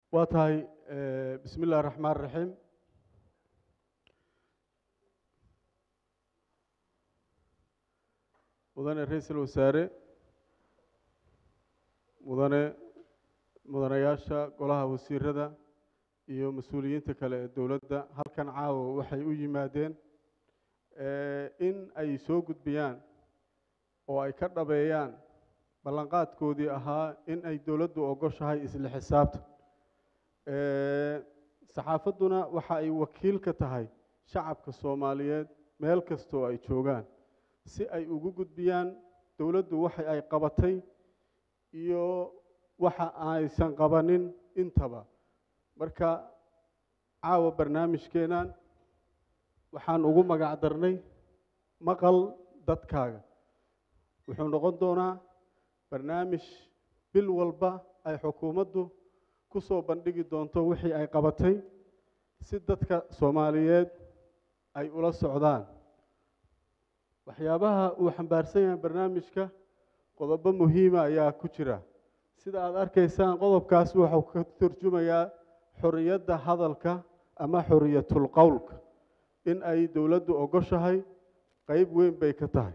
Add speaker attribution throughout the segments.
Speaker 1: waa tahay bismi illahi raxmaan raxiim mudane ra-iisul wasaare mudane mudanayaasha golaha wasiirada iyo mas-uuliyiinta kale ee dowladda halkan caawa waxay u yimaadeen in ay soo gudbiyaan oo ay ka dhabeeyaan ballanqaadkoodii ahaa in ay dowladdu ogoshahay isla xisaabta saxaafadduna waxa ay wakiil ka tahay shacabka soomaaliyeed meel kastoo ay joogaan si ay ugu gudbiyaan dowladdu waxa ay qabatay iyo waxa aysan qabanin intaba marka caawa barnaamijkeenan waxaan ugu magac darnay maqal dadkaaga wuxuu noqon doonaa barnaamij bil walba ay xukuumaddu ku soo bandhigi doonto wixii ay qabatay si dadka soomaaliyeed ay ula socdaan waxyaabaha uu xambaarsan yahay barnaamijka qodobo muhiima ayaa ku jira sida aada arkaysaan qodobkaas wuxuu ka turjumayaa xoriyadda hadalka ama xoriyatul qowlka in ay dowladdu ogoshahay qeyb weyn bay ka tahay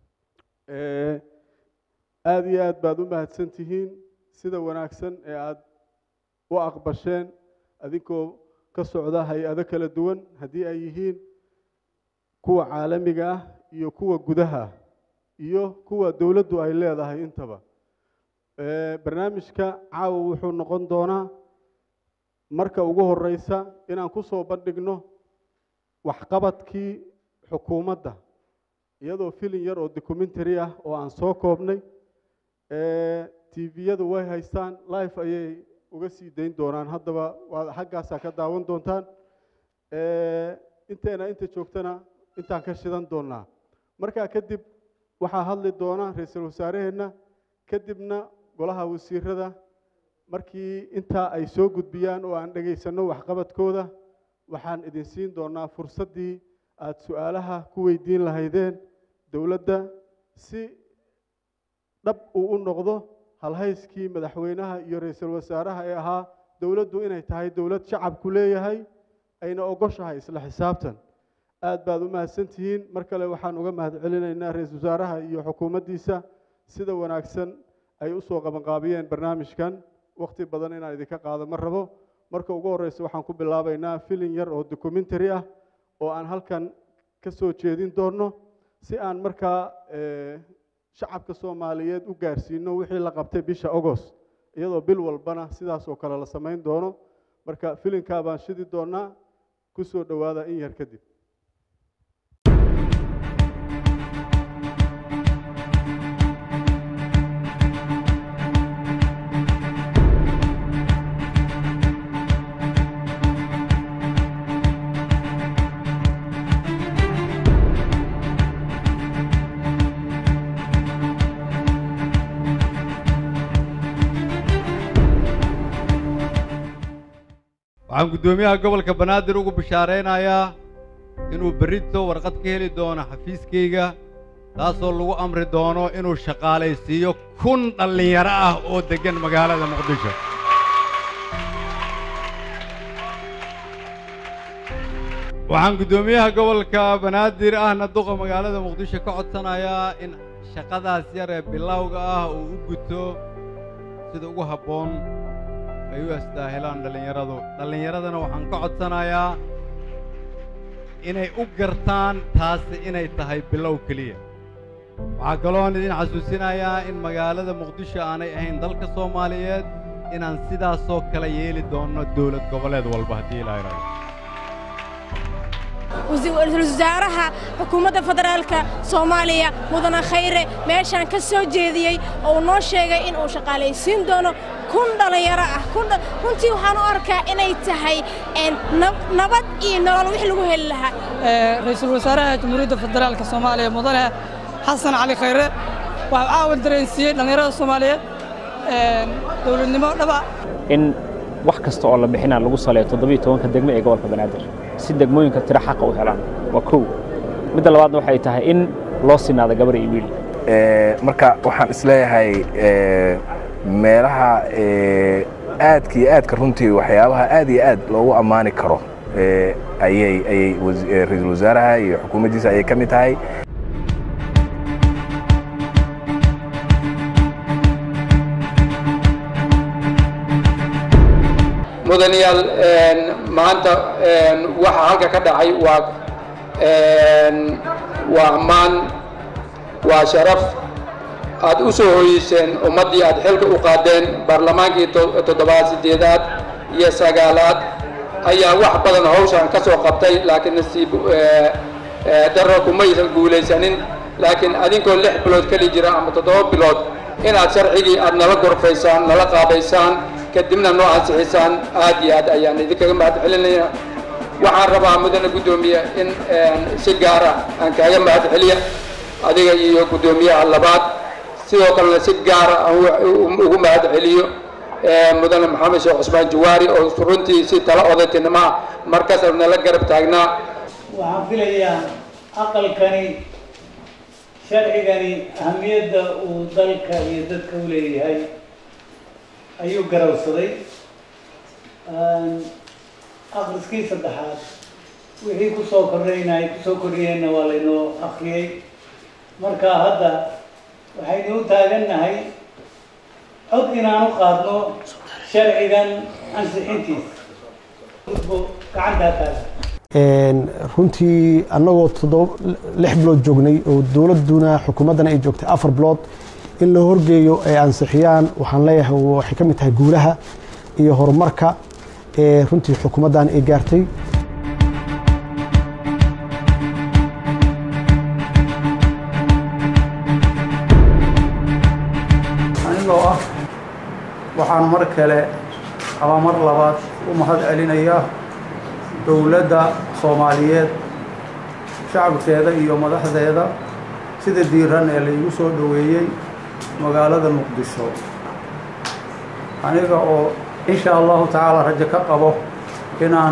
Speaker 1: aada iyo aad baad u mahadsan tihiin sida wanaagsan ee aada u aqbasheen adinkoo ka socda hay-ado kala duwan haddii ay yihiin kuwa caalamiga ah iyo kuwa gudaha ah iyo kuwa dowladdu ay leedahay intaba barnaamijka caawa wuxuu noqon doonaa marka ugu horeysa inaan ku soo bandhigno waxqabadkii xukuumadda iyadoo filin yar oo documentary ah oo aan soo koobnay tviyadu way haystaan life ayay uga sii dayn doonaan haddaba waa xaggaasaa ka daawan doontaan inteena inta joogtana intaan ka shidan doonaa markaa kadib waxaa hadli doona ra-iisul wasaaraheenna kadibna golaha wasiirada markii intaa ay soo gudbiyaan oo aan dhegaysanno waxqabadkooda waxaan idin siin doonaa fursaddii aada su-aalaha ku weydiin lahaydeen dowladda si dhab uu u noqdo halhayskii madaxweynaha iyo ra-iisul wasaaraha ee ahaa dowladdu inay tahay dowlad shacabku leeyahay ayna ogoshahay isla xisaabtan aad baad u mahadsantihiin mar kale waxaan uga mahad celinaynaa ra-iisul wasaaraha iyo xukuumaddiisa sida wanaagsan ay usoo qabanqaabiyeen barnaamijkan wakhti badan inaan idinka qaado ma rabo marka ugu horreysa waxaan ku bilaabaynaa filin yar oo documentary ah oo aan halkan ka soo jeedin doonno si aan markaa shacabka soomaaliyeed u gaarsiino wixii la qabtay bisha agost iyadoo bil walbana sidaas oo kale la samayn doono marka filinkaa baan shidi doonaa ku soo dhowaada in yar kadib
Speaker 2: waxaan guddoomiyaha gobolka banaadir ugu bishaaraynayaa inuu berrito warqad ka heli doono xafiiskayga taasoo lagu amri doono inuu shaqaalaysiiyo kun dhallinyaro ah oo deggan magaalada muqdisho waxaan guddoomiyaha gobolka banaadir ahna duqa magaalada muqdisho ka codsanayaa in shaqadaas yar ee bilowga ah uu u guto sida ugu habboon ay u astaahilaan dhallinyaradu dhallinyaradana waxaan ka codsanayaa inay u gartaan taasi inay tahay bilow keliya waxaa kaloon idin xasuusinayaa in magaalada muqdisho aanay ahayn dalka soomaaliyeed inaan sidaasoo kale yeeli doonno dowlad goboleed walba haddii ilaa idhahdo
Speaker 3: ra-iisul wasaaraha xukuumadda federaalka soomaaliya mudane khayre meeshaan ka soo jeediyey oo uu noo sheegay in uu shaqaalaysiin doono kun dhallinyaro ah runtii waxaan u arkaa inay tahay nabad iyo nolol wix lagu heli lahaa
Speaker 4: ra-iisul wasaaraha jamhuuriyadda federaalka soomaaliya mudane xasan cali khayre waxuu caawan dareensiiyey dhallinyarada soomaaliyeed dowladnimo dhaba
Speaker 5: in wax kasta oo la bixinaa lagu saleeyo toddobiyo tobanka degmo ee gobolka banaadir si degmooyinka tiro xaqa u helaan waa kow midda labaadna waxay tahay in loo sinaado gabar iyo wiil
Speaker 6: marka waxaan isleeyahay meelaha aadka iyo aadka runtii waxyaabaha aad iyo aad loogu ammaani karo ayay ayay ra-iisul wasaaraha iyo xukuumaddiisa ayay ka mid tahay
Speaker 7: mudanayaal maanta waxa halka ka dhacay waa waa ammaan waa sharaf aad u soo hoyeyseen ummaddii aad xilka u qaadeen baarlamaankii toddobaad siddeedaad iyo sagaalaad ayaa wax badan hawshan ka soo qabtay laakiin nasiib darro kumaysan guulaysanin laakiin adinkoo lix bilood keli jira ama toddoba bilood inaad sharcigii aad nala gorfaysaan nala qaadaysaan kadibna noo ansixisaan aad iyo aad ayaan idinkaga mahad celinaya waxaan rabaa mudane guddoomiye in si gaara aan kaaga mahad celiya adiga iyo guddoomiyaha labaad sidoo kalena si gaara aan ugu mahad celiyo mudane maxamed sheekh cusmaan jawaari oo runtii si tala odatinimo ah markaas nala garab taagnaa
Speaker 8: waxaan filayaa aqalkani sharcigani ahamiyadda uu dalka iyo dadka u leeyahay ayuu garawsaday akriskii saddexaad wixii kusoo kordhayna ay kusoo kordhiyeenna waa laynoo akriyey marka hadda waxaynu u taagannahay cod inaan u qaadno sharcigan ansixintiisa gacantaa taagan
Speaker 9: runtii annagoo toddoba lix bilood joognay oo dowladduna xukuumaddana ay joogtay afar bilood in la horgeeyo ay ansixiyaan waxaan leeyahay waxay ka mid tahay guulaha iyo horumarka ee runtii xukuumaddan ay gaartay
Speaker 10: anigoo ah waxaan mar kale ama mar labaad u mahad celinayaa dowladda soomaaliyeed shacabkeeda iyo madaxdeeda sida diiran ee laygu soo dhoweeyey magaalada muqdisho aniga oo insha allahu tacaala rajo ka qabo inaan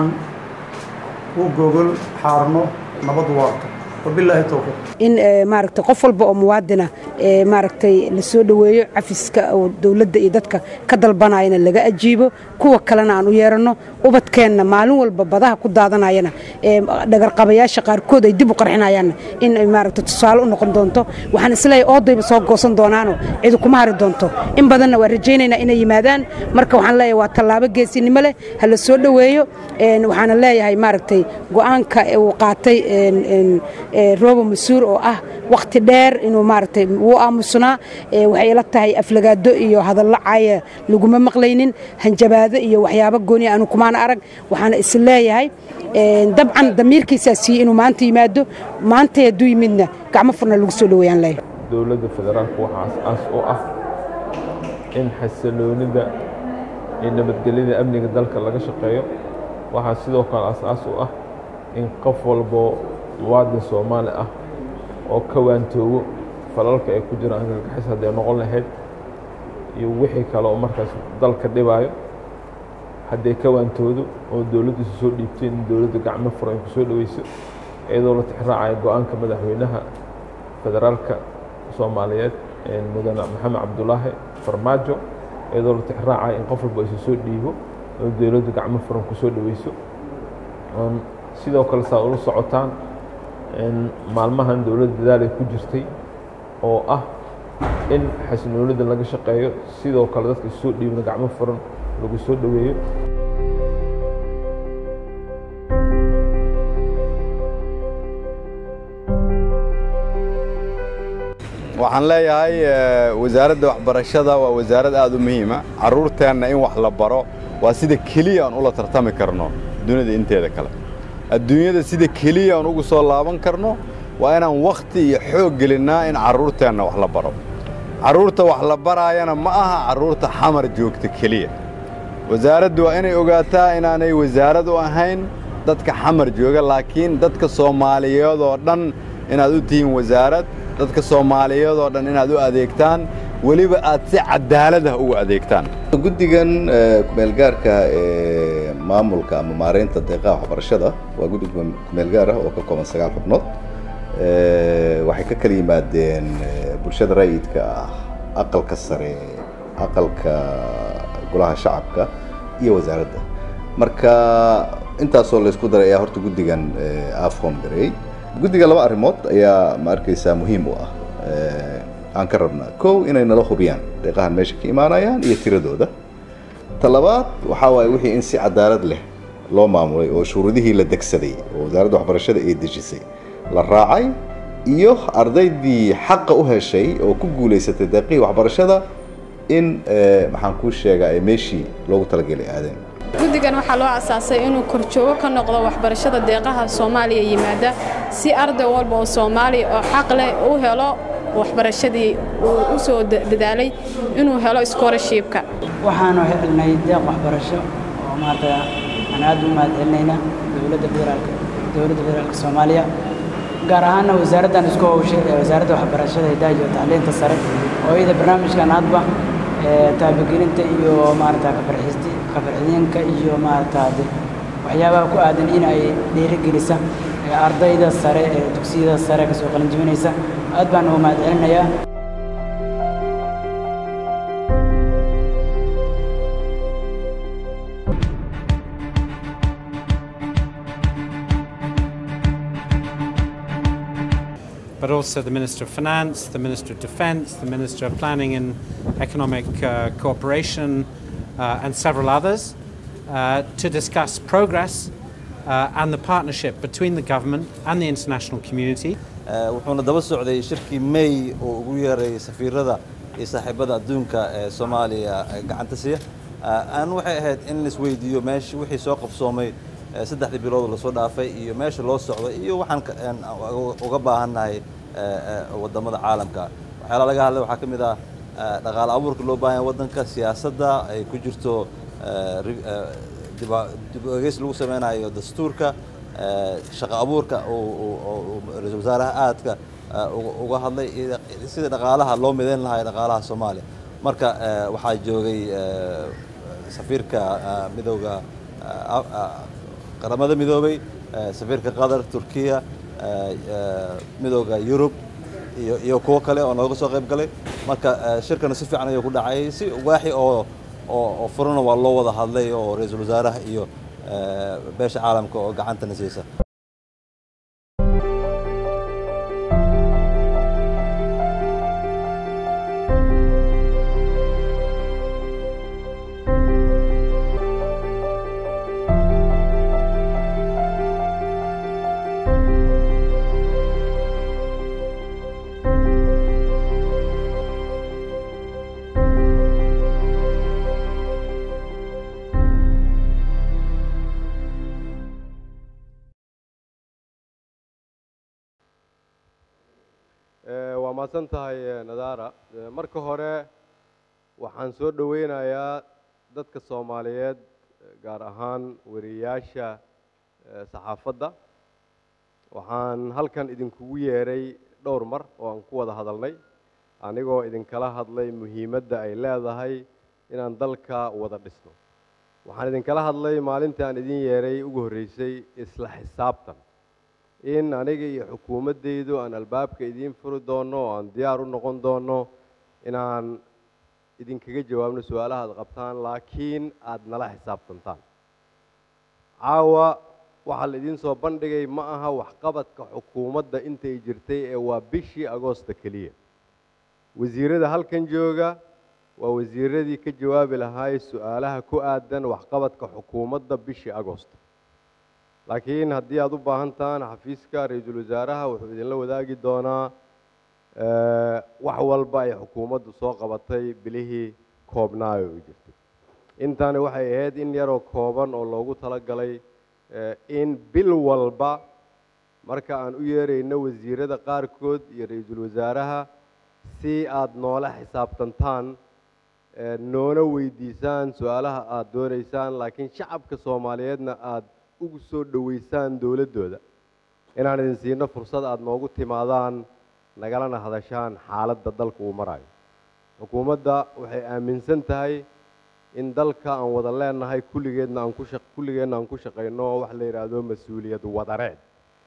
Speaker 10: u gogol xaarno nabad waarto wabilaahi towfiiq
Speaker 11: in maaragtay qof walba oo muwaadina maaragtay la soo dhoweeyo cafiska oo dowladda iyo dadka ka dalbanayana laga ajiibo kuwa kalena aan u yeeranno ubadkeenna maalin walba badaha ku daadanayana dhagarqabayaasha qaarkood ay dib u qarxinayaanna in maaragtay tusaale u noqon doonto waxaan isleeyahay oodayba soo goosan doonaano cidi kuma hari doonto in badanna waa rajaynaynaa inay yimaadaan marka waxaan leeyahay waa tallaabo geesinimo leh ha la soo dhoweeyo waxaana leeyahay maaragtay go-aanka uu qaatay roobo masuur oo ah wakhti dheer inuu maaragtay wuu aamusnaa waxay ila tahay aflagaado iyo hadallo caaya laguma maqlaynin hanjabaado iyo waxyaabo gooni aanu kumaana arag waxaana is leeyahay dabcan damiirkiisaa siiyey inuu maanta yimaado maanta hadduu yimidna gacmo furna lagu soo dhoweeyaan leeyahay
Speaker 12: dowladda federaalku waxaa as-aas u ah in xasiloonida iyo nabadgelyada amniga dalka laga shaqeeyo waxaa sidoo kale as-aas u ah in qof walbo muwaadin soomaali ah oo ka waantoogo falalka ay ku jiraan argagixis hadday noqon lahayd iyo wixii kale oo markaas dalka dhibaayo hadday ka waantoodo oo dowladdu isu soo dhiibtay in dowladdu gacmo furan ku soo dhoweyso iyadoo la tixraacaya go-aanka madaxweynaha federaalka soomaaliyeed mudane maxamed cabdulaahi farmaajo iyadoo la tixraacaya in qof walba isu soo dhiibo oo dowladdu gacmo furan ku soo dhoweyso sidoo kale saa ula socotaan maalmahan dowladda dadaalay ku jirtay oo ah in xasinoonida laga shaqeeyo sidoo kale dadka isu soo dhiibna gacmo furan lagu soo dhoweeyo
Speaker 2: waxaan leeyahay wasaaradda waxbarashada waa wasaarad aad u muhiima carruurteenna in wax la baro waa sida keliya aan ula tartami karno dunida inteeda kale adduunyada sida keliya aan ugu soo laaban karno waa inaan wakhti iyo xoog gelinnaa in carruurteenna wax la baro carruurta wax la baraayana ma aha carruurta xamar joogta keliya wasaaraddu waa inay ogaataa inaanay wasaarad u ahayn dadka xamar jooga laakiin dadka soomaaliyeed oo dhan inaad u tihiin wasaarad dadka soomaaliyeed oo dhan inaad u adeegtaan weliba aad si cadaalad ah ugu adeegtaan
Speaker 13: guddigan kumeelgaarka ee maamulka ama maaraynta deeqaha waxbarashada waa guddi kumeelgaar ah oo ka kooban sagaal xubnood waxay ka kala yimaadeen bulshada rayidka ah aqalka sare aqalka golaha shacabka iyo wasaaradda marka intaasoo laysku daray ayaa horta guddigan afhom gareeyey guddiga laba arrimood ayaa ma arkaysaa muhiim u ah aan ka rabnaa kow inay nala hubiyaan deeqahan meesha ka imaanayaan iyo tiradooda ta labaad waxaa waaye wixii in si cadaalad leh loo maamulay oo shuruudihii la degsaday oo wasaaradda waxbarashada ay dejisay la raacay iyo ardaydii xaqa u heshay oo ku guulaysatay deeqihii waxbarashada in maxaan kuu sheegaa ay meeshii loogu talagelay aadeen
Speaker 14: guddigan waxaa loo asaasay inuu korjoogo ka noqdo waxbarashada deeqaha soomaaliya yimaada si arday walba oo soomaaliya oo xaq leh u helo waxbarashadii uu u soo dadaalay inuu helo scholarshipka
Speaker 15: waxaanu helnay deeq waxbarasho oo maanta aan aad u mahad celinayna dowladda federaalka dowladda federaalka soomaaliya gaar ahaana wasaaraddan isku howshay ee wasaaradda waxbarashada hidaha iyo tacliinta sare oo iyada barnaamijkan hadba taabagelinta iyo maarata kafarxisti kafarxidinka iyo maarata waxyaabaha ku aadan in ay dhiirigelisa ardayda sare ee dugsiyada sare kasoo qalinjibinaysa aad baan ugu mahad celinayaa
Speaker 16: but also the Minister of Finance, the Minister of Defence, the Minister of Planning and Economic uh, Cooperation, uh, and several others uh, to discuss progress uh, and the partnership between the government and the international community.
Speaker 17: wuxuuna daba socday shirkii may oo ugu yeeray safiirada iyo saaxiibada adduunka ee soomaaliya gacanta siiya aan waxay ahayd in laisweydiiyo meesha wixii soo qabsoomay saddexdii bilood lasoo dhaafay iyo meesha loo socdo iyo waxaan uga baahannahay wadamada caalamka waxyaala laga hadlay waxaa ka mid ah dhaqaale abuurka loo baahan yahay waddanka siyaasadda ay ku jirto dib egeys lagu sameynayo dastuurka shaqo abuurka ra-iisul wasaaraha aadka uga hadlay sida dhaqaalaha loo midayn lahaa dhaqaalaha soomaaliya marka waxaa joogay safiirka midowga qaramada midoobay safiirka qatar turkiya midowga yurub iyo iyo kuwo kale oo nooga soo qayb galay marka shirkana si fiican ayuu ku dhacay si waaxi oo oo furana waa loo wada hadlay oo ra-iisul wasaaraha iyo beesha caalamka oo gacantana siisa
Speaker 2: waa mahadsan tahay nadaara marka hore waxaan soo dhoweynayaa dadka soomaaliyeed gaar ahaan wariyayaasha saxaafadda waxaan halkan idinkugu yeeray dhowr mar oo aan ku wada hadalnay anigoo idinkala hadlay muhiimadda ay leedahay inaan dalka wada dhisno waxaan idinkala hadlay maalintii aan idin yeeray ugu horreysay isla xisaabtan in aniga iyo xukuumaddaydu aan albaabka idiin furi doonno oo aan diyaar u noqon doonno inaan idinkaga jawaabno su-aalaha ad qabtaan laakiin aada nala xisaabtantaan caawa waxaa la idiin soo bandhigay ma aha waxqabadka xukuumadda intay jirtay ee waa bishii agoosta keliya wasiirada halkan jooga waa wasiiradii ka jawaabi lahaay su-aalaha ku aadan waxqabadka xukuumadda bishii agoosta laakiin haddii aada u baahan tahaan xafiiska ra-iisul wasaaraha wuxuu idinla wadaagi doonaa wax walba ay xukuumaddu soo qabatay bilihii koobnaayo u jirtay intani waxay ahayd in yaroo kooban oo loogu talagalay in bil walba marka aan u yeerayno wasiirada qaarkood iyo ra-iisul wasaaraha si aada noola xisaabtantaan noona weydiisaan su-aalaha aada doonaysaan laakiin shacabka soomaaliyeedna aada ugu soo dhoweysaan dowladdooda inaan idin siino fursad aada noogu timaadaan nagalana hadashaan xaaladda dalka uu marayo xukuumadda waxay aaminsan tahay in dalka aan wada leenahay kulligeedna aan ku shaq kulligeenna aan ku shaqayno oo wax la yidhaahdo mas-uuliyad wadareed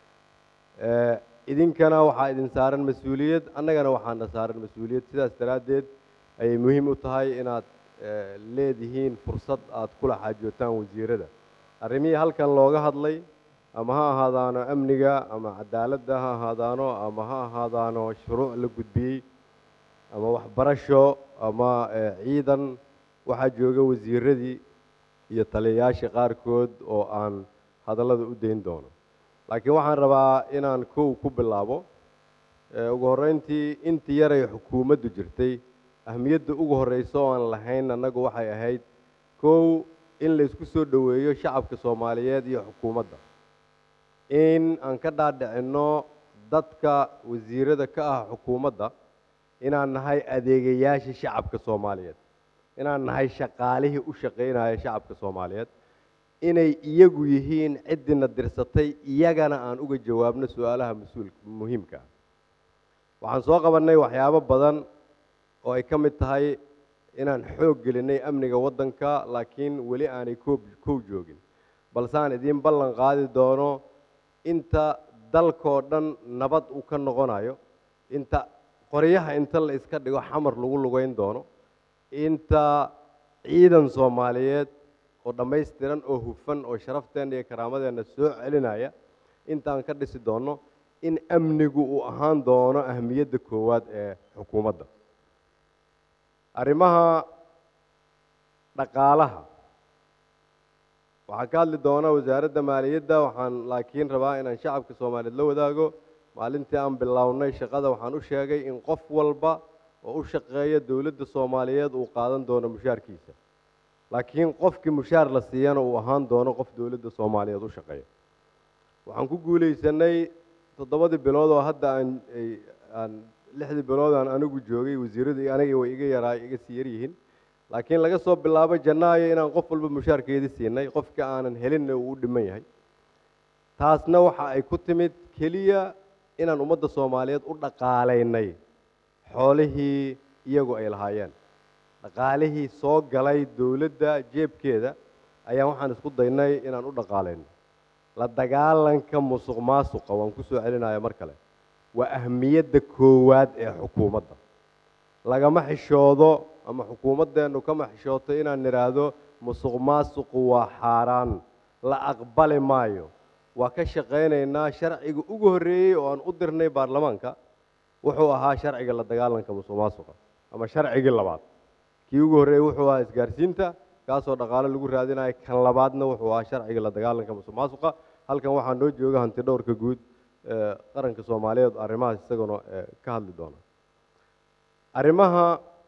Speaker 2: idinkana waxaa idin saaran mas-uuliyad annagana waxaana saaran mas-uuliyad sidaas daraaddeed ayay muhiim u tahay inaad
Speaker 18: eh, leedihiin fursad aad kula xaajootaan wasiirada arrimihii halkan looga hadlay ama ha ahaadaano amniga ama cadaaladda ha ahaadaano ama ha ahaadaano shuruuc la gudbiyey ama waxbarasho ama eh, ciidan waxaa jooga wasiiradii iyo taliyayaasha qaarkood oo aan hadallada u dayn doono laakiin waxaan rabaa inaan kow ku bilaabo Eh, ugu horreyntii intii yaray xukuumaddu jirtay ahmiyadda ugu horreysa oo aan lahayn annagu waxay ahayd kow in la isku soo dhoweeyo shacabka soomaaliyeed iyo xukuumadda in aan ka dhaadhicinno dadka wasiirada ka ah xukuumadda inaan nahay adeegayaasha shacabka soomaaliyeed inaan nahay shaqaalihii u shaqaynaya shacabka soomaaliyeed inay iyagu yihiin ciddina dirsatay iyagana aan uga jawaabno su-aalaha mas-uul muhiimka ah waxaan soo qabannay waxyaabo badan oo ay ka mid tahay inaan xoog gelinay amniga waddanka laakiin weli aanay koob kow joogin balse aan idiin ballan qaadi doono inta dalkoo dhan nabad uu ka noqonayo inta qoryaha inta la iska dhigo xamar lagu lugeyn doono inta ciidan soomaaliyeed oo dhammaystiran oo hufan oo sharafteenna iyo karaamadeenna soo celinaya intaan ka dhisi doono in amnigu uu ahaan doono ahmiyadda koowaad ee xukuumadda arrimaha dhaqaalaha waxaan ka hadli doonaa wasaaradda maaliyadda waxaan laakiin rabaa inaan shacabka soomaaliyeed la wadaago maalintii aan bilownay shaqada waxaan u sheegay in qof walba oo u shaqeeya dowladda soomaaliyeed uu qaadan doono mushaarkiisa laakiin qofkii mushaar la siiyana uu ahaan doono qof dowladda soomaaliyeed u shaqeeya waxaan ku guulaysanay toddobadii bilood oo hadda aan ay- aan lixdii bilood aan anigu joogay wasiiradu aniga way iga yaraa iga sii yaryihiin laakiin laga soo bilaabo janaayo inaan qof walba mushaarkeedii siinay qofka aanan helinna uu u dhiman yahay taasna waxa ay ku timid keliya inaan ummadda soomaaliyeed u dhaqaalaynay xoolihii iyagu ay lahaayeen dhaqaalihii soo galay dowladda jeebkeeda ayaan waxaan isku daynay inaan u dhaqaalayno la dagaalanka musuq maasuqa waan ku soo celinaya mar kale waa ahmiyadda koowaad ee xukuumadda lagama xishoodo ama xukuumaddeennu kama xishooto inaan nidhaahdo musuq maasuqu waa xaaraan la aqbali maayo waa ka shaqaynaynaa sharciga ugu horreeyey oo aan u dirnay baarlamaanka wuxuu ahaa sharciga la dagaalanka musuq maasuqa ama sharcigii labaad kii ugu horreeyey wuxuu ahaa isgaarsiinta kaasoo dhaqaale lagu raadinayo kan labaadna wuxuu ahaa sharciga la dagaalanka musuq maasuqa halkan waxaa noo jooga hanti dhowrka guud ee qaranka soomaaliyeed arrimahaas isaguna ee ka hadli doona arrimaha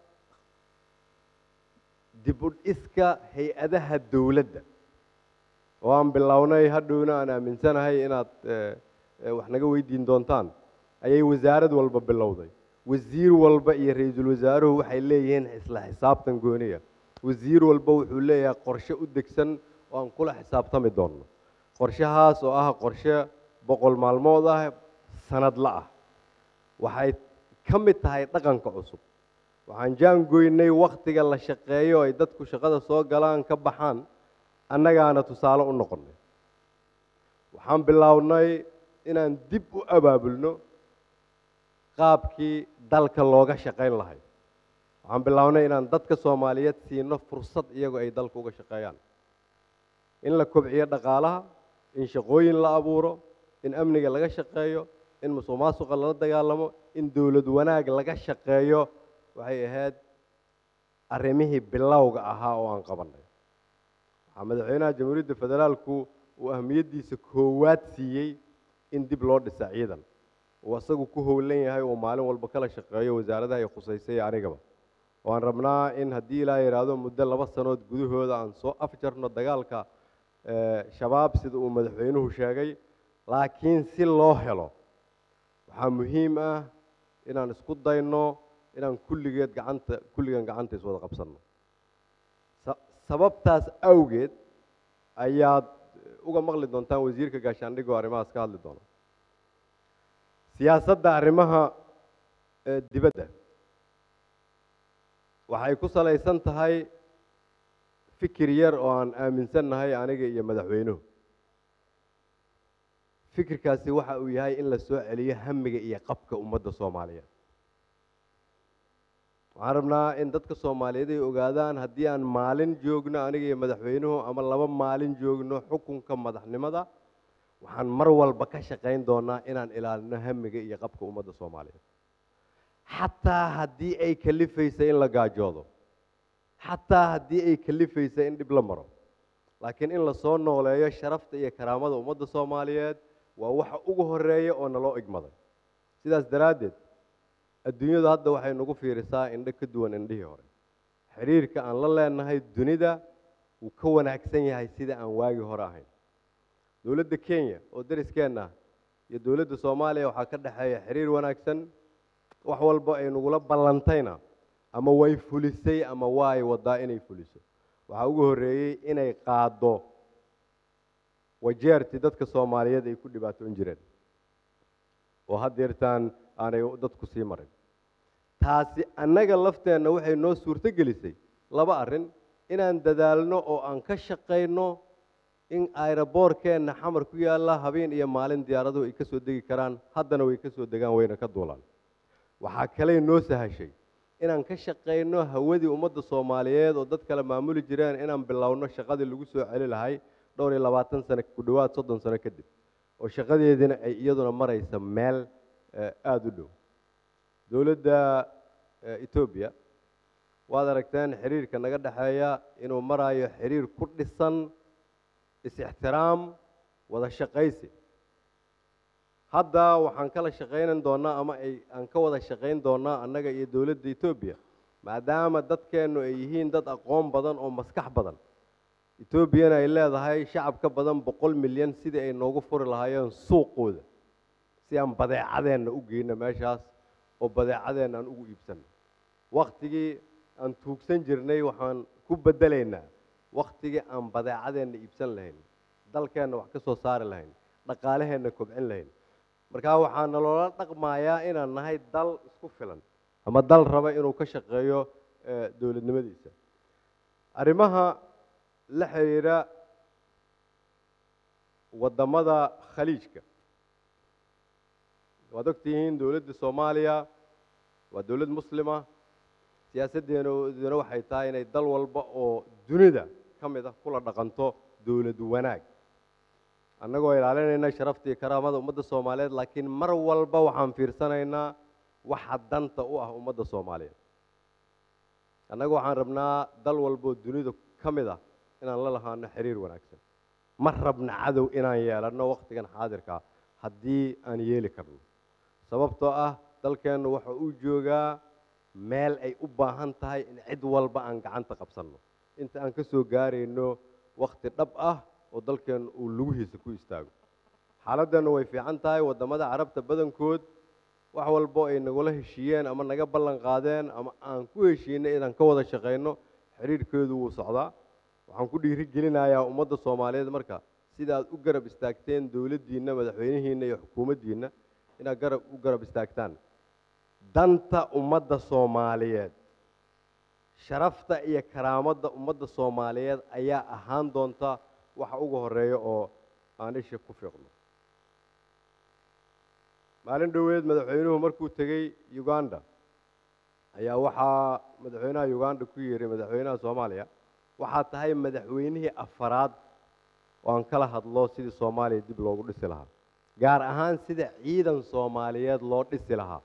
Speaker 18: dib u dhiska hay-adaha dowladda oo aan bilownay hadhowna aan aaminsanahay inaad eh, eh, wax naga weydiin doontaan ayay wasaarad walba bilowday wasiir walba iyo ra-iisul wasaaruhu waxay leeyihiin isla xisaabtan gooniya wasiir walba wuxuu leeyahay qorshe u degsan oo aan kula xisaabtami doonno qorshahaas oo ah qorshe boqol maalmood ah sanadla ah waxay ka mid tahay dhaqanka cusub waxaan jaangoynay wakhtiga la shaqeeyo ay dadku shaqada soo galaan ka baxaan annagaana tusaale u noqonnay waxaan bilownay inaan dib u abaabulno qaabkii dalka looga shaqayn lahay waxaan bilownay inaan dadka soomaaliyeed siino fursad iyagu ay dalka uga shaqeeyaan in la kobciyo dhaqaalaha in shaqooyin la abuuro in amniga laga shaqeeyo in musuq maasuqa lala dagaalamo in dowlad wanaag laga shaqeeyo waxay ahayd arrimihii bilowga ahaa oo aan qabannay waxaa madaxweynaha jamhuuriyadda federaalku uu ahmiyaddiisa koowaad siiyey in dib loo dhisa ciidan uu asagu ku howlan yahay uu maalin walba kala shaqeeyo wasaaradaha ay khusaysay iyo anigaba waan rabnaa in haddii ilaa yidhaahdo muddo laba sanood gudahooda aan soo afjarno dagaalka eh, shabaab sida uu madaxweynuhu sheegay laakiin si loo helo waxaa muhiim ah inaan isku dayno inaan kulligeed gacanta kulligan gacanta iswada qabsanno sa- sababtaas awgeed ayaad uga maqli doontaan wasiirka gaashaandhigga oo arrimahaas ka hadli doona siyaasadda arrimaha eh, dibadda waxay ku salaysan tahay fikir yar oo aan aaminsannahay aniga iyo madaxweynuhu fikirkaasi waxa uu yahay in la soo celiyo hamiga iyo qabka ummadda soomaaliyeed waxaan rabnaa in dadka soomaaliyeed ay ogaadaan haddii aan maalin joogno aniga iyo madaxweynuhu ama laba maalin joogno xukunka madaxnimada waxaan mar walba ka shaqayn doonaa inaan ilaalino hamiga iyo qabka ummadda soomaaliyeed xataa haddii ay kalifaysa in la gaajoodo xataa haddii ay kalifaysa in dhib la maro laakiin in lasoo nooleeyo sharafta iyo karaamada ummadda soomaaliyeed waa waxa ugu horeeya oo naloo igmaday sidaas daraaddeed adduunyadu hadda waxay nagu fiirisaa indho ka duwan indhihii hore xiriirka aan la leenahay dunida wuu ka wanaagsan yahay sida aan waagi hore ahayn dowladda kenya oo dariskeenna ah iyo dowladda soomaaliya waxaa ka dhexeeya xiriir wanaagsan wax walba ay nagula ballantayna ama way fulisay ama waay wadaa inay fuliso waxaa ugu horreeyey inay qaaddo wajeertii dadka soomaaliyeed ay ku dhibaatoon jireen oo haddeertaan aanay dadku sii marin taasi annaga lafteenna waxay noo suurto gelisay laba arrin inaan dadaalno oo aan ka shaqayno in ayraboorkeenna xamar ku yaalla habeen iyo maalin diyaaraduhu ay ka soo degi karaan haddana way ka soo degaan wayna ka duulaan waxaa kaley noo sahashay inaan ka shaqayno hawadii ummadda soomaaliyeed oo dad kale maamuli jireen inaan bilowno shaqadii lagu soo celi lahay dhowr iyo labaatan sano ku dhowaad soddon sano kadib oo shaqadeediina ay iyaduna maraysa meel aada u dhow dowladda etoobiya waad aragteen xiriirka naga dhexeeya inuu marayo xiriir ku dhisan is-ixtiraam wada shaqaysi hadda waxaan kala shaqaynan doonaa ama ay aan ka wada shaqayn doonaa annaga iyo dowladda etoobiya maadaama dadkeennu ay yihiin dad aqoon badan oo maskax badan etoobiyana ay leedahay shacab ka badan boqol milyan sidii ay noogu furi lahaayeen suuqooda si aan badeecadeenna u geyno meeshaas oo badeecadeenna aan ugu iibsanno waktigii aan tuugsan jirnay waxaan ku beddelaynaa waktigii aan badeecadeenna iibsan lahayn dalkeenna wax ka soo saari lahayn dhaqaalaheenna kobcin lahayn markaa waxaa naloola dhaqmayaa inaan nahay dal isku filan ama dal raba inuu ka shaqeeyo dowladnimadiisa arrimaha la xiriira waddamada khaliijka waad ogtihiin dowladda soomaaliya waa dowlad muslima siyaasaddeennuna waxay tahay inay dal walba oo dunida ka mid ah kula dhaqanto dowlad wanaag annagoo ilaalinayna sharafta iyo karaamada ummadda soomaaliyeed laakiin mar walba waxaan fiirsanaynaa waxa danta u ah ummadda soomaaliyeed annaga waxaan rabnaa dal walbaoo dunida ka mid ah inaan la lahaano xiriir wanaagsan ma rabna cadow inaan yeelanno wakhtigan xaadirkaa haddii aan yeeli karno sababtoo ah dalkeennu waxa uu joogaa meel ay u baahan tahay in cid walba aan gacanta qabsanno inta aan ka soo gaarayno wakhti dhab ah oo dalkeennu uu lugihiisa ku istaago xaaladeennu way fiican tahay waddamada carabta badankood wax walbo ay nagula heshiiyeen ama naga ballan qaadeen ama aan ku heshiinay inaan ka wada shaqayno xiriirkeedu wuu socdaa waxaan ku dhiiri gelinayaa ummadda soomaaliyeed marka sida aad u garab istaagteen dowladdiinna madaxweynihiinna iyo xukuumaddiinna inaad garab u garab istaagtaan danta ummadda soomaaliyeed sharafta iyo karaamadda ummadda soomaaliyeed ayaa ahaan doonta waxa ugu horeeya oo aan isha ku fiiqno maalin dhoweed madaxweynuhu markuu tegey uganda ayaa waxaa madaxweynaha uganda ku yidhi madaxweynaha soomaaliya waxaa tahay madaxweynihii afaraad oo aan kala hadlo sidii soomaaliya dib loogu dhisi lahaa gaar ahaan sida ciidan soomaaliyeed loo dhisi lahaa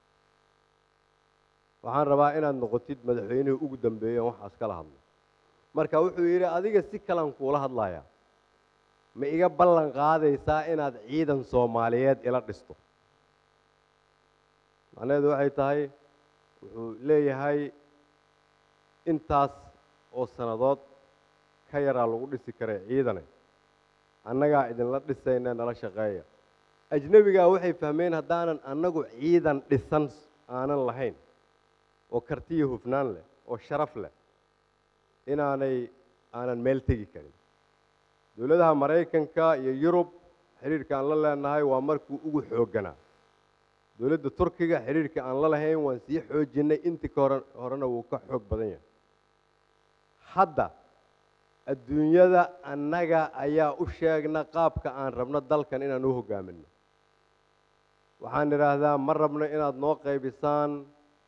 Speaker 18: waxaan rabaa inaad noqotid madaxweynihii ugu dambeeya waxaas kala hadlo marka wuxuu yidhi adiga si kalan kuula hadlayaa ma iga ballan qaadaysaa inaad ciidan soomaaliyeed ila dhisto macnaheedu waxay tahay wuxuu leeyahay intaas oo sannadood ka yaraa lagu dhisi karay ciidane annagaa idinla dhisayna nala shaqeeya ajnebigaa waxay fahmeen haddaanan annagu ciidan dhisan aanan lahayn oo kartiyo hufnaan leh oo sharaf leh inaanay aanan meel tegi karin dowladaha maraykanka iyo yurub xidhiirka aan la leenahay waa markuu ugu xoogganaa dowladda turkiga xidhiirka aan la lahayn waan sii xoojinnay intii ka hore horena wuu ka xoog badan yahay hadda adduunyada annaga ayaa u sheegna qaabka aan rabno dalkan inaan u hoggaaminno waxaan idhaahdaa ma rabno inaad noo qaybisaan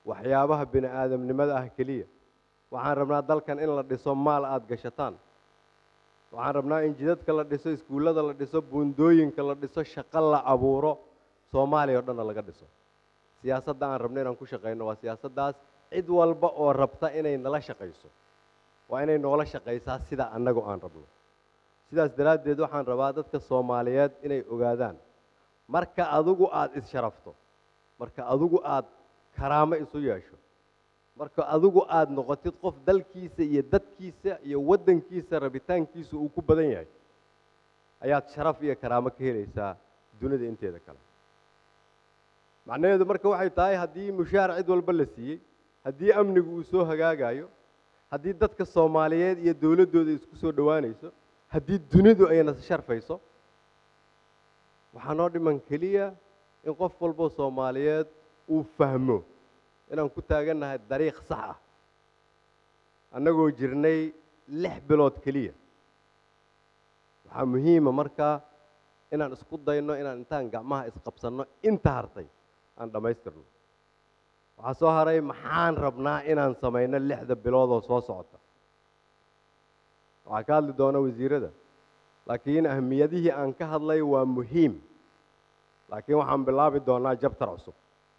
Speaker 18: waxyaabaha bini aadamnimada ah keliya waxaan rabnaa dalkan in la dhiso maal aada gashataan waxaan rabnaa in jidadka la dhiso iskuullada la dhiso buundooyinka la dhiso shaqo la abuuro soomaaliya oo dhanna laga dhiso siyaasadda aan rabno inaan ku shaqayno waa siyaasaddaas cid walba oo rabta inay nala shaqayso waa inay noola shaqaysaa sida annagu aan rabno sidaas daraaddeed waxaan rabaa dadka soomaaliyeed inay ogaadaan marka adigu aada is-sharafto marka adigu aada karaamo isu yeesho marka adigu aada noqotid qof dalkiisa iyo dadkiisa iyo waddankiisa rabitaankiisa uu ku badan yahay ayaad sharaf iyo karaamo ka helaysaa dunida inteeda kale macnaheedu marka waxay tahay haddii mushaar cid walba la siiyey haddii amnigu uu soo hagaagayo haddii dadka soomaaliyeed iyo dowladdooda isku soo dhowaanayso haddii dunidu ayna sharfayso waxaa noo dhiman keliya in qof walbo soomaaliyeed uu fahmo inaan ku taagannahay dariiq sax ah annagoo jirnay lix bilood keliya waxaa muhiima markaa inaan isku dayno inaan intaan gacmaha isqabsanno inta hartay aan dhammaystirno waxaa soo haray maxaan rabnaa inaan samayno lixda bilood oo soo socota waxaa ka hadli doona wasiirada laakiin ahmiyadihii aan ka hadlay waa muhiim laakiin waxaan bilaabi doonaa jabtar cusub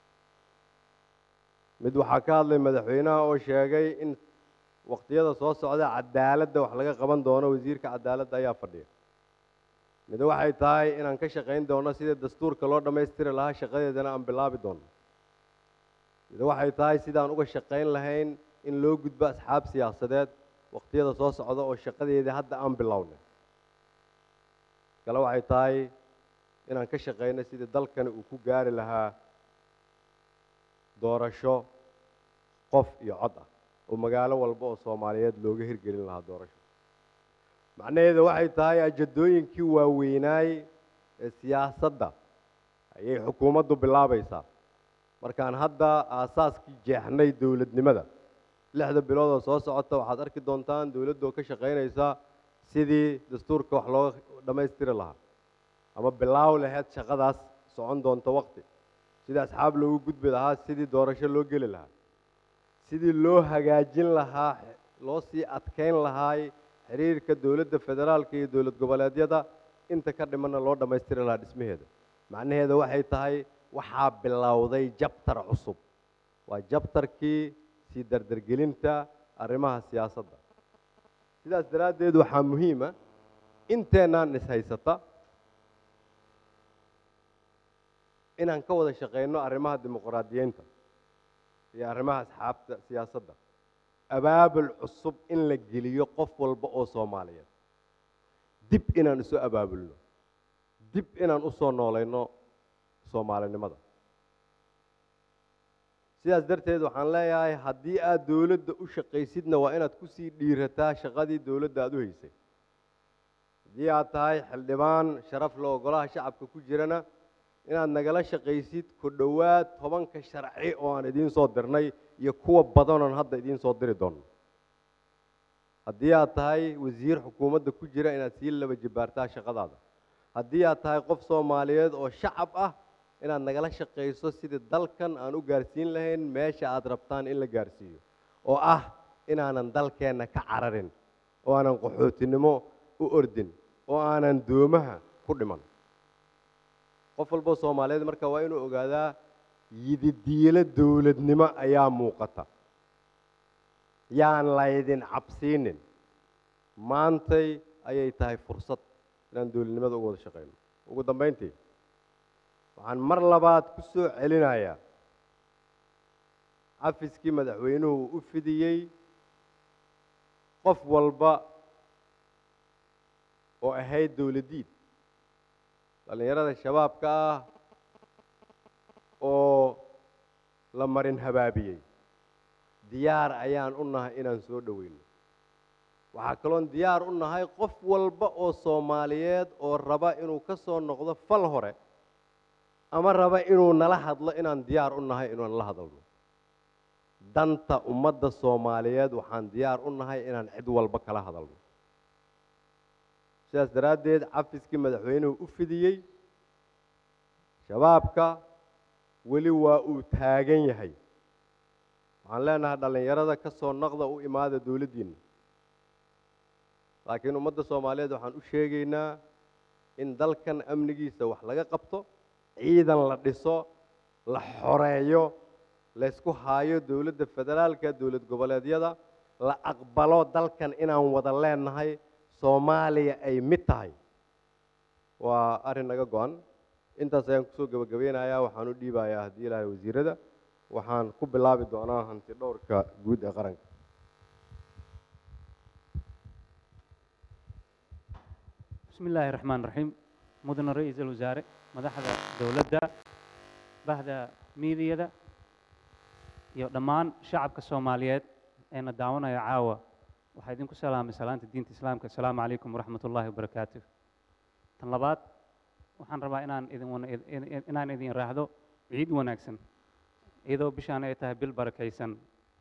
Speaker 18: mid waxaa ka hadlay madaxweynaha oo sheegay in waqtiyada soo socda cadaaladda wax laga qaban doono wasiirka cadaaladda ayaa fadhiya mid waxay tahay inaan ka shaqayn doono sidii dastuurka loo dhammaystiri lahaa shaqadeedana aan bilaabi doono mid waxay tahay sidaan uga shaqayn lahayn in loo gudbo asxaab siyaasadeed waqtiyada soo socda oo shaqadeedii hadda aan bilownay kale waxay tahay inaan ka shaqayno sidii dalkani uu ku gaari lahaa doorasho qof iyo cod ah oo magaalo walba oo soomaaliyeed looga hirgelin lahaa doorasho macnaheedu waxay tahay ajadooyinkii waaweynaay ee siyaasadda ayay xukuumaddu bilaabaysaa markaan hadda aasaaskii jeexnay dowladnimada lixda bilood oo soo socota waxaad arki doontaan dowladdu oo ka shaqaynaysa sidii dastuurka wax looga dhammaystiri lahaa ama bilaaw laheyd shaqadaas socon doonta waqti sidii asxaab loogu gudbi lahaa sidii doorasho loo geli lahaa sidii loo hagaajin lahaa loo sii adkayn lahaay xiriirka dowladda federaalka iyo dowlad goboleedyada inta ka dhimanna loo dhammaystiri lahaa dhismaheeda macnaheeda waxay tahay waxaa bilowday jabtar cusub waa jabtarkii sii dardargelinta arrimaha siyaasadda sidaas daraaddeed waxaa muhiima inteennaan ishaysata inaan ka wada shaqayno arrimaha dimuqraadiyeynta iyo arrimaha asxaabta siyaasadda abaabul cusub in la geliyo qof walba oo soomaaliyeed dib inaan isu abaabulno dib inaan u soo noolayno soomaalinimada sidaas darteed waxaan leeyahay haddii aad dowladda u shaqaysidna waa inaad kusii dhiirataa shaqadii dowladda aada u haysay haddii aad tahay xildhibaan sharaf la ogolaha shacabka ku jirana inaad nagala shaqaysid ku dhowaad tobanka sharci oo aan idiin soo dirnay iyo kuwa badanoon hadda idiin soo diri doonno haddii aad tahay wasiir xukuumadda ku jira inaad sii laba jibaartaa shaqadaada haddii aad tahay qof soomaaliyeed oo shacab ah inaad nagala shaqayso sidii dalkan aan u gaarsiin lahayn meesha aad rabtaan in la gaarsiiyo oo ah inaanan dalkeenna ka cararin oo aanan qaxootinimo u ordin oo aanan doomaha ku dhiman qof walboo soomaaliyeed marka waa inuu ogaadaa yididiilo dowladnimo ayaa muuqata yaan laydin cabsiinin maantay ayay tahay fursad inaan dowladnimada uga wada shaqayno ugu dambayntii waxaan mar labaad ku soo celinayaa cafiskii madaxweynuhu u fidiyey qof walba oo ahayd dowladdiid dhallinyarada shabaabka ah oo la marin habaabiyey diyaar ayaan u nahay inaan soo dhoweyno waxaa kaloon diyaar u nahay qof walba oo soomaaliyeed oo raba inuu ka soo noqdo fal hore ama raba inuu nala hadlo inaan diyaar u nahay inaan la hadalno danta ummadda soomaaliyeed waxaan diyaar u nahay inaan cid walba kala hadalno sidaas daraaddeed cafiskii madaxweynuhu u fidiyey shabaabka weli waa uu taagan yahay waxaan leenahay dhallinyarada ka soo naqda u imaada dowladdiinna laakiin ummadda soomaaliyeed waxaan u sheegaynaa in dalkan amnigiisa wax laga qabto ciidan la dhiso la xoreeyo laysku haayo dowladda federaalka dowlad goboleedyada la aqbalo dalkan inaan wada leenahay soomaaliya ay mid tahay waa arrin naga go-an intaas ayaan kusoo gebagabeynayaa waxaan u dhiibayaa haddii ilaahay wasiirada waxaan ku bilaabi doonaa hanti dhowrka guud ee qaranka
Speaker 19: بسم الله الرحمن الرحيم مدن رئيس الوزراء مدحدا دولدا bahda miidiyada iyo dhammaan shacabka soomaaliyeed eena daawanaya caawa waxaa idinku salaamay salaanta diinta islaamka assalaamu calaykum waraxmat ullaahi wabarakaatu tan labaad waxaan rabaa inaan idin wana- in- inaan idin raahdo ciid wanaagsan iyadoo bishaan ay tahay bil barakaysan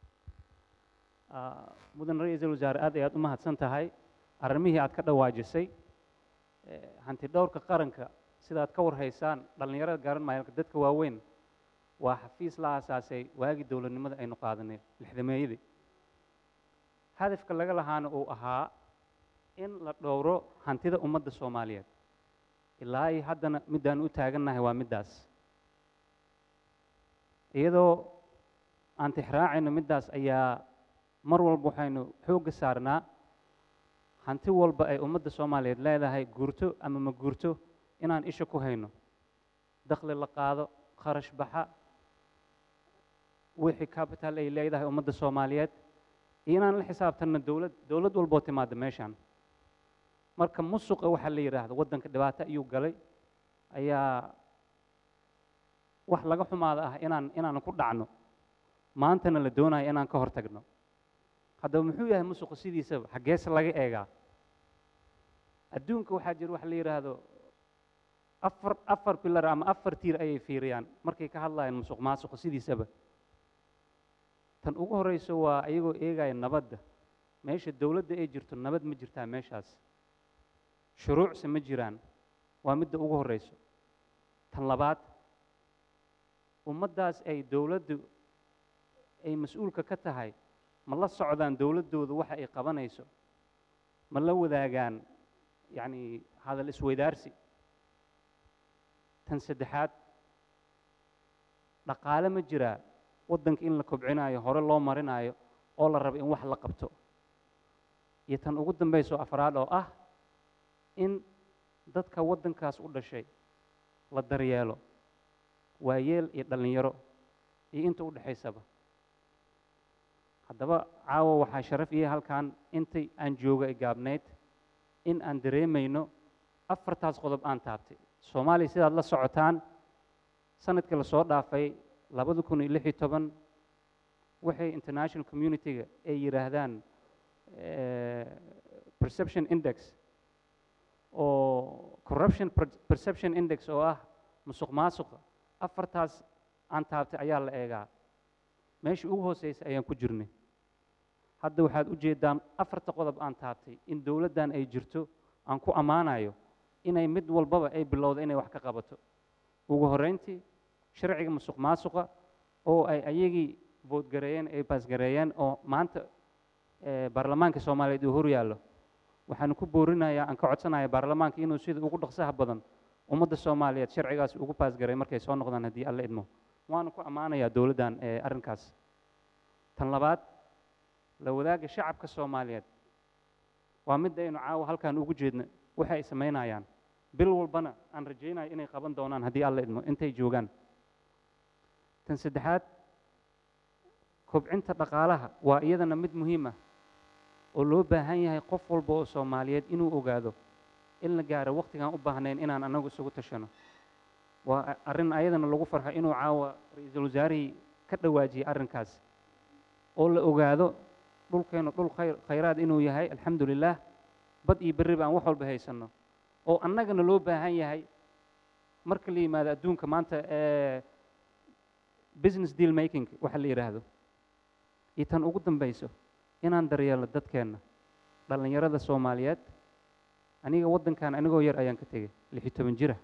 Speaker 19: Ah, mudan ra-iisul wasaare aad ayaad u mahadsan tahay arrimihii aad ka dhawaajisay Eh, hanti dhowrka qaranka sidaad ka warhaysaan dhallinyarada garan maayo dadka waaweyn waa xafiis la aasaasay waagii dowladnimada aynu qaadanay lixdameeyadii hadafka laga lahaana uu ahaa in la dhowro hantida ummadda soomaaliyeed ilaa iyo haddana middaan u taagannahay waa middaas iyadoo aan tixraacayno middaas ayaa mar walba waxaynu xoogga saarnaa hanti walba ay ummadda soomaaliyeed leedahay guurto ama ma guurto inaan isha ku hayno dakhli la qaado kharash baxa wixii capital ay leedahay ummadda soomaaliyeed iyo inaan la xisaabtanno dowlad dowlad walboo timaada meeshaan marka musuqa waxaa la yidhaahdo waddanka dhibaato ayuu galay ayaa wax laga xumaada ah inaan inaan ku dhacno maantana la doonayo inaan ka hortagno haddaba muxuu yahay musuqa sidiisaba xaggeese laga eegaa adduunka waxaa jira wax la yidhaahdo afar afar pilar ama afar tiir ayay fiiriyaan markay ka hadlayaan musuq maasuqa sidiisaba tan ugu horeyso waa iyagoo eegaya nabadda meesha dowladda ay jirto nabad ma jirtaa meeshaas shuruucse ma jiraan waa midda ugu horeyso tan labaad ummaddaas ay dowladdu ay mas-uulka ka tahay ma la socdaan dowladdooda waxa ay qabanayso ma la wadaagaan yacni hadal isweydaarsi tan saddexaad dhaqaale ma jiraa waddanka in la kobcinaayo hore loo marinaayo oo la rabo in wax la qabto iyo tan ugu dambayso afraad oo ah in dadka waddankaas u dhashay la daryeelo waayeel iyo dhallinyaro iyo inta u dhexaysaba haddaba caawa waxaa sharaf iyo halkan intii aan jooga ay gaabnayd in aan dareemayno afartaas qodob aan taabtay soomaaliya sidaad la socotaan sanadkii lasoo dhaafay labada kun iyo lix iyo toban waxay international community-ga ay yidhaahdaan eh, perception index oo corruption per- perception index oo ah musuq maasuqa afartaas aan taabtay ayaa la eegaa meesha ugu hooseysa ayaan ku jirnay hadda waxaad u jeedaan afarta qodob aan taabtay in dowladdan ay jirto aan ku ammaanayo inay mid walbaba ay bilowda inay wax ka qabato ugu horreyntii sharciga musuq maasuqa oo ay ayagii voodgareeyeen ay baasgareeyeen oo maanta eh, baarlamaanka soomaaliyeed uu hor yaallo waxaan ku boorinayaa aan ka codsanaya baarlamaanka inuu sida ugu dhaqsaha badan ummadda soomaaliyeed sharcigaas ugu baasgareey markay soo noqdaan haddii alla idmo waana ku ammaanayaa dowladdan ee arrinkaas tan labaad la wadaagga shacabka soomaaliyeed waa midda aynu caawa halkaan ugu jeedno waxa ay samaynayaan bil walbana aan rajaynayo inay qaban doonaan haddii alla idmo intay joogaan tan saddexaad kobcinta dhaqaalaha waa iyadana mid muhiim ah oo loo baahan yahay qof walba oo soomaaliyeed inuu ogaado in la gaaro waqtigaan u baahnayn inaan annagu isugu tashano waa arrin ayadana lagu farxo inuu caawa ra-iisul wasaarihii ka dhawaajiyey arrinkaas oo la ogaado dhulkeennu dhul khayr khayraad inuu yahay alxamdu lilaah bad iyo berriba aan wax walba haysanno oo annagana loo baahan yahay marka la yimaado adduunka maanta ee business deal making waxa la yidhaahdo iyo tan ugu dambayso inaan daryeelno dadkeenna dhallinyarada soomaaliyeed aniga waddankan anigoo yar ayaan ka tegey lix iyo toban jira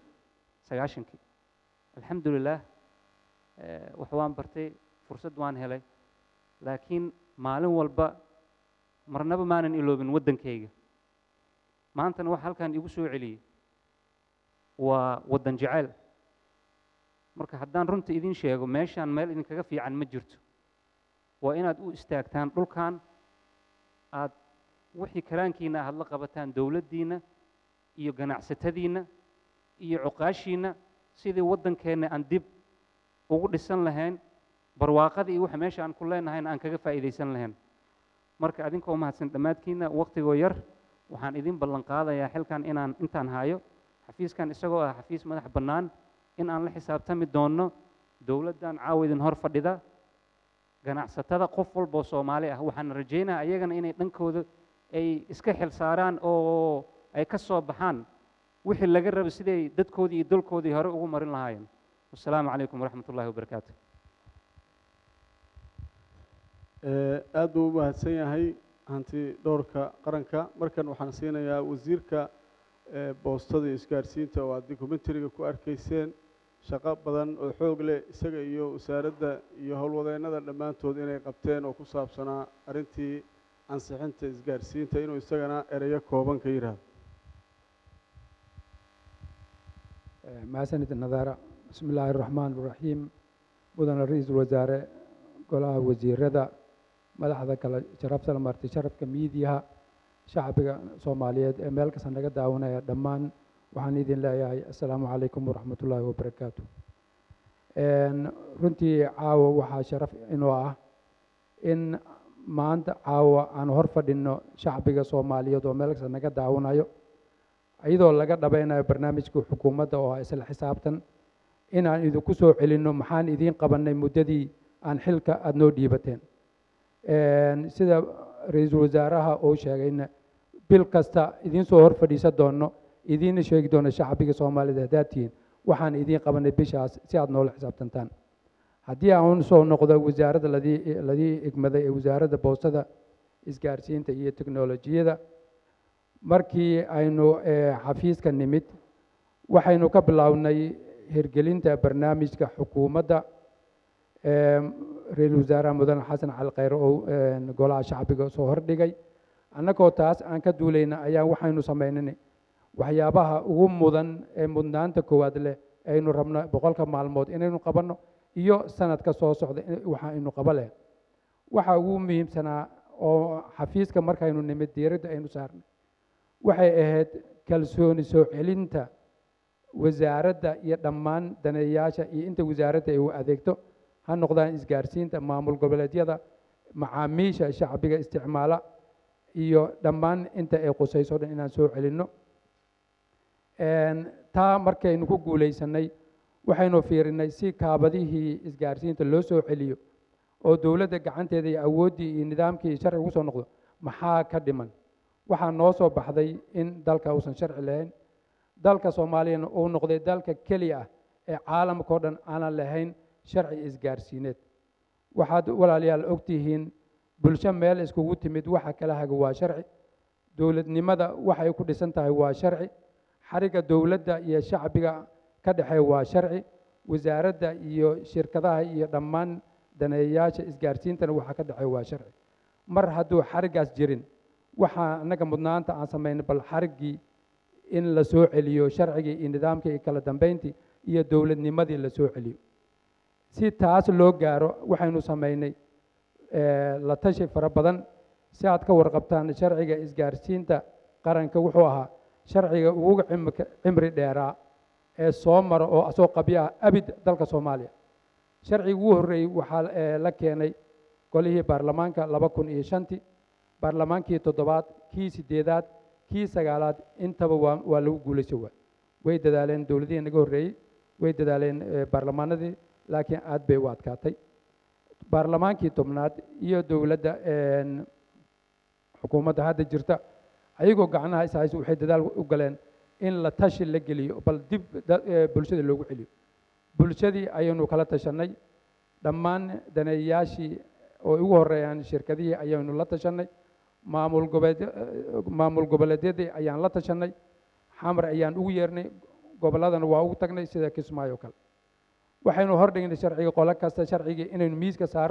Speaker 19: sagaashankii alxamdu lilaah eh, wax waan bartay fursad waan helay laakiin maalin walba marnaba maanan iloobin waddankayga maantana waxa halkan igu soo celiyey waa waddan jeceyl marka haddaan runta idin sheego meeshaan meel idinkaga fiican ma jirto waa inaad u istaagtaan dhulkan aad wixii karaankiina aad la qabataan dowladdiinna iyo ganacsatadiinna iyo cuqaashiinna sidii waddankeenna aan dib ugu dhisan lahayn barwaaqada iyo waxa meesha aan ku leenahayna aan kaga faa'iidaysan lahayn marka adinkoo mahadsan dhammaadkiinna waqtigoo yar waxaan idin ballan qaadayaa xilkan inaan intaan hayo xafiiskan isagoo ah xafiis madax bannaan in aan la xisaabtami doonno dowladdan caawa idin hor fadhida ganacsatada qof walboo soomaali ah waxaan rajaynayaa ayagana inay dhankooda ay iska xil saaraan oo ay ka soo baxaan wixii laga rabo siday dadkoodii iyo dalkoodii hore ugu marin lahaayeen wasalaamu calaykum waraxmat ullahi wabarakaatu
Speaker 1: aad buu u mahadsan yahay hanti dhowrka qaranka markan waxaan siinayaa wasiirka boostada iyo isgaarsiinta oo aad documentariga ku arkayseen shaqo badan oo xoog leh isaga iyo wasaaradda iyo howlwadeennada dhammaantood inay qabteen oo ku saabsanaa arrintii ansixinta isgaarsiinta inuu isagana ereyo kooban ka yidhaahdo
Speaker 20: mahadsanid nadaara bismi illaahi araxmaan iraxiim mudane ra-iisul wasaare golaha wasiirada madaxda kale sharafta la martay sharafka miidiyaha shacbiga soomaaliyeed ee meel kasta naga daawanaya dhammaan waxaan idin leeyahay assalaamu calaykum waraxmat ullaahi wabarakaatu runtii caawa waxaa sharaf inoo ah in maanta caawa aan hor fadhinno shacbiga soomaaliyeed oo meel kasta naga daawanayo iyadoo laga dhabaynayo barnaamijka xukuumadda oo ah isla xisaabtan inaan idinku soo celinno maxaan idiin qabannay muddadii aan xilka aada noo dhiibateen sida ra-iisul wasaaraha uu sheegayna bil kasta idiin soo hor fadhiisan doonno idiinna sheegi doono shacbiga soomaaliyeed haddaad tihiin waxaan idiin qabanay bishaas si aad noola xisaabtantaan haddii aan soo noqdo wasaaradda ladii ladii igmaday ee wasaaradda boostada isgaarsiinta iyo teknolojiyada markii aynu xafiiska nimid waxaynu ka bilownay hirgelinta barnaamijka xukuumadda ra-iisul wasaaraha mudane xasan cali khayre oo golaha shacbiga soo hordhigay annagoo taas aan ka duulayna ayaa waxaynu samaynay waxyaabaha ugu mudan ee mudnaanta koowaad leh aynu rabno boqolka maalmood inaynu qabanno iyo sanadka soo socda waxa aynu qaba leh waxa ugu muhiimsanaa oo xafiiska markaynu nimid diiradda aynu saarnay waxay ahayd kalsooni soo celinta wasaaradda iyo dhammaan daneeyayaasha iyo inta wasaaradda ay u adeegto ha noqdaan isgaarsiinta maamul goboleedyada macaamiisha shacbiga isticmaala iyo dhammaan inta ay qusayso dhan inaan soo celinno taa markaynu ku guulaysanay waxaynu fiirinay si kaabadihii isgaarsiinta loo soo celiyo oo dowladda gacanteeda iyo awooddii iyo nidaamkii iyo sharci ugu soo noqdo maxaa ka dhiman waxaa noo soo baxday in dalka uusan sharci lahayn dalka soomaaliyana uu noqday dalka keliya ah ee caalamka oo dhan aanan lahayn sharci isgaarsiineed waxaad walaalayaal ogtihiin bulsho meel iskugu timid waxa kala haga waa sharci dowladnimada waxay ku dhisan tahay waa sharci xariga dowladda iyo shacbiga ka dhexeeya waa sharci wasaaradda iyo shirkadaha iyo dhammaan daneeyayaasha isgaarsiintana waxa ka dhexeeya waa sharci mar hadduu xarigaas jirin waxaa annaga mudnaanta aan samaynay bal xariggii in la soo celiyo sharcigii iyo nidaamkii iyo kala dambeyntii iyo dowladnimadii la soo celiyo si taas loo gaaro waxaynu samaynay la tashi fara badan si aad ka warqabtaan sharciga isgaarsiinta qaranka wuxuu ahaa sharciga ugu cimri dheeraa ee soo mara oo asoo qabyo ah abid dalka soomaaliya sharcigii ugu horreeyey waxaa la keenay golihii baarlamaanka laba kun iyo shantii baarlamaankii toddobaad kii siddeedaad kii sagaalaad intaba waa waa lagu guulayso waa way dadaaleen dowladihii naga horreeyey way dadaaleen baarlamaanadii laakiin aad bay u adkaatay baarlamaankii tobnaad iyo dowladda xukuumadda hadda jirta ayagoo gacnaha ishayso waxay dadaal u galeen in la tashi la geliyo bal dib bulshada loogu celiyo bulshadii ayaynu kala tashanay dhammaan daneeyayaashii oo ugu horreeyaan shirkadihii ayaynu la tashanay maamul goboleed maamul goboleedyadii ayaan la tashanay xamar ayaan ugu yeernay gobolladana waa ugu tagnay sida kismaayo kale waxaynu hordhignay sharciga qolo kasta sharcigii inaynu miiska saarno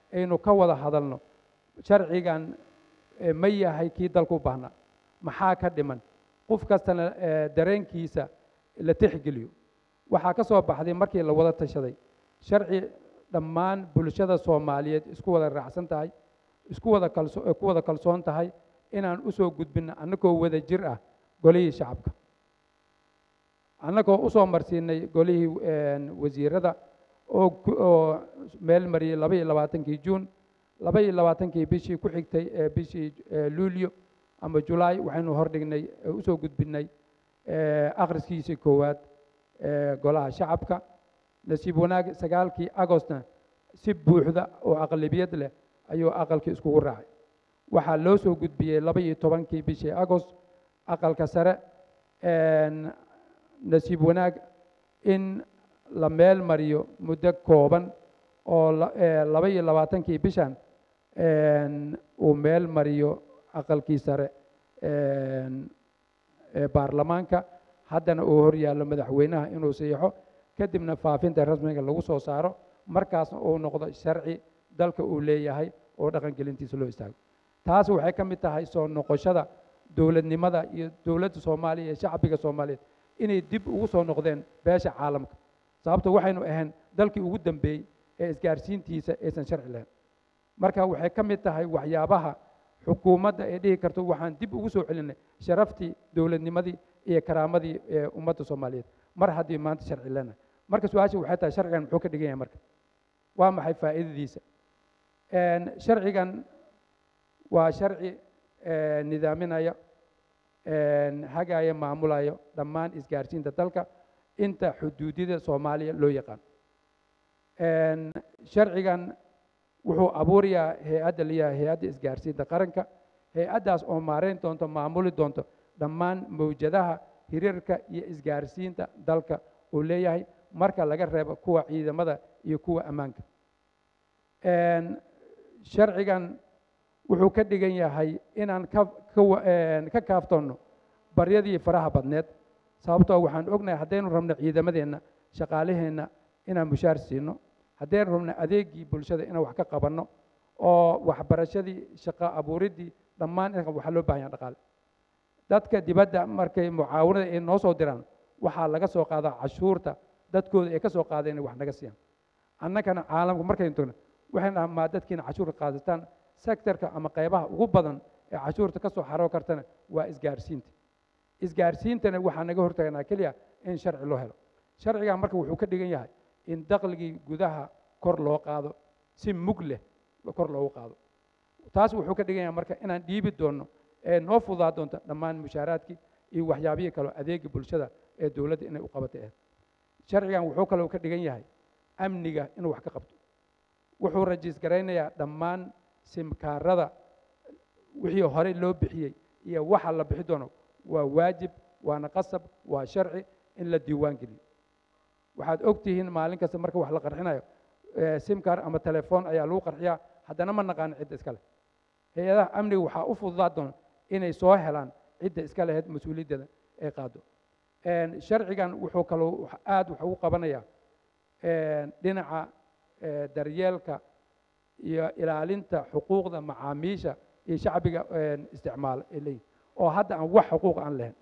Speaker 20: aynu ka wada hadalno sharcigan eh, ma yahay kii dalku u baahnaa maxaa ka dhiman qof kastana eh, dareenkiisa la tixgeliyo waxaa ka soo baxday markii la wada tashaday sharci dhammaan bulshada soomaaliyeed isku wada raacsan tahay isku wada kalso eh, ku wada kalsoon tahay inaan u soo gudbinno annagoo wada jir ah golihii shacabka annagoo u soo marsiinay golihii een, wasiirada oo ku- oo meel mariyey laba iyo labaatankii juun laba iyo labaatankii bishii ku xigtay ee bishii eh, luulyo ama julaay waxaynu hordhignay ee usoo gudbinay eh, akhriskiisii koowaad ee golaha shacabka nasiib wanaag sagaalkii agostna si buuxda oo aqlabiyad leh ayuu aqalkii iskugu raacay waxaa loo soo gudbiyey laba iyo tobankii bishii agost aqalka sare een, nasiib wanaag in la meel mariyo muddo kooban oo la- ee, laba iyo labaatankii bishan een, uu meel mariyo aqalkii sare een, ee baarlamaanka haddana uu hor yaallo madaxweynaha inuu siixo kadibna faafinta rasmiga lagu soo saaro markaasna uu noqdo sharci dalka uu leeyahay oo dhaqangelintiisa loo istaago taas waxay ka mid tahay soo noqoshada dowladnimada iyo dowladda soomaaliya iyo shacbiga soomaaliyeed inay dib ugu soo noqdeen beesha caalamka sababto waxaynu ahayn dalkii ugu dambeeyey ee isgaarsiintiisa aysan sharci lahayn marka waxay ka mid tahay waxyaabaha xukuumadda ay dhihi karto waxaan dib ugu soo celinay sharaftii dowladnimadii iyo karaamadii ee ummadda soomaaliyeed mar haddii maanta sharci leenahay marka su-aasha waxay tahay sharcigan muxuu ka dhigan yahay marka waa maxay faa'iidadiisa Een, sharcigan waa sharci ee, nidaaminaya een, hagaya maamulayo dhammaan isgaarsiinta dalka inta xuduudida soomaaliya loo yaqaan Een, sharcigan wuxuu abuurayaa hay-adda layahay hay-adda isgaarsiinta qaranka hay-addaas oo maareyn doonto maamuli doonto dhammaan mawjadaha hiriirka iyo isgaarsiinta dalka uu leeyahay marka laga reebo kuwa ciidamada iyo kuwa ammaanka Een, sharcigan wuxuu ka dhigan yahay inaan ka ka wa- een, ka kaaftoonno baryadii faraha badneed sababtoo waxaan ognahay haddaynu rabno ciidamadeenna shaqaalaheenna inaan mushaar siino haddaynu rabno adeegii bulshada inaan wax ka qabanno oo waxbarashadii shaqo abuuriddii dhammaan in waxaa loo baahan yahay dhaqaale dadka dibadda markay mucaawanada ay noo soo diraan waxaa laga soo qaadaa cashuurta dadkooda ay ka soo qaadeen inay wax naga siiyaan annagana caalamka markaynu tagno waxaynu dhahaa maa dadkiina cashuurka qaadataan sektorka ama qaybaha ugu badan ee cashuurta ka soo xaroo kartana waa isgaarsiinta isgaarsiintana waxaa naga hortaganaa keliya in sharci loo helo sharcigan marka wuxuu ka dhigan yahay in dakhligii gudaha kor loo qaado si mug leh kor loogu qaado taas wuxuu ka dhigan yahay marka inaan dhiibi doonno ee noo fudaa doonto dhammaan mushaaraadkii iyo waxyaabihii kaloo adeegii bulshada ee dowladda inay u qabatay ahayd sharcigan wuxuu kaloo ka dhigan yahay amniga inuu wax ka qabto wuxuu rajiis garaynayaa dhammaan simkaarada wixii horey loo bixiyey iyo waxa la bixi doono waa waajib waana qasab waa sharci in la diiwaan geliyo waxaad og tihiin maalin kasta marka wax la qarxinayo eh, simkar ama telefoon ayaa lagu qarxiyaa haddana ma naqaano cidda iska leh hay-adaha amniga waxaa u fududaa doona inay soo helaan cidda iska lahayd mas-uuliyaddeeda ay qaado Een, sharcigan wuxuu kaloo wax- aad wax ugu qabanayaa een, dhinaca eh, daryeelka iyo ilaalinta xuquuqda macaamiisha iyo shacbiga een, isticmaala ay leeyihin oo hadda aan wax xuquuq aan lahayn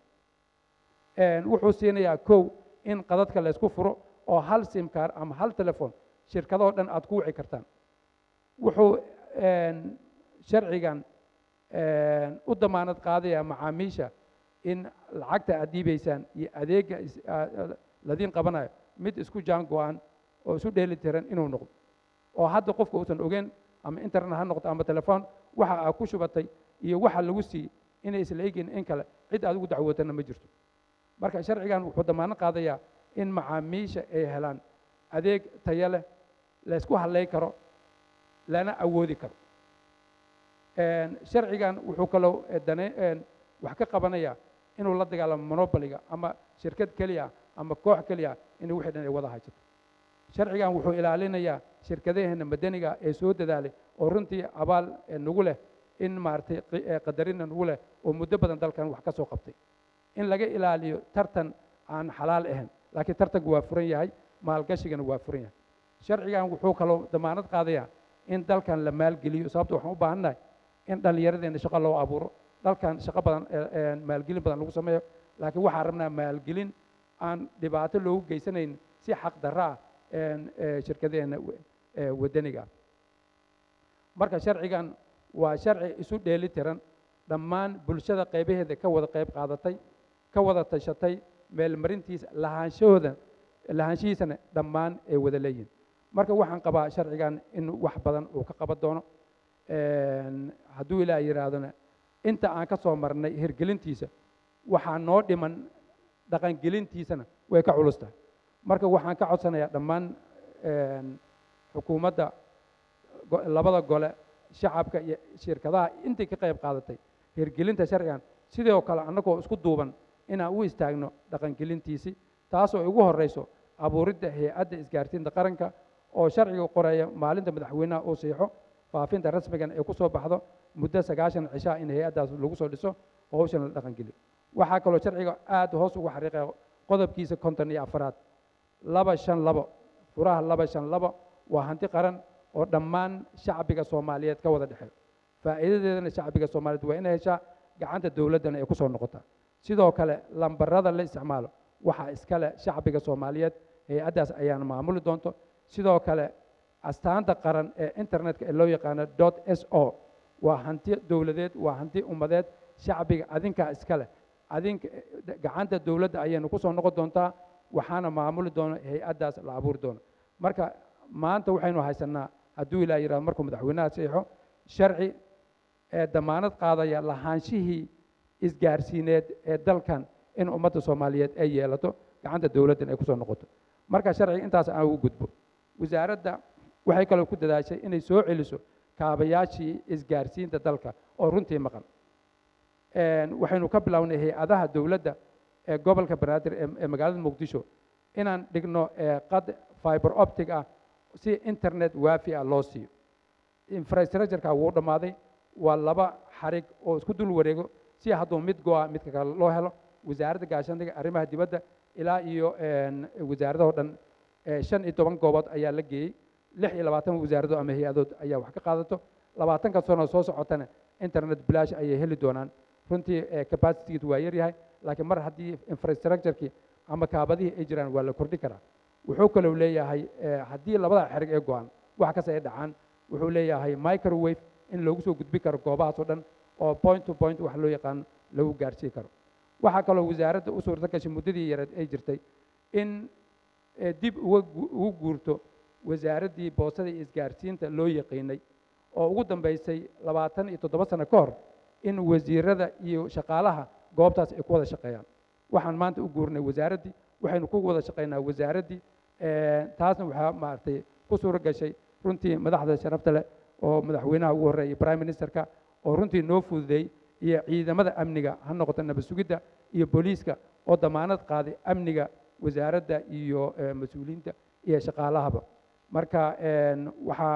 Speaker 20: Een, wuxuu siinayaa kow in qadadka la isku furo oo hal simkaar ama hal telefoon shirkadoo dhan aad ku wici kartaan wuxuu een, sharcigan een, u damaanad qaadayaa macaamiisha in lacagta aad dhiibaysaan iyo adeegga is- aa- ladiin qabanayo mid isku jaan go-an oo isu dheeli tiran inuu noqdo oo hadda qofka uusan ogeyn ama internet ha noqdo ama telefoon waxa aad ku shubatay iyo waxa lagu siiyey inay isla egin in kale cid aad ugu dacwootana ma jirto marka sharcigan wuxuu damaanad qaadayaa in macaamiisha ay helaan adeeg tayo leh la isku halleyn karo lana awoodi karo Een, sharcigan wuxuu kaloo eh, dane een, wax ka qabanayaa inuu la dagaalamo monopoliga ama shirkad keliya ama koox keliya inay wixii dhan ay wada haysato sharcigan wuxuu ilaalinayaa shirkadaheena madaniga ee soo dadaalay oo runtii abaal eh, nagu leh in maaragtay qi- eh, qadarina nagu leh oo muddo badan dalkan wax ka soo qabtay in laga ilaaliyo tartan aan xalaal ahayn laakiin tartanku waa furan yahay maalgashigana waa furan yahay sharcigan wuxuu kaloo damaanad qaadayaa in dalkan la maalgeliyo sababto waxaan u baahannahay in dhallinyaradeenna shaqo loo abuuro dalkan shaqo badan maalgelin badan lagu sameeyo laakiin waxaan rabnaa maalgelin aan dhibaato loogu geysanayn si xaq darra ah shirkadeenna waddaniga ah marka sharcigan waa sharci isu dheeli tiran dhammaan bulshada qaybaheeda ka wada qayb qaadatay ka wada tashatay meelmarintiisa lahaanshahooda lahaanshihiisana dhammaan ay wada leeyihin marka waxaan qabaa sharcigan in wax badan uu ka qaban doono hadduu ilaah yidhaahdona inta aan ka soo marnay hirgelintiisa waxaa noo dhiman dhaqangelintiisana way ka culus tahay marka waxaan ka codsanayaa dhammaan xukuumadda labada gole shacabka iyo shirkadaha intii ka qayb qaadatay hirgelinta sharcigan sidoo kale annagoo isku duuban inaan u istaagno dhaqangelintiisii taasoo ugu horrayso abuuridda hay-adda isgaarsiinta qaranka oo sharciga qoraya maalinta madaxweynaha uu siixo faafinta rasmigan ay ku soo baxdo muddo sagaashan cishaa in hay-addaas lagu soo dhiso howshan la dhaqangeliyo waxaa kaloo sharciga aad hoos ugu xariiqaya qodobkiisa konton iyo afaraad laba shan labo furaha laba shan labo waa hanti qaran oo dhammaan shacbiga soomaaliyeed ka wada dhexeeyo faa'iidadeedana shacbiga soomaaliyeed waa inay heshaa gacanta dowladdana ay ku soo noqotaa sidoo kale lambarada la isticmaalo waxaa iskale shacbiga soomaaliyeed hay-addaas ayaana maamuli doonto sidoo kale astaanta qaran ee internetka ee loo yaqaano dot s o waa hanti dowladeed waa hanti ummadeed shacbiga adinkaa iskale adinka gacanta dowladda ayaynu ku soo noqon doontaa waxaana maamuli doono hay-addaas la abuuri doono marka maanta waxaynu haysanaa hadduu ilaa yidhahdo markuu madaxweynaha saxiixo sharci ee damaanad qaadaya lahaanshihii isgaarsiineed ee dalkan in ummadda soomaaliyeed ay yeelato gacanta dowladdan ay ku soo noqoto marka sharciga intaas aan ugu gudbo wasaaradda waxay kaloo ku dadaashay inay soo celiso kaabayaashii isgaarsiinta dalka oo runtii maqan waxaynu ka bilownay hay-adaha dowladda ee gobolka banaadir ee magaalada muqdisho inaan dhigno qad fiber optic ah si internet waafi ah loo siiyo infrastructureka wuu dhammaaday waa laba xarig oo isku dul wareego si hadduu mid go-a midka kale loo helo wasaaradda gaashaandhiga arrimaha dibadda ilaa iyo wasaaradahoo dhan shan iyo toban goobood ayaa la geeyey lix iyo labaatan wasaaradood ama hay-adood ayaa wax ka qaadato labaatanka sano soo socotana internet bilaash ayay heli doonaan runtii capacitigeed waa yaryahay laakiin mar haddii infrastructurekii ama kaabadihii ay jiraan waa la kordhin karaa wuxuu kaloo leeyahay haddii labada xerig ee go-an wax kasta ay dhacaan wuxuu leeyahay microwave in loogu soo gudbin karo goobahaas oo dhan oo point to point wax loo yaqaan lagu gaarsiin karo waxaa kaloo wasaaradda u suurta gashay muddadii yareed ay jirtay in dib uga ugu guurto wasaaraddii boosada iyo isgaarsiinta loo yaqiinay oo ugu dambaysay labaatan iyo toddoba sano ka hor in wasiirada iyo shaqaalaha goobtaas ay ku wada shaqeeyaan waxaan maanta u guurnay wasaaraddii waxaynu ku wada shaqaynaa wasaaraddii taasna waxaa maaragtay ku suuro gashay runtii madaxda sharafta leh oo madaxweynaha ugu horreeyay prime ministerka oo runtii noo fududeey iyo ciidamada amniga ha noqoto nabad sugidda iyo booliiska oo damaanad qaaday amniga wasaaradda iyo mas-uuliyiinta iyo shaqaalahaba marka waxaa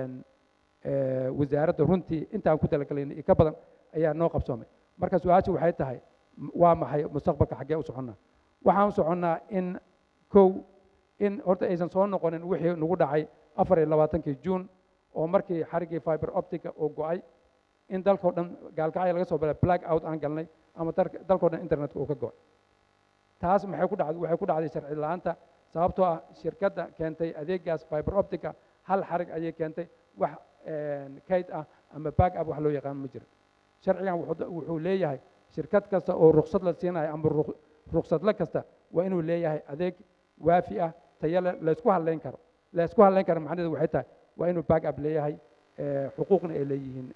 Speaker 20: wasaaradda runtii intaan ku talagalayna iyo ka badan ayaa noo qabsoomay marka su-aasha waxay tahay waa maxay mustaqbalka xaggee u soconnaa waxaan u soconnaa in kow in horta aysan soo noqonin wixii nagu dhacay afar iyo labaatankii juun oo markii xariggii fiber optica uu go-ay in dalkao dhan gaalkacya laga soo balay black out aan galnay ama dalkao dhan internetka uu ka go-ay taas maxay ku dhacday waxay ku dhacday sharci la-aanta sababtoo ah shirkadda keentay adeegaas fiber optica hal xarig ayay keentay wax kayd ah ama back up wax loo yaqaan ma jiro sharcigan wuxuu leeyahay shirkad kasta oo ruksad la siinayo ama ruksadle kasta waa inuu leeyahay adeeg waafi ah tayale laysku hadlayn karo laysku hadlayn karo macnaheedu waxay tahay waa inuu back up leeyahay xuquuqna ay leeyihiin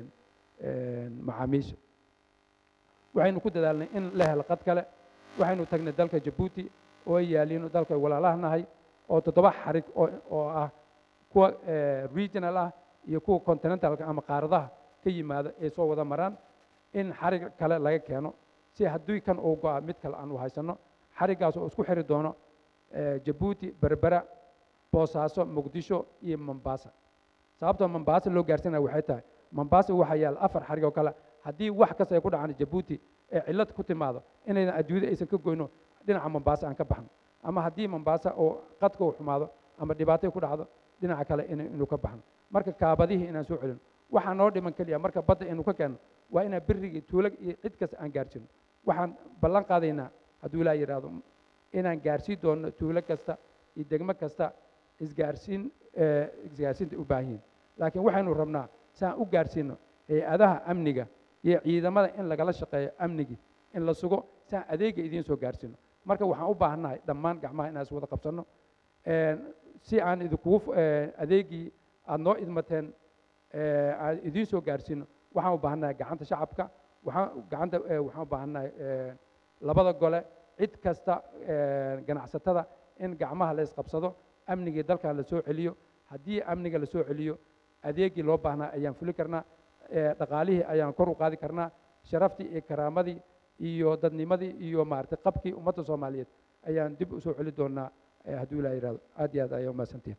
Speaker 20: macaamiisha waxaynu ku dadaalnay in la helo qad kale waxaynu tagnay dalka jabuuti oo ay yaaliin dalka walaalaha nahay oo toddoba xarig oo ah kuwa regional ah iyo kuwa continentalka ama qaaradaha ka yimaada ay soo wada maraan in xarig kale laga keeno si haddii kan uu go-a mid kale aan u haysanno xariggaas oo isku xiri doono jabuuti berbera boosaaso muqdisho iyo mombasa sababtoo mombasa loo gaarsiinaya waxay tahay mombasa waxaa yaal afar xarig oo kale haddii wax kasta ay ku dhacaan jabuuti ee cillad ku timaado inaydan adduunyada aysan ka goyno dhinaca mombasa aan ka baxno ama haddii mombasa oo qadka uu xumaado ama dhibaatay ku dhacdo dhinaca kale in- inuu ka baxno marka kaabadihii inaan soo celino waxaa noo dhiman keliya marka badda inuu ka keenno waa inaan berrigii tuulo iyo cid kasta aan gaarsiino waxaan ballan qaadaynaa hadduu ilaa yidhaahdo inaan gaarsiin doono tuulo kasta iyo degmo kasta isgaarsiin eh, isgaarsiinta u baahan yihiin laakiin waxaynu rabnaa si aan u gaarsiino hay-adaha amniga iyo ciidamada in lagala shaqeeyo amnigii in la sugo si aan adeega idiin soo gaarsiino marka waxaan u baahannahay dhammaan gacmaha inaan is wada qabsanno Een, si aan idinkugu f- eh, adeegii aada noo idmateen eh, aan idiin soo gaarsiino waxaan u baahannahay gacanta shacabka waxaan gacanta eh, waxaan u baahannahay eh, labada gole cid kasta eh, ganacsatada in gacmaha la isqabsado amnigii dalkan la soo celiyo haddii amniga la soo celiyo adeegii loo baahnaa ayaan fuli karnaa eh, dhaqaalihii ayaan kor u qaadi karnaa sharaftii iyo karaamadii iyo dadnimadii iyo maaragtay qabkii ummadda soomaaliyeed ayaan dib u soo celi doonaa eh, hadduu ilaa yidhahdo aad iyo aad ayaa umahadsantihin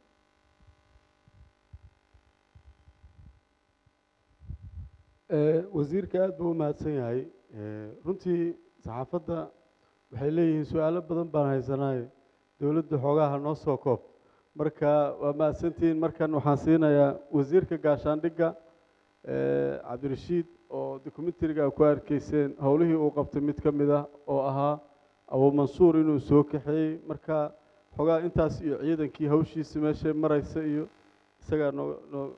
Speaker 1: Eh, wasiirka aad buu u mahadsan yahay Eh, runtii saxaafadda waxay leeyihiin su-aalo badan baan haysanahay dowladda xoogaha noo soo koob marka waa mahadsantihiin markan waxaan siinayaa wasiirka gaashaandhigga eh, cabdirashiid oo dokumentariga ku arkayseen howlihii uu qabtay mid ka mid ah oo ahaa abu mansuur inuu soo kaxeeyey marka xoogaa intaas iyo ciidankii hawshiisa meeshay maraysa iyo isagaa noo noo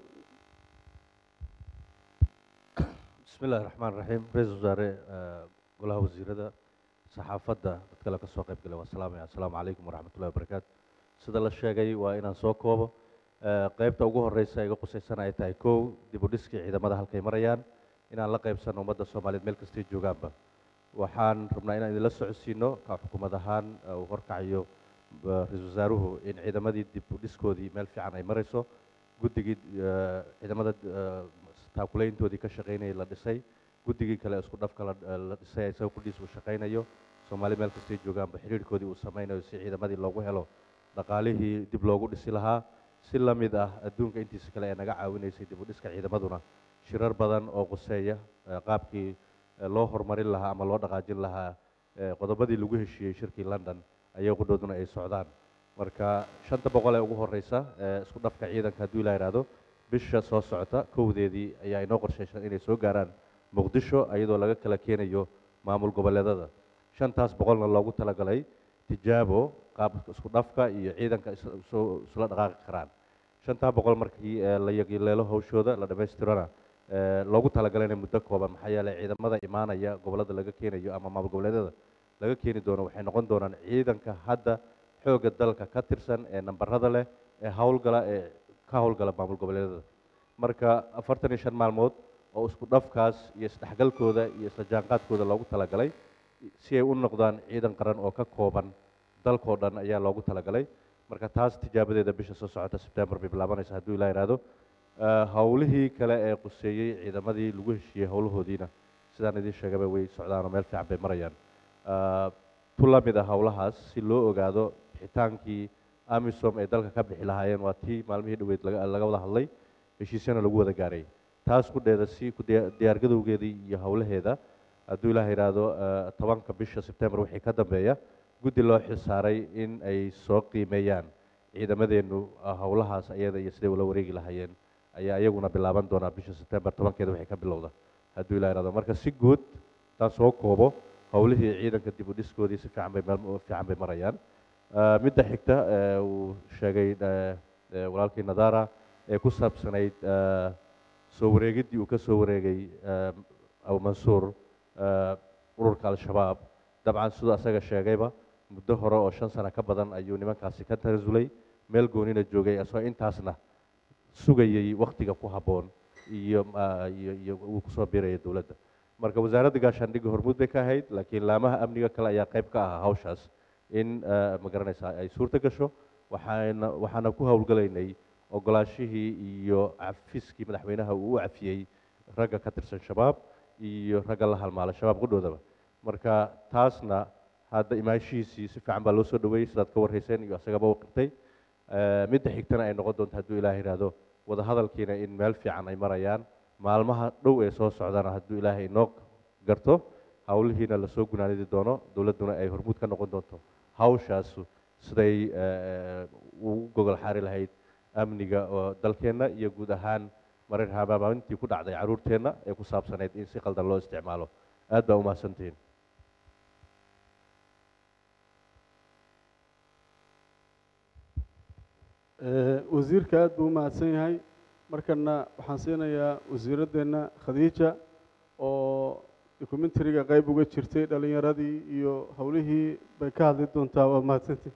Speaker 21: بسم الله الرحمن الرحيم رئيس وزراء golaha wasiirada saxaafadda dad kale ka soo qayb galay waa salaamaya assalaamu calaykum waraxmat ullahi wabarakaatu sida la sheegay waa inaan soo koobo Eh, qaybta ugu horeysa iga qusaysan ay tahay kow dib u dhiskii ciidamada halkay marayaan inaan la qaybsano ummadda soomaaliyeed meel kastay joogaanba waxaan rabnaa inaan idinla socodsiino ka xukuumad ahaan eh, uu horkacayo eh, ra-iisul wasaaruhu in ciidamadii dib u dhiskoodii meel fiican ay marayso guddigii eh, ciidamada eh, taakulayntoodii ka shaqaynayay la dhisay guddigii kale isku dhafka la la dhisay isaga kudhiis uu shaqaynayo soomaali meel kastay joogaanba xiriirkoodii uu samaynayo si ciidamadii loogu helo dhaqaalihii dib loogu dhisi lahaa si la mid ah adduunka intiisa kale ee naga caawinaysay dib u dhiska ciidamaduna shirar badan oo quseeya eh, qaabkii eh, loo horumarin lahaa ama loo dhaqaajin lahaa eh, qodobadii lagu heshiiyey shirkii london ayay qudhooduna ay socdaan marka shanta boqol ee ugu horeysa ee isku dhafka ciidanka hadduu ilaa yidhaahdo bisha soo socota kowdeedii ayaa inoo qorshaysan inay soo gaaraan muqdisho iyadoo laga kala keenayo maamul goboleedada shantaas boqolna loogu talagalay tijaabo qaabka isku dhafka iyo ciidanka is- isu- isula dhaqaaqi karaan shantaa boqol markii eh, la yagileelo hawshooda la dhammaystirana eh, loogu talagalay inay muddo kooban maxaa yeelay ciidamada imaanaya gobollada laga keenayo ama maamul goboleedyada laga keeni doono waxay noqon doonaan ciidanka hadda xoogga dalka ka tirsan ee nambarada leh ee howlgala ee ka howlgala maamul goboleedyada marka afartan iyo shan maalmood oo isku dhafkaas iyo isdhexgalkooda iyo isla jaanqaadkooda loogu talagalay si ay u noqdaan ciidan qaran oo ka kooban dalkoo dhan ayaa loogu talagalay marka taas tijaabadeeda bisha soo socota sebtembar bay bilaabanaysa hadduu ilaa yidhaahdo Eh, howlihii kale ee quseeyey ciidamadii lagu heshiiyey howlahoodiina sidaan idiin sheegaba way socdaan oo meel fiican bay marayaan Eh, tu la mid ah howlahaas si loo ogaado bixitaankii amisom ay dalka ka bixi lahaayeen waa tii maalmihii dhoweyd laga laga wada hadlay heshiisyana lagu wada gaaray taas ku dheeda si ku diya- diyaargadowgeedii iyo howlaheeda hadduu ilaah yidhaahdo eh, tobanka bisha sebtembar wixii ka dambeeya guddi loo xilsaaray in ay soo qiimeeyaan ciidamadeennu ah, howlahaas ayada iyo siday ula wareegi lahaayeen ayaa iyaguna bilaaban doonaa bisha sebtembar tobankeeda waxay ka bilowda hadduu ilaah yidhahdo marka si guud taan soo koobo howlihii ciidanka dib u dhiskoodii si fiican bay meel fiican bay marayaan Eh, midda xigta eh, uu sheegay eh, eh, walaalkii nadara ee ku saabsanayd eh, soo wareegiddii uu ka soo wareegay eh, abu mansuur eh, ururka al-shabaab dabcan siduu asaga sheegayba muddo hore oo shan sano ka badan ayuu nimankaasi ka tanasulay meel goonina joogay asoo intaasna sugayay wakhtiga ku habboon iyo ah, iyo iyo uu kusoo biiraya dowladda marka wasaaradda gaashaandhigga hormuud bay ka ahayd laakiin laamaha amniga kale ayaa qayb ka ahaa hawshaas in eh, ma garanaysaa ay suurto gasho waxaana waxaana ku howlgalaynay ogolaashihii iyo cafiskii madaxweynaha uu u cafiyey ragga ka tirsan shabaab iyo ragga la halmaala shabaab qudhoodaba marka taasna hadda imaanshihiisii si fiican baa loo soo dhaweeyey sidaad ka warrayseen iyo asagaba u qirtay Eh, midda xigtana ay noqon doonto hadduu ilaah yidhaahdo wadahadalkiina in meel fiican ay marayaan maalmaha dhow ee soo socdana hadduu ilaahay inoo garto howlihiina lasoo gunaanidi doono dowladduna ay hormuud ka noqon doonto hawshaas siday eh, ugu gogol xaari lahayd amniga oo dalkeenna iyo guud ahaan marar habaabaintii ku dhacday carruurteenna ee ku saabsanayd in si qaldan loo isticmaalo aad baa umahadsantihiin
Speaker 1: wasiirka aad buu u mahadsan yahay markana waxaan siinayaa wasiiraddeena khadiija oo documentariga qayb uga jirtay dhalinyaradii iyo howlihii bay ka hadli doontaa waa mahadsantii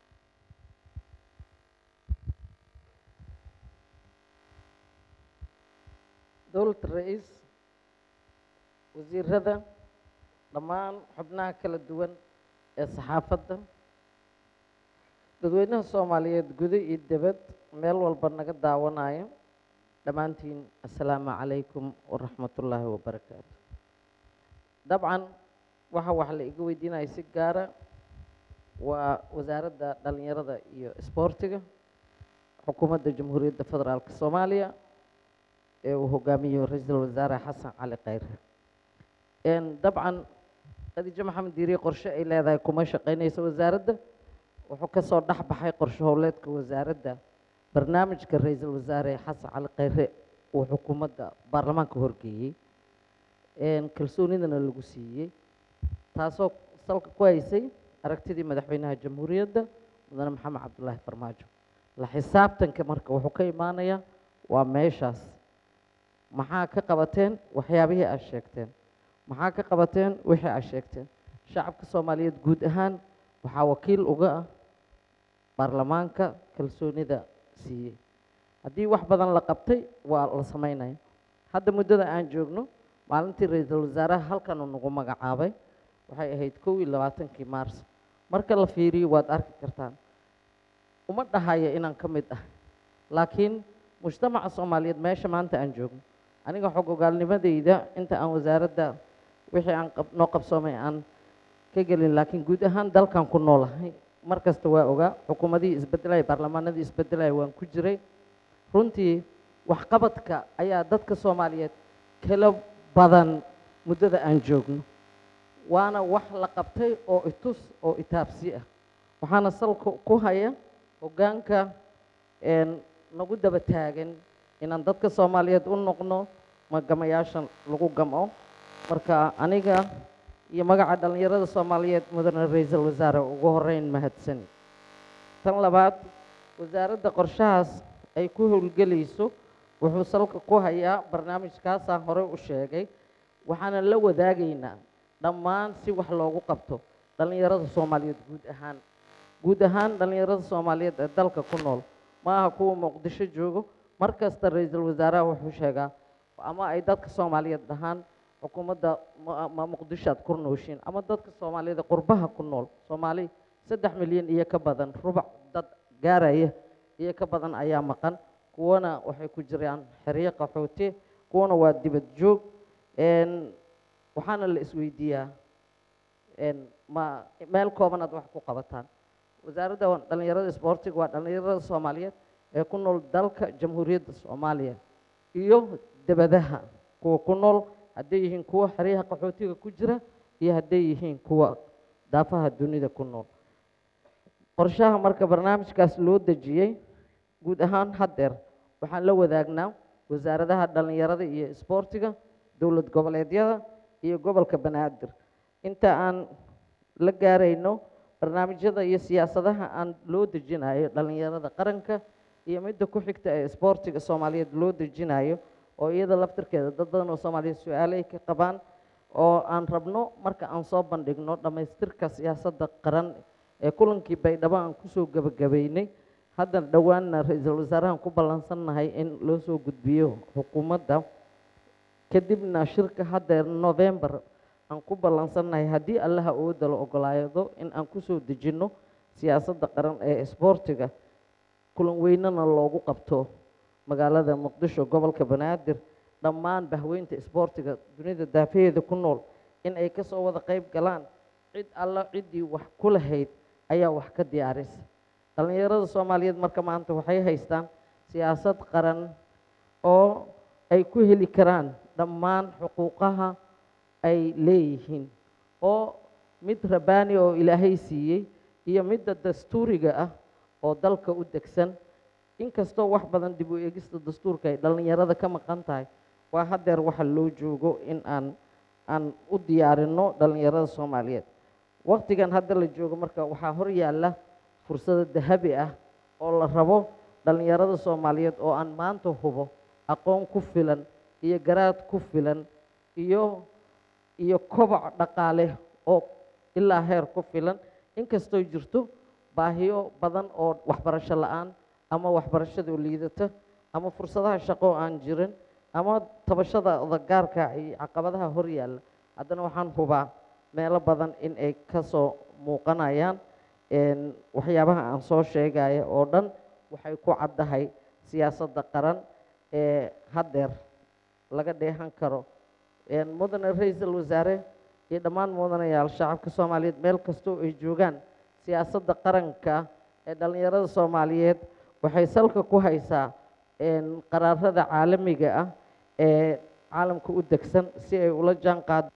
Speaker 3: dowladda ra-iis wasiirada dhammaan xubnaha kala duwan ee saxaafadda dadweynaha soomaaliyeed gudo iyo debad meel walba naga daawanaya dhammaantiin assalaamu calaykum waraxmatullaahi wabarakaatu dabcan waxa wax la iga weydiinaya si gaara waa wasaaradda dhallinyarada iyo isboortiga xukuumadda jamhuuriyadda federaalk soomaaliya ee uu hogaamiyo ra-iisul wasaare xasan cali khayre dabcan khadiijo maxamed diiriye qorshe ay leedahay kuma shaqeynayso wasaaradda wuxuu ka soo dhex baxay qorshe howleedka wasaaradda barnaamijka ra-iisul wasaare xasan cali khayre uu xukuumadda baarlamaanka horgeeyey kalsoonidana lagu siiyey taasoo salka ku haysay aragtidii madaxweynaha jamhuuriyadda mudane maxamed cabdulaahi farmaajo la xisaabtanka marka wuxuu ka imaanayaa waa meeshaas maxaa ka qabateen waxyaabihii aad sheegteen maxaa ka qabateen wixii aad sheegteen shacabka soomaaliyeed guud ahaan waxaa wakiil uga ah baarlamaanka kalsoonida siiyey haddii wax badan la qabtay waa la samaynaya hadda muddada aan joogno maalintii ra-iisul wasaaraha halkan uu nagu magacaabay waxay ahayd kow iyo labaatankii maars marka la fiiriyo waad arki kartaan uma dhahaya inaan ka mid ah laakiin mujtamaca soomaaliyeed meesha maanta aan joogno aniga xog ogaalnimadeyda inta aan wasaaradda wixii aan noo qabsoomay aan ka gelin laakiin guud ahaan dalkan ku noolahay mar kasta waa ogaa xukuumadihii isbedelaya baarlamaanadii isbedelaya waan ku jiray runtii waxqabadka ayaa dadka soomaaliyeed kala badan muddada aan joogno waana wax la qabtay oo itus oo itaabsi ah waxaana salka ku haya hoggaanka nagu daba taagan inaan dadka soomaaliyeed u noqno magamayaashan lagu gamo marka aniga iyo magaca dhallinyarada soomaaliyeed mudane ra-iisul wasaare ugu horeyn mahadsani tan labaad wasaaradda qorshahaas ay ku howlgelayso wuxuu salka ku hayaa barnaamijkaasaan horey u sheegay waxaana la wadaagaynaa dhammaan si wax loogu qabto dhallinyarada soomaaliyeed guud ahaan guud ahaan dhallinyarada soomaaliyeed ee dalka ku nool ma aha kuwa muqdisho joogo mar kasta ra-iisul wasaaraha wuxuu sheegaa ama ay dadka soomaaliyeed dhahaan xukuumadda ma muqdisho aad ku nooshiin ama dadka soomaaliyeed ee qurbaha ku nool soomaali saddex milyan iyo ka badan rubac dad gaaraya iyo ka badan ayaa maqan kuwana waxay ku jiraan xeryo qaxooti kuwana waa dibad joog waxaana la isweydiiyaa ma meel kooban aad wax ku qabataan wasaaradda dhallinyarada isboortiga waa dhallinyarada soomaaliyeed ee ku nool dalka jamhuuriyadda soomaaliya iyo debadaha kuwa ku nool hadday yihiin kuwa xeryaha qaxootiga ku jira iyo hadday yihiin kuwa daafaha dunida ku nool qorshaha marka barnaamijkaas loo dejiyey guud ahaan haddeer waxaan la wadaagnaa wasaaradaha dhallinyarada iyo isboortiga dowlad goboleedyada iyo gobolka banaadir inta aan la gaarayno barnaamijyada iyo siyaasadaha aan loo dejinayo dhallinyarada qaranka iyo midda ku xigta ee isboortiga soomaaliyeed loo dejinayo oo iyada laftirkeeda dad badan oo soomaaliyeed su-aalay ka qabaan oo aan rabno marka aan soo bandhigno dhammaystirka siyaasadda qaran ee kulankii baydhabo aan kusoo gebagabeynay haddana dhowaanna ra-iisul wasaarahan ku ballansannahay in loo soo gudbiyo xukuumadda kadibna shirka haddeer november aan ku ballansannahay haddii allaha awoodda la ogolaado in aan kusoo dejinno siyaasadda qaran ee isboortiga kulan weynana loogu qabto magaalada muqdisho gobolka banaadir dhammaan bahweynta isboortiga dunida daafaheeda ku nool in ay kasoo wada qayb galaan cid alla ciddii wax ku lahayd ayaa wax ka diyaarisa dhallinyarada soomaaliyeed marka maanta waxay haystaan siyaasad qaran oo ay ku heli karaan dhammaan xuquuqaha ay leeyihiin oo mid rabaani oo ilaahay siiyey iyo midda dastuuriga ah oo dalka u degsan inkastoo wax badan dib u eegista dastuurka ay dhallinyarada ka maqan tahay waa haddeer waxa loo joogo in aan aan u diyaarinno dhallinyarada soomaaliyeed waqtigan hadda la joogo marka waxaa hor yaalla fursado dahabi ah oo la rabo dhallinyarada soomaaliyeed oo aan maanta hubo aqoon ku filan iyo garaad ku filan iyo iyo koboc dhaqaale oo ilaa heer ku filan inkastoo jirto baahiyo badan oo waxbarasho la-aan ama waxbarashadoo liidata ama fursadaha shaqo aan jirin ama tabashada odagaarka iyo caqabadaha hor yaalla haddana waxaan hubaa meelo badan in ay ka soo muuqanayaan een, waxyaabaha aan soo sheegaya oo dhan waxay ku caddahay siyaasadda qaran ee haddeer laga dheehan karo een, mudane ra-iisul wasaare iyo dhammaan mudanayaal shacabka soomaaliyeed meel kastoo ay joogaan siyaasadda qaranka ee dhallinyarada soomaaliyeed waxay salka ku haysaa een, qaraarada caalamiga ah ee caalamka u degsan si ay ula jaan qaado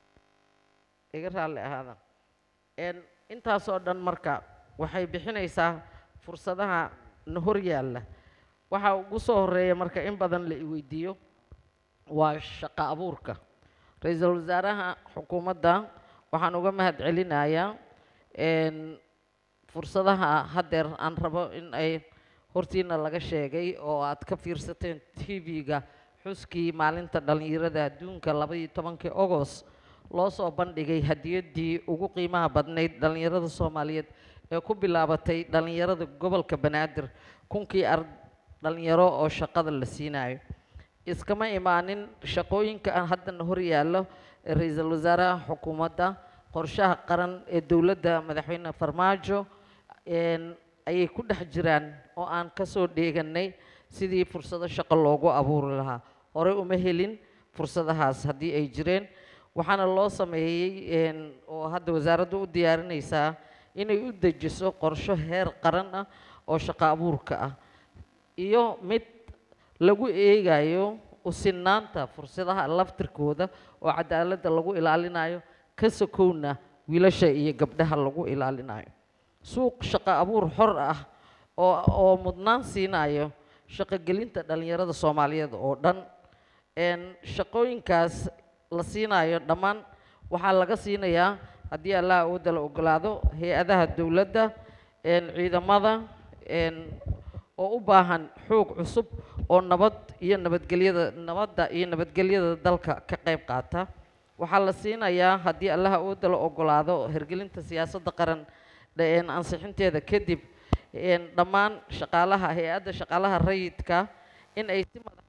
Speaker 3: iga raalli ahaada een, intaasoo dhan marka waxay bixinaysaa fursadaha na hor yaalla waxaa ugu soo horeeya marka in badan la iweydiiyo waa shaqo abuurka ra-iisul wasaaraha xukuumadda waxaan uga mahad celinayaa een, fursadaha haddeer aan rabo in ay hortiina laga sheegay oo aad ka fiirsateen tv-ga xuskii maalinta dhallinyarada adduunka labaiyo tobankii ogos loo soo bandhigay hadiyaddii ugu qiimaha badnayd dhallinyarada soomaaliyeed ee ku bilaabatay dhallinyarada gobolka banaadir kunkii ar dhallinyaro oo shaqada la siinayo iskama imaanin shaqooyinka aan haddana hor yaallo ee ra-iisul wasaaraha xukuumadda qorshaha qaran ee dowladda madaxweyne farmaajo een, ayay ku dhex jiraan oo aan ka soo dheeganay sidii fursado shaqo loogu abuuri lahaa horey uma helin fursadahaas haddii ay jireen waxaana loo sameeyey een, oo hadda wasaaraddu u diyaarinaysaa inay u dejiso qorsho heer qaran ah oo shaqo abuurka ah iyo mid lagu eegayo usinaanta fursadaha laftirkooda oo cadaaladda lagu ilaalinayo ka sokowna wiilasha iyo gabdhaha lagu ilaalinayo suuq shaqo abuur xor ah oo oo mudnaan siinayo shaqogelinta dhallinyarada soomaaliyeed oo dhan een, shaqooyinkaas la siinayo dhammaan waxaa laga siinayaa haddii allah awoodda la ogolaado hay-adaha dowladda een, ciidamada een, oo u baahan xoog cusub oo nabad iyo nabadgelyada nabadda iyo nabadgelyada dalka ka qayb qaata waxaa la siinayaa haddii allah awoodda la ogolaado hirgelinta siyaasadda qaran een, ansixinteeda kadib een, dhammaan shaqaalaha hay-adda shaqaalaha rayidka in ay si madax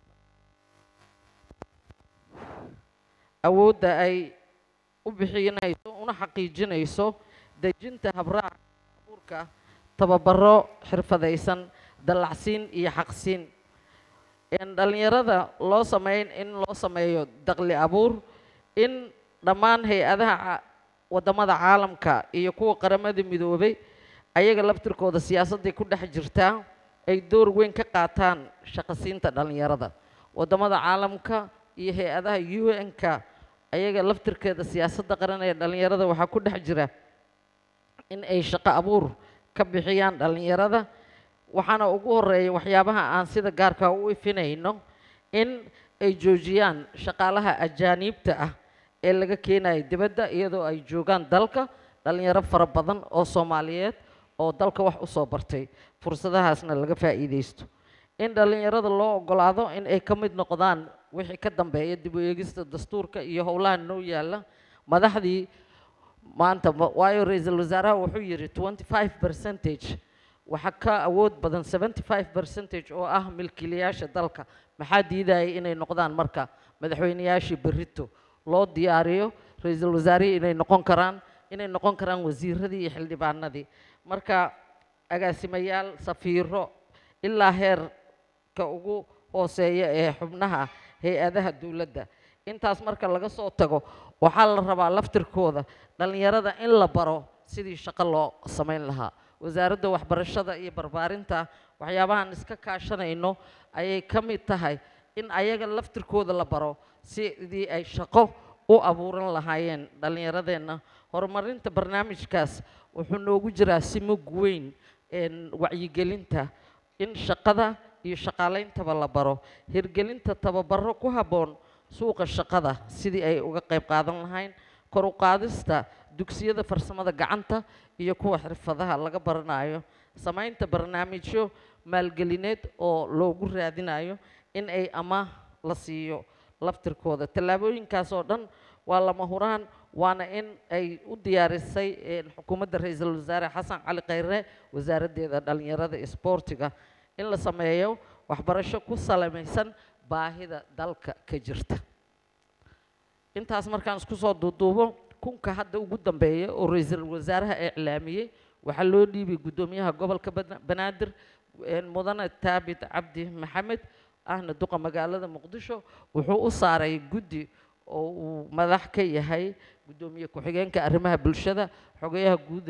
Speaker 3: awoodda ay u bixinayso una xaqiijinayso dejinta habraaca abuurka tababaro xirfadaysan dallacsiin iyo xaqsiin in dhallinyarada loo sameyn in loo sameeyo daqli abuur in dhammaan hay-adaha ca- waddamada caalamka iyo kuwa qaramada midoobay ayaga laftirkooda siyaasadday ku dhex jirtaa ay door weyn ka qaataan shaqasiinta dhallinyarada waddamada caalamka iyo hay-adaha u n-ka ayaga laftirkeeda siyaasadda qaran ee dhallinyarada waxaa ku dhex jira in ay shaqo abuur ka bixiyaan dhallinyarada waxaana ugu horeeya waxyaabaha aan sida gaarka u ifinayno in ay joojiyaan shaqaalaha ajaaniibta ah ee laga keenayo dibadda iyadoo ay joogaan dalka dhallinyaro fara badan oo soomaaliyeed oo dalka wax u soo bartay fursadahaasna laga faa'iidaysto in dhallinyarada loo ogolaado in ay ka mid noqdaan wixii ka dambeeya dib u eegista dastuurka iyo howlaha noo yaalla madaxdii maanta ma- waayo ra-iisul wasaaraha wuxuu yidhi twenty five percentage waxaa ka awood badan seventy five percentage oo ah milkiilayaasha dalka maxaa diidaya inay noqdaan marka madaxweyneyaashii berrito loo diyaariyo ra-iisul wasaarihii inay noqon karaan inay noqon karaan wasiiradii iyo xildhibaanadii marka agaasimayaal safiiro ilaa heerka ugu hooseeya ee xubnaha hay-adaha dowladda intaas marka laga soo tago waxaa la rabaa laftirkooda dhallinyarada in la baro sidii shaqo loo samayn lahaa wasaaradda waxbarashada iyo barbaarinta waxyaabahan iska kaashanayno ayay ka mid tahay in ayaga laftirkooda la baro sidii ay shaqo u abuuran lahaayeen dhallinyaradeenna horumarinta barnaamijkaas wuxuu noogu jiraa si mug weyn een, wacyigelinta in shaqada iyo shaqaaleyntaba la baro hirgelinta tababaro ku habboon suuqa shaqada sidii ay uga qayb qaadan lahayn kor u qaadista dugsiyada farsamada gacanta iyo kuwa xirfadaha laga baranayo samaynta barnaamijyo maalgelineed oo loogu raadinayo in ay amaah la siiyo laftirkooda tallaabooyinkaas oo dhan waa lama huraan waana in ay u diyaarisay een, xukuumadda ra-iisul wasaare xasan cali khayre wasaaraddeeda dhallinyarada iyo isboortiga in la sameeyo waxbarasho ku salamaysan baahida dalka ka jirta intaas markaan isku soo duuduubo kunka hadda ugu dambeeya oo ra-iisul wasaaraha iclaamiyey waxaa loo dhiibay guddoomiyaha gobolka Bana- banaadir een, mudane taabit cabdi maxamed ahna duqa magaalada muqdisho wuxuu u saaray guddi oo uu madax ka yahay guddoomiye ku-xigeenka arrimaha bulshada xogayaha guud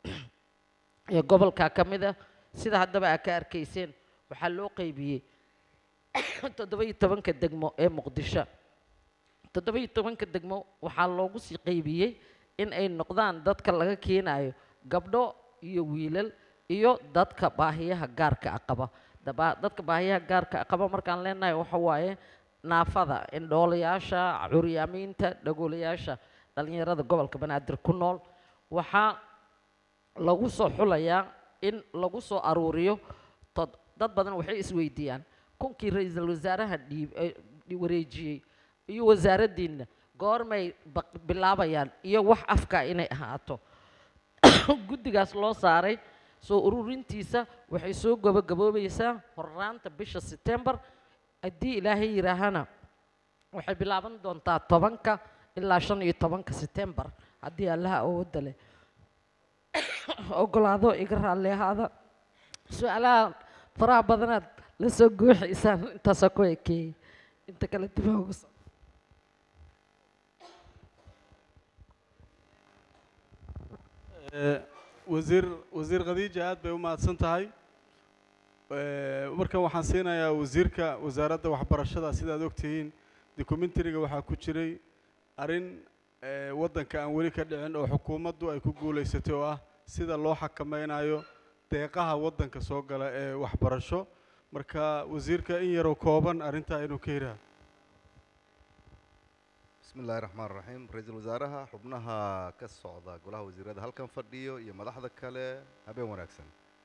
Speaker 3: ee gobolka ka mid ah sida haddaba aa ka arkayseen waxaa loo qeybiyey toddoba iyo tobanka degmo ee muqdisho toddoba iyo tobanka degmo waxaa loogu sii qeybiyey in ay noqdaan dadka laga keenayo gabdho iyo wiilal iyo dadka baahiyaha gaarka ah qaba Daba- dadka baahiyaha gaarka ah qaba markaan leenahay waxa waaye naafada indhoolayaasha curyaamiinta dhagoolayaasha dhallinyarada gobolka banaadir ku nool waxaa lagu soo xulayaa in lagu soo aruuriyo tod- dad badan waxay isweydiiyaan kunkii ra-iisul wasaaraha dhiib eh, dhi- wareejiyey iyo wasaaraddiinna goormay baq- bilaabayaan iyo wax afka inay ahaato guddigaas loo saaray soo ururintiisa waxay soo gabagaboobaysaa horraanta bisha September haddii ilaahay yidhaahana waxay bilaaban doontaa tobanka ilaa shan iyo tobanka September haddii allaha awoodda leh ogolaado iga raalli ahaada su-aalaha faraha badanaad la soo gooxaysaan intaasoo ku ekeeyey inta kale dib ha ugu soo
Speaker 1: Eh, wasiir wasiir khadiija aad bay u mahadsan tahay Eh, markan waxaan siinayaa wasiirka wasaaradda waxbarashada sidaad ogtihiin documentariga waxaa ku jiray arrin eh, waddanka aan weli ka dhicin oo xukuumaddu ay ku guulaysatay oo ah sida loo xakameynayo deeqaha waddanka soo gala ee waxbarasho marka wasiirka in yaroo kooban arrintaa inuu ka hiraha
Speaker 13: بسم الله الرحمن الرحيم رئيس الوزراء حبناها كالصعدة قولها وزيرة هل كان فرديو يا مدحضة كله هبين وناكسن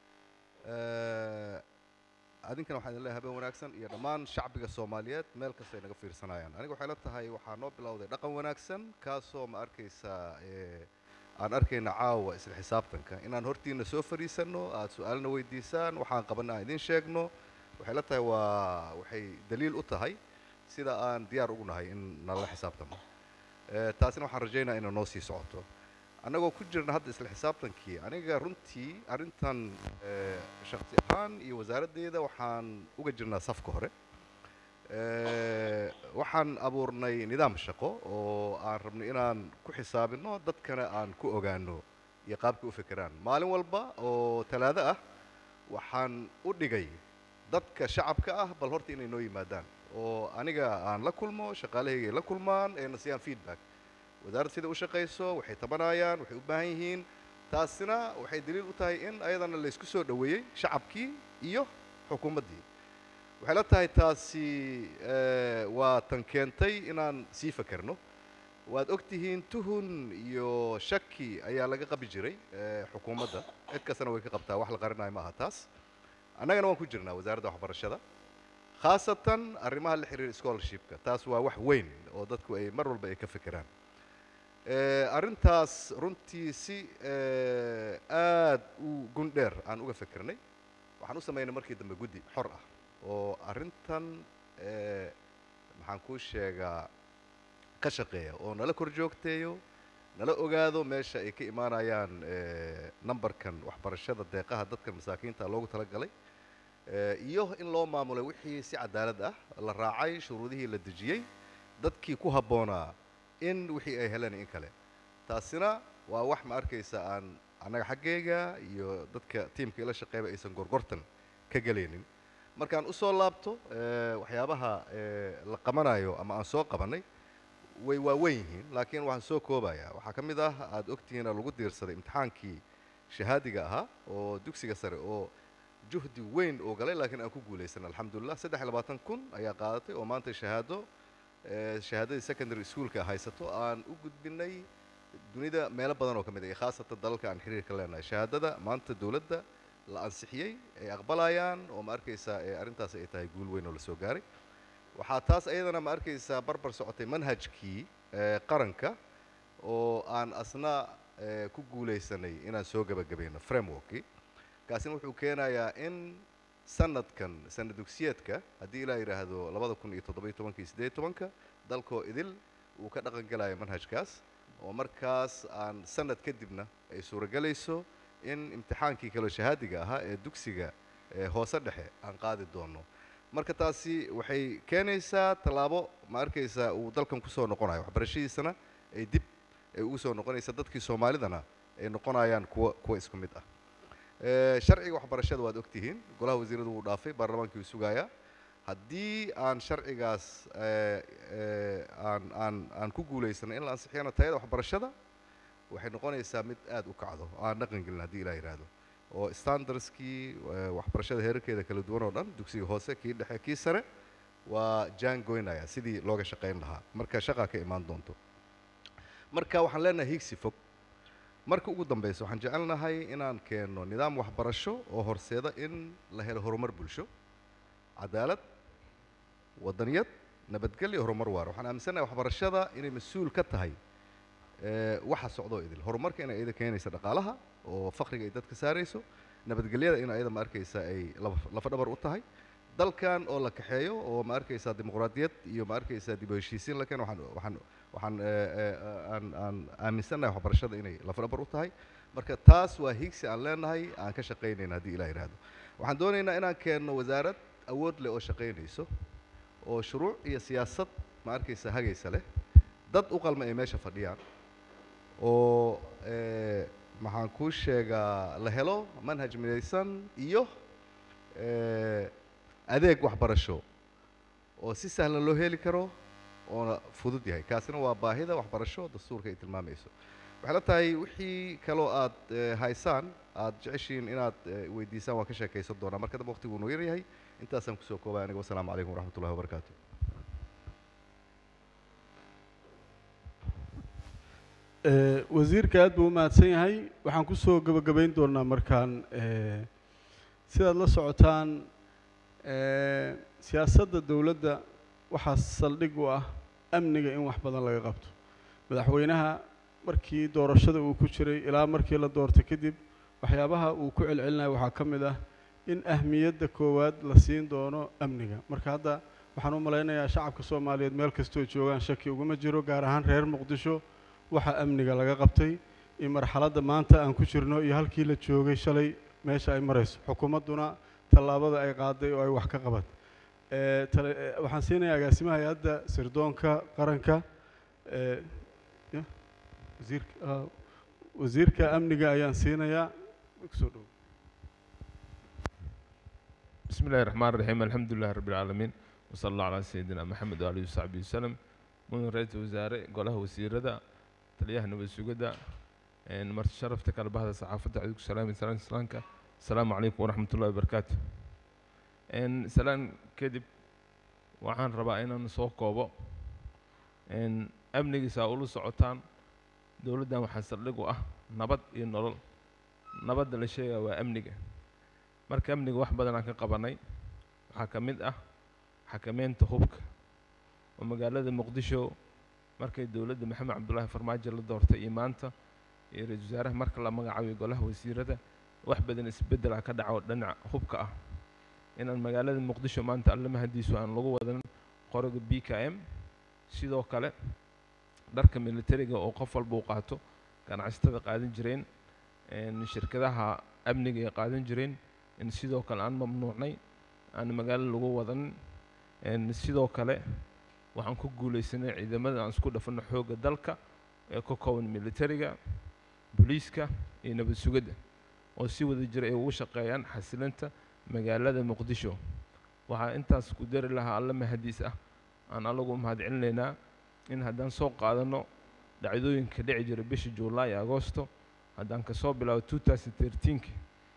Speaker 13: adin kan waxaan leeyahay habeen wanaagsan iyo dhammaan shacbiga Soomaaliyeed meel kasta ay naga fiirsanayaan aniga waxay la tahay waxaa noo bilowday dhaqan wanaagsan kaasoo ma arkaysa ee aan arkayna caawa isla xisaabtanka inaan hortiina soo fariisano aad su'aalna weydiisaan waxaan qabanna aan idin sheegno waxay la tahay waa waxay daliil u tahay sida aan diyaar ugu nahay in nala xisaabtamo Ee, taasina waxaan rajaynayaa inay noo sii socoto annagoo ku jirna hadda isla xisaabtankii aniga runtii arrintan ee, shakhsi ahaan iyo wasaaraddeeda waxaan uga jirnaa safka hore Ee, waxaan abuurnay nidaam shaqo oo aan rabnay inaan ku xisaabino dadkana aan ku ogaano iyo qaabkay u fekeraan maalin walba oo talaado ah waxaan u dhigay dadka shacabka ah bal horta inay noo yimaadaan oo aniga aan la kulmo shaqaalahayga ay la kulmaan ee na siiyaan feedback wasaaradda sida u shaqayso waxay tabanayaan waxay u baahan yihiin taasina waxay daliil u tahay in ayadana la isku soo dhoweeyey shacabkii iyo xukuumaddii waxay la tahay taasi eh, waa tan keentay inaan sii fakerno waad og tihiin tuhun iyo shaki ayaa laga qabi jiray eh, xukuumadda cid kastana way ka qabtaa wax la qarinayo ma aha taas annagana waan ku jirnaa wasaaradda waxbarashada khaasatan arrimaha la xiriira scholarshipka taas waa wax weyn oo dadku ay mar walba ay ka fekeraan Eh, arrintaas runtii si eh, aad u gundheer aan uga fekernay waxaan u samaynay markii dambe guddi xor ah oo arrintan eh, maxaan kuu sheegaa ka shaqeeya oo nala kor joogteeyo nala ogaado meesha ay ka imaanayaan eh, numberkan waxbarashada deeqaha dadka masaakiinta loogu talagalay Eh, iyo in loo maamulay wixii si cadaalad ah la raacay shuruudihii la dejiyey dadkii ku habboonaa in wixii ay heleen in kale taasina waa wax ma arkaysa aan annaga xaggayga iyo dadka tiimka ila shaqeeyba aysan gorgortan ka gelaynin markaan u soo laabto eh, waxyaabaha eh, la qabanayo ama aan soo qabannay way waaweyn yihiin laakiin waxaan soo koobayaa waxaa ka mid ah aada ogtihiin oo lagu diirsaday imtixaankii shahaadiga ahaa oo dugsiga sare oo juhdi weyn oo galay laakiin aan ku guulaysan alxamdulilah saddex iyo labaatan kun ayaa qaadatay oo maanta shahaado shahaadadii secondary schoolka haysato aan u gudbinay dunida meelo badan oo ka mid ah iyo khaasatan dalalka aan xiriirka leenahay shahaadada maanta dowladda la ansixiyey ay aqbalayaan oo ma arkaysaa arrintaas ay tahay guul weyn oo la soo gaaray waxaa taas ayadana ma arkaysaa barbar socotay manhajkii qaranka oo aan asna ku guulaysanay inaan soo gebagabayno frameworkii kaasina wuxuu keenayaa in sanadkan sanad dugsiyeedka haddii ilaa yidhaahdo labada kun iyo toddoba iyo tobanka iyo siddeed iyo tobanka dalkoo idil uu ka dhaqan gelayo manhajkaas oo markaas aan sanad kadibna ay suuragelayso in imtixaankii kaloo shahaadiga ahaa ee dugsiga hoose dhexe aan qaadi doono marka taasi waxay keenaysaa tallaabo ma arkaysaa uu dalkan kusoo noqonayo waxbarashadiisana ay dib ay ugu soo noqonaysa dadkii soomaalidana ay noqonayaan kuwa kuwa isku mid ah sharciga waxbarashada waad ogtihiin golaha wasiiradu wuu dhaafay baarlamaankii uu sugayaa haddii aan sharcigaas aan aan aan ku guulaysano in la ansixiyana tayada waxbarashada waxay noqonaysaa mid aada u kacdo oo aan dhaqan gelin haddii ilaa yidhaahdo oo standardskii waxbarashada heerarkeeda kala duwan oo dhan dugsiga hoose kii dhexe kii sare waa jaan goynaya sidii looga shaqayn lahaa marka shaqaa ka imaan doonto marka waxaan leenahay higsi fog marka ugu dambeysa waxaan jecelnahay inaan keenno nidaam waxbarasho oo horseeda in la helo horumar bulsho cadaalad wadaniyad nabadgelyo horumar waara waxaan aaminsanahay waxbarashada inay mas-uul ka tahay waxa socdoo idil horumarka inay iyada keenaysa dhaqaalaha oo fakriga ay dadka saarayso nabadgelyada in iyada ma arkaysa ay lafadhabar u tahay dalkan oo la kaxeeyo oo ma arkaysaa dimuqraadiyad iyo ma arkaysaa dib u heshiisiin la keeno waxaan waxaan waxaan aan aan aaminsannahay waxbarashada inay lafdhabar u tahay marka taas waa higsi aan leenahay aan ka shaqaynayna haddii ilaah yidhaahdo waxaan doonaynaa inaan keenno wasaarad awood leh oo shaqaynayso oo shuruuc iyo siyaasad ma arkaysa hagaysa leh dad u qalma ay meesha fadhiyaan oo maxaan kuu sheegaa la helo manhaj midaysan iyo adeeg waxbarasho oo si sahlan loo heli karo oona fudud yahay kaasina waa baahida waxbarasho dastuurka ay tilmaamayso waxay la tahay wixii kaloo aad haysaan aad jeceshiin inaad weydiisaan waan ka sheekaysan doonaa marka dambe waqtigu noo yaryahay intaasaan kusoo koobay aniga wasalaamu calaykum waraxmat ullahi wabarakaatu
Speaker 1: wasiirka aad buu u mahadsan yahay waxaan kusoo gebagabayn doonaa markaan sidaad la socotaan siyaasadda dowladda waxaa saldhig u ah amniga in wax badan laga qabto madaxweynaha markii doorashada uu ku jiray ilaa markii la doortay kadib waxyaabaha uu ku celcelinayo waxaa ka mid ah in ahmiyadda koowaad la siin doono amniga marka hadda waxaan u malaynayaa shacabka soomaaliyeed meel kastoo joogaan shaki uguma jiro gaar ahaan reer muqdisho waxa amniga laga qabtay iyo marxaladda maanta aan ku jirno iyo halkii la joogay shalay meesha ay marayso xukuumadduna tallaabada ay qaaday oo ay wax ka qabat waxaan siinayaa agaasimaha hay-adda sirdoonka qaranka wasiirka wasiirka amniga ayaan siinayaa kusoo dhow
Speaker 12: بسم الله الرحمن الرحيم الحمد لله رب العالمين وصلى الله على سيدنا محمد وآله وصحبه وسلم من رئيس وزراء قاله وزيردا تليها نبي سجدا إن مرت شرفتك على بعض الصحافة عليكم السلام سلام سلامك السلام عليكم ورحمة الله وبركاته إن سلام كذب وعن ربعنا نسوق كوبا إن أمني سأقول سعوتان دولة وحصل لقوا أه نبض ينرل نبض الشيء وأمني marka amniga wax badan aan ka qabanay waxaa ka mid ah xakameynta hubka oo magaalada muqdisho markay dowladda maxamed cabdullaahi farmaajo la doortay iyo maanta iyo ra-iisul wasaaraha marka la magacaabiyo golaha wasiirada wax badan isbeddel ah ka dhaco dhinaca hubka ah inaan magaalada muqdisho maanta alle mahadiisu aan lagu wadan qoriga b k m sidoo kale dharka militariga oo qof walba u qaato ganacsatada qaadan jireen shirkadaha amniga ay qaadan jireen in sidoo kale aan mamnuucnay aan magaalo lagu wadan sidoo kale waxaan ku guulaysanay ciidamada aan isku dhafano xoogga dalka ee ka kooban militariga booliiska iyo nabad sugidda oo si wada jira ay ugu shaqeeyaan xasilinta magaalada muqdisho waxaa intaas ku dari lahaa alle mahadiis ah aan allagu mahadcelinaynaa in haddaan soo qaadano dhacdooyinka dhici jira bisha juulaay agoosto haddaan kasoo bilaabo two thousand thirteenki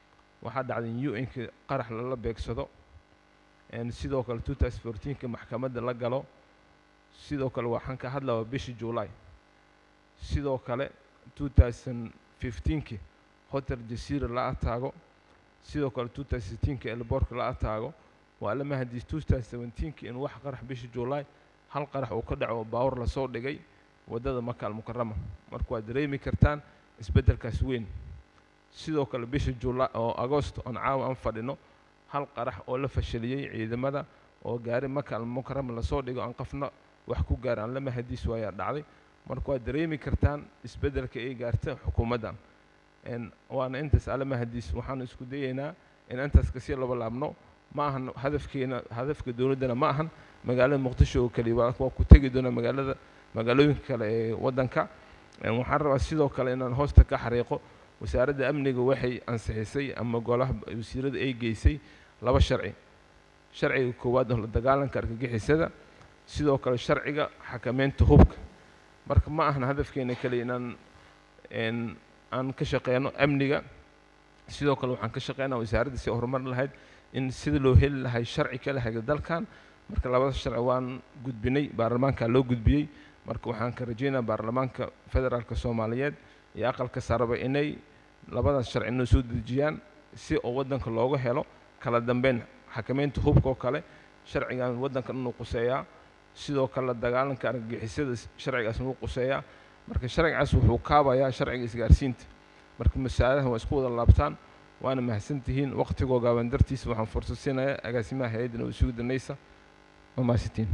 Speaker 4: waxaa dhacday in u n-ka qarax lala beegsado een sidoo kale 2014ka maxkamadda la galo sidoo kale waxaan ka hadlaya bishii july sidoo kale 2015ki hotel jasiira la ataago sidoo kale 2016ka elboorka la ataago waa la mahadis 2017ki in wax qarax bishii july hal qarax uu ka dhaco oo baawar lasoo dhigay waddada maka almukarama marka waad dareemi kartaan isbeddelkaas weyn sidoo kale bishii july oo agost oon caawa aan fadhino hal qarax oo la fashaliyey ciidamada oo gaari maka almukarama lasoo dhigo aan qafna wax ku gaar aan la mahadis waayaa dhacday marka waad dareemi kartaan isbeddelka ay gaarta xukuumaddan een waana intaas alla mahadis waxaanu isku dayaynaa in intaas kasii laba laabno ma ahan hadafkeena hadafka dowladdana ma ahan magaalada muqdisho oo keliya waa waa ku tegi doonaa magaalada magaalooyinka kale ee waddanka een waxaan rabaa sidoo kale inaan hoosta ka xariiqo wasaaradda amniga waxay ansixisay ama golaha wasiirada ay geysay laba sharci sharciga koowaad oo la dagaalanka argagixisada sidoo kale sharciga xakameynta hubka marka ma ahan hadafkeena keliya inaan een aan ka shaqeyno amniga sidoo kale waxaan ka shaqeynaa wasaaradda si horumarin lahayd in sida loo heli lahay sharci kala haga dalkan marka labada sharci waan gudbinay baarlamaanka loo gudbiyey marka waxaan ka rajeynayaa baarlamaanka federaalka soomaaliyeed iyo aqalka saraba inay labadaas sharci noo soo dejiyaan si oo waddanka looga helo kala dambeyn xakameynta hubka oo kale sharcigan waddanka inuu quseeyaa sidoo kale la dagaalanka argagixisada sharcigaas inuu quseeyaa marka sharcigaas wuxuu kaabayaa sharciga isgaarsiinta marka masaalahan waa isku wada laabtaan waana mahadsantihiin waqtigoo gaaban dartiisa waxaan fursad siinayaa agaasimaha hay-adda nabad sugidda naysa waa mahadsantihiin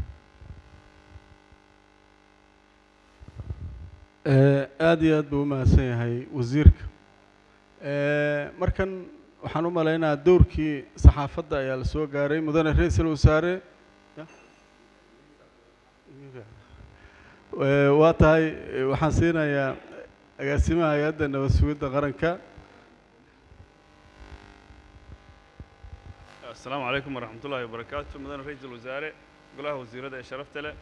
Speaker 1: aad iyo aad buu u mahadsan yahay wasiirka markan waxaan u maleynayaa dowrkii saxaafadda ayaa la soo gaaray mudane ra-iisul wasaare waa tahay waxaan siinayaa agaasimaha hay-adda nabad sugidda qaranka
Speaker 22: السلام عليكم ورحمة الله وبركاته مدن رئيس الوزراء قلها وزيرة شرفت له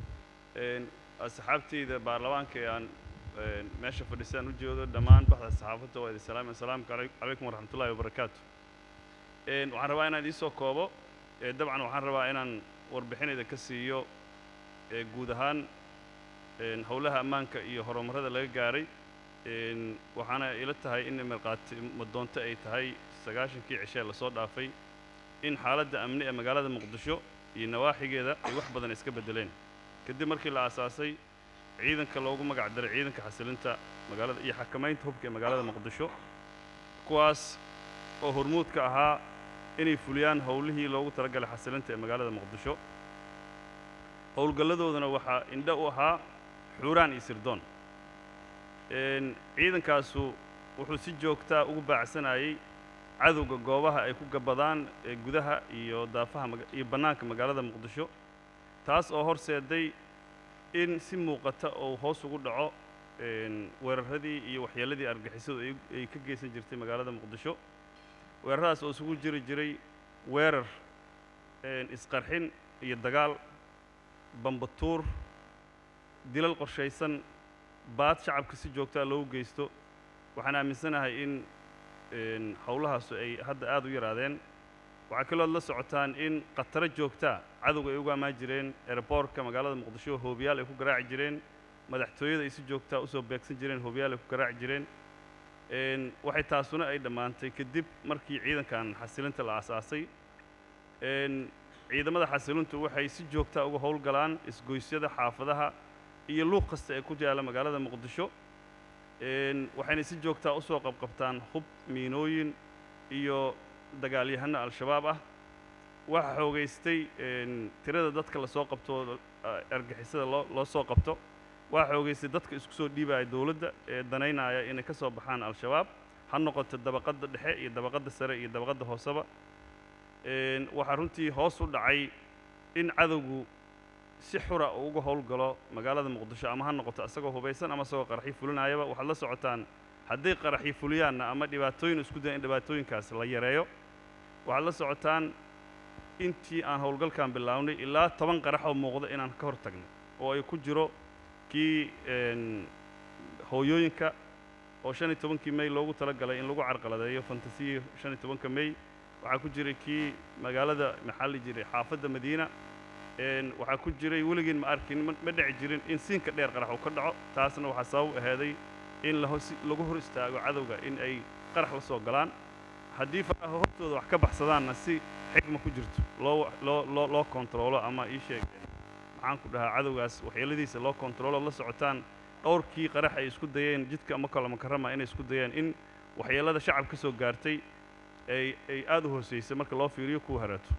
Speaker 22: أصحابتي إذا بارلمان كيان ماشي في لسان وجوده دمان بحث الصحافة وإذا السلام السلام عليكم ورحمة الله وبركاته waxaan rabaa inaan idiin soo koobo dabcan waxaan rabaa inaan warbixinayda ka siiyo guud ahaan howlaha ammaanka iyo horumarada laga gaaray waxaana ila tahay in marqaati madoonto ay tahay sagaashankii cishee lasoo dhaafay in xaaladda amni ee magaalada muqdisho iyo nawaaxigeeda ay wax badan iska beddeleen kadib markii la aasaasay ciidanka loogu magac daray ciidanka xasilinta magaalada iyo xakamaynta hubka ee magaalada muqdisho kuwaas oo hormuud ka ahaa inay fuliyaan howlihii loogu talagalay xasilinta ee magaalada muqdisho howlgalladoodana waxaa indho u ahaa xuuraan iyo sirdoon ciidankaasu wuxuu si joogtaa ugu baacsanayay cadowga goobaha ay ku gabadaan ee gudaha iyo daafaha iyo bannaanka magaalada muqdisho taas oo horseeday in si muuqata uu hoos ugu dhaco weeraradii iyo waxyeelladii argixisadu ay ka geysan jirtay magaalada muqdisho weeraradaas oo isugu jiri jiray weerar isqarxin iyo dagaal bambatuur dilal qorshaysan baad shacabka si joogtaa loogu geysto waxaan aaminsanahay in howlahaasu ay hadda aad u yaraadeen waxaa kalood la socotaan in khataro joogtaa cadowga ay ugu ammaan jireen ereboorka magaalada muqdisho hoobiyaal ay ku garaaci jireen madaxtooyada ay si joogtaa usoo beegsan jireen hoobiyaal ay ku garaaci jireen waxay taasuna ay dhammaantay kadib markii ciidankan xasilinta la aasaasay ciidamada xasilintu waxay si joogtaa uga howlgalaan isgoysyada xaafadaha iyo luuq kasta ee ku yaalla magaalada muqdisho waxayna si joogtaa u soo qabqabtaan hub miinooyin iyo dagaalyahano al-shabaab ah waxaa xoogaystay tirada dadka lasoo qabto argixisada loo loo soo qabto waxaa xoogaystay dadka isku soo dhiibaya dowladda ee danaynaya inay ka soo baxaan al-shabaab ha noqoto dabaqadda dhexe iyo dabaqadda sare iyo dabaqadda hooseba waxaa runtii hoos u dhacay in cadowgu si xura uu uga howlgalo magaalada muqdisho ama ha noqoto isagoo hubaysan ama isagoo qaraxyo fulinayaba waxaad la socotaan hadday qaraxyo fuliyaanna ama dhibaatooyin isku dayan in dhibaatooyinkaas la yareeyo waxaad la socotaan intii aan howlgalkan bilownay ilaa toban qarax oo muuqda inaan ka hor tagnay oo ay ku jiro kii hooyooyinka oo shan iyo tobankii may loogu talagalay in lagu carqaladeeyo fantasiya shan iyo tobanka may waxaa ku jiray kii magaalada maxaa la jiray xaafadda madiina een, waxaa ku jiray weligiin ma arkin ma ma dhici jirin in siinka dheer qarax uu ka dhaco taasna waxaa sabab aheeday in la hos- lagu hor istaago cadowga in ay qarax la soo galaan haddii faraha hortooda wax ka baxsadaanna si xikma ku jirto loo loo loo loo kontaroolo ama ii sheeg maxaan ku dhahaa cadowgaas waxyeeladiisa loo kontaroolo la socotaan dhowrkii qarax ay isku dayeen jidka ama kala makarama inay isku dayeen in waxyeelada shacab ka soo gaartay ay ay aad u hooseysay marka loo fiiriyo kuwa hareeto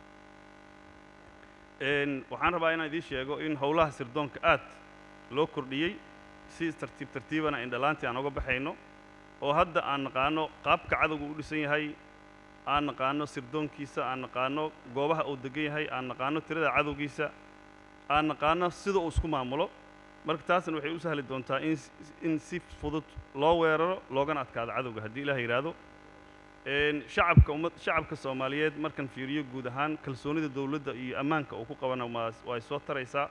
Speaker 22: Een, waxaan rabaa inaan idiin sheego in howlaha sirdoonka aad loo kordhiyey si tartiib tartiibana indhalaantii aan uga baxayno oo hadda aan naqaano qaabka cadowga u dhisan yahay aan naqaano sirdoonkiisa aan naqaano goobaha uu degan yahay aan naqaano tirada cadowgiisa aan naqaano sida uu isku maamulo marka taasna waxay u sahli doontaa in s- in si fudud loo weeraro loogana adkaado cadowga haddii ilaah yidhaahdo Een, shacabka ummad shacabka soomaaliyeed markan fiiriyo guud ahaan kalsoonida dowladda iyo ammaanka uu ku qabana waa way soo taraysaa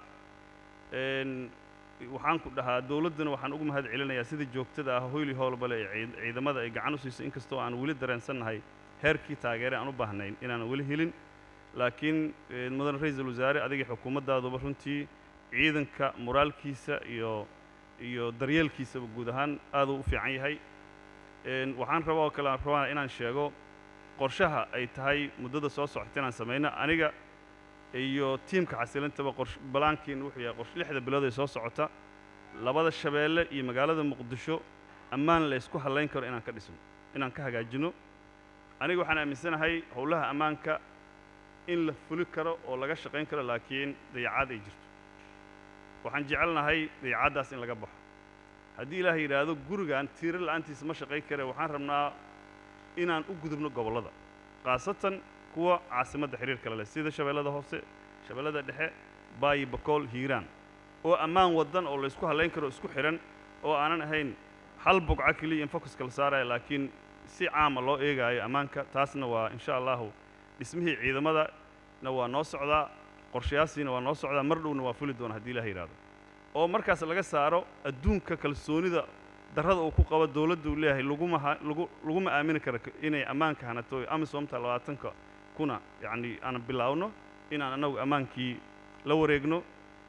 Speaker 22: Een, waxaan ku dhahaa dowladdana waxaan ugu mahad celinayaa sida joogtada ah hoyli howlbale ee ciid- ciidamada ay gacan u siisay inkastoo aan weli dareensannahay heerkii taageere aan u baahnayn inaan weli helin laakiin een, mudan ra-iisul wasaare adiga xukuumaddaaduba runtii ciidanka moraalkiisa iyo iyo daryeelkiisaba guud ahaan aad uu u fiican yahay Een, waxaan rabaa oo kale aan rabaa inaan sheego qorshaha ay tahay muddada soo socota inaan samayno aniga iyo tiimka xasilintaba qorsh balaankiin wuxuu yahay qorsh lixda bilood ee soo socota labada shabeelle iyo magaalada muqdisho ammaan la isku hallayn karo inaan ka dhisno inaan ka hagaajino aniga waxaan aaminsanahay howlaha ammaanka in la fuli karo oo laga shaqayn karo laakiin dayacaad ay jirto waxaan jecelnahay dayacaddaas in laga baxo haddii ilaahay yidhaahdo gurigan tiiro la'aantiisa ma shaqayn kare waxaan rabnaa inaan u gudubno gobollada khaasatan kuwa caasimadda xiriirka leh sida shabeellada hoose shabeellada dhexe baayi bakool hiiraan oo ammaan waddan oo laysku hallayn karo isku xidhan oo aanan ahayn hal bogco keliya in focuska la saaraya laakiin si caama loo eegaayo ammaanka taasna waa insha allahu dhismihii ciidamadana waa noo socdaa qorshayaasiina waa noo socdaa mar dhowna waa fuli doona haddii ilaah yidhaahdo oo markaas laga saaro adduunka kalsoonida darrada uu ku qabo dowladda uu leeyahay laguma ha- lagu laguma aamini karo k- inay ammaanka hanato amisomta labaatanka kuna yacni aan bilaawno inaan annagu ammaankii la wareegno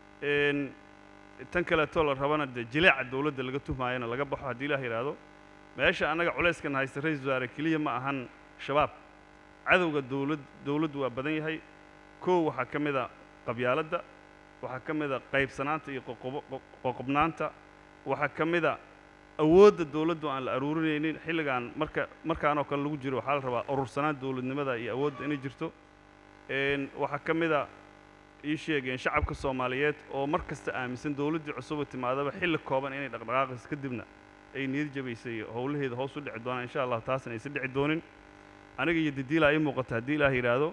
Speaker 22: Een, tan kaleetoo la rabana dee jileeca dowladda laga tuhmaayana laga baxo haddii ilaah yidhaahdo meesha annaga culayskan haysta ra-iisul wasaare keliya ma ahan shabaab cadowga dowlad dowladdu waa badan yahay kow waxaa ka mid a qabyaaladda waxaa ka mid a qaybsanaanta iyo qoqobo- qoq- qoqobnaanta waxaa ka mid a awoodda dowladdu aan la aruurinaynin xilligan marka markaanoo kale lagu jiro waxaa la rabaa urursanaan dowladnimada iyo awoodda inay jirto Een, waxaa ka mid a ii sheegeen shacabka soomaaliyeed oo mar kasta aaminsan dowladdii cusuba timaadaba xilli kooban inay dhaqdhaqaaqayso kadibna ay niyad jabaysay howlaheeda hoos u dhici doonaan insha allah taasna aysan dhici doonin aniga iyo didiila ii muuqata haddii ilaah yidhaahdo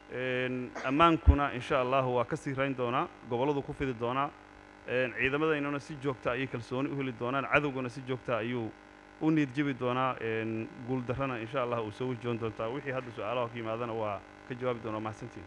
Speaker 22: Een, ammaankuna insha allahu waa ka sii rayn doonaa gobolladu ku fidi doonaa Een, ciidamadaynuna si joogta ayay kalsooni u heli doonaan cadowguna si joogta ayuu u niyad jabi doonaa Een, guuldarrana insha allah uu soo wajoon doontaa wixii hadda su-aalaha ka yimaadana waa ka jawaabi doonaa mahadsantiin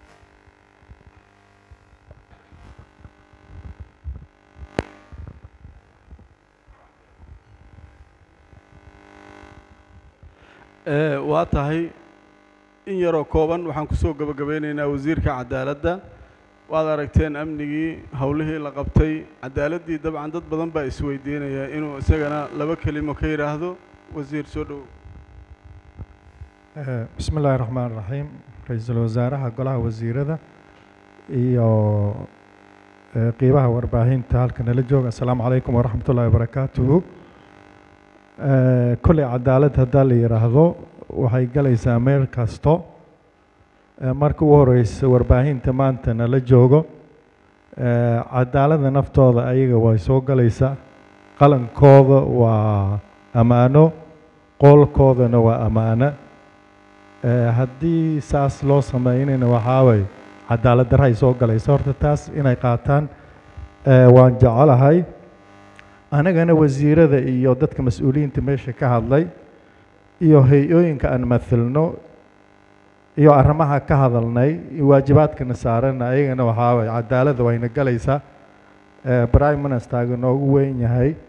Speaker 1: Ee, waa tahay in yaroo kooban waxaan kusoo gabagabeynaynaa wasiirka cadaaladda waad aragteen amnigii howlihii la qabtay cadaaladdii dabcan dad badan baa isweydiinaya inuu isagana laba kelimo ka yidhaahdo wasiir soo dhow
Speaker 5: Eh, bismi illaahi raxmaan raxiim ra-iisul wasaaraha golaha wasiirada iyo eh, qiibaha warbaahinta halka nala jooga assalaamu calaykum waraxmat ullaahi wabarakaatuhu Eh, kolley cadaalad haddaa la yidhaahdo waxay galaysaa meel kasto Eh, marka ugu horeysa warbaahinta maanta nala joogo eh, cadaaladda naftooda ayaga way soo galaysaa qalankooda waa ammaano qoolkoodana waa ammaano Eh, haddii saas loo sameynayna waxaa way cadaalad darra ay soo galaysa horta taas inay qaataan eh, waan jecelahay anagana wasiirada iyo dadka mas-uuliyiinta meesha ka hadlay iyo hay-ooyinka aan mathilno iyo arrimaha ka hadalnay iyo waajibaadkana saaran ayagana waxaa way cadaaladda wayna galaysaa Eh, prime ministerga noogu weyn yahay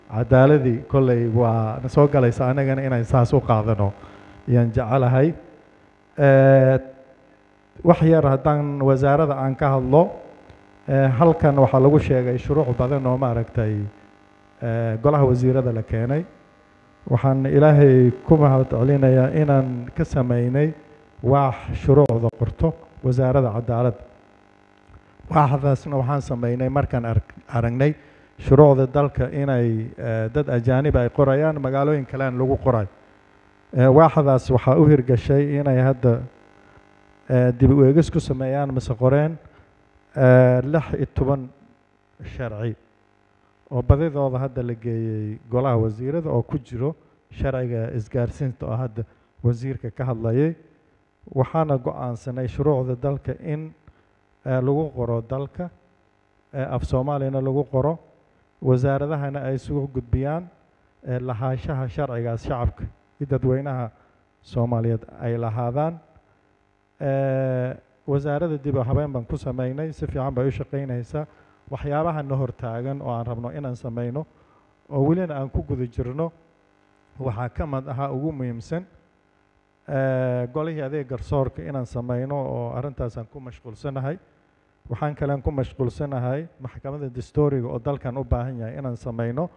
Speaker 5: cadaaladii kolley waa na soo galaysa anagana inaan saas u qaadano ayaan jecelahay Eh, wax yar haddaan wasaaradda aan ka hadlo eh, halkan waxaa lagu sheegay shuruuc badan oo maaragtay eh, golaha wasiirada la keenay waxaan ilaahay ku mahad celinayaa inaan ka sameynay waax shuruucda qorto wasaaradda cadaaladda waaxdaasna waxaan sameynay markaan arag- aragnay shuruucda dalka inay eh, dad ajaanib ay qorayaan magaalooyin kalean lagu qoray Eh, waaxdaas waxaa u hirgashay inay hadda eh, dib u eegis ku sameeyaan mise qoreen eh, lix iyo toban sharci oo badidooda hadda la geeyey golaha wasiirada oo ku jiro sharciga isgaarsiinta oo hadda wasiirka ka hadlayay waxaana go-aansanay shuruucda dalka in eh, lagu qoro dalka eh, af soomaaliyana lagu qoro wasaaradahana ay isugu gudbiyaan eh, lahaanshaha sharcigaas shacabka iyo dadweynaha soomaaliyeed ay lahaadaan Eh, wasaaradda dib u habeen baan ku sameynay si fiican bay u shaqaynaysaa waxyaabaha na hortaagan oo aan rabno inaan sameyno oo welina aan ku guda jirno waxaa ka mid ahaa ugu muhiimsan eh, golihii adeeg garsoorka inaan sameyno oo arrintaasaan ku mashquulsanahay waxaan kalean ku mashquulsanahay maxkamadda dastuuriga oo dalkan u baahan yahay inaan sameyno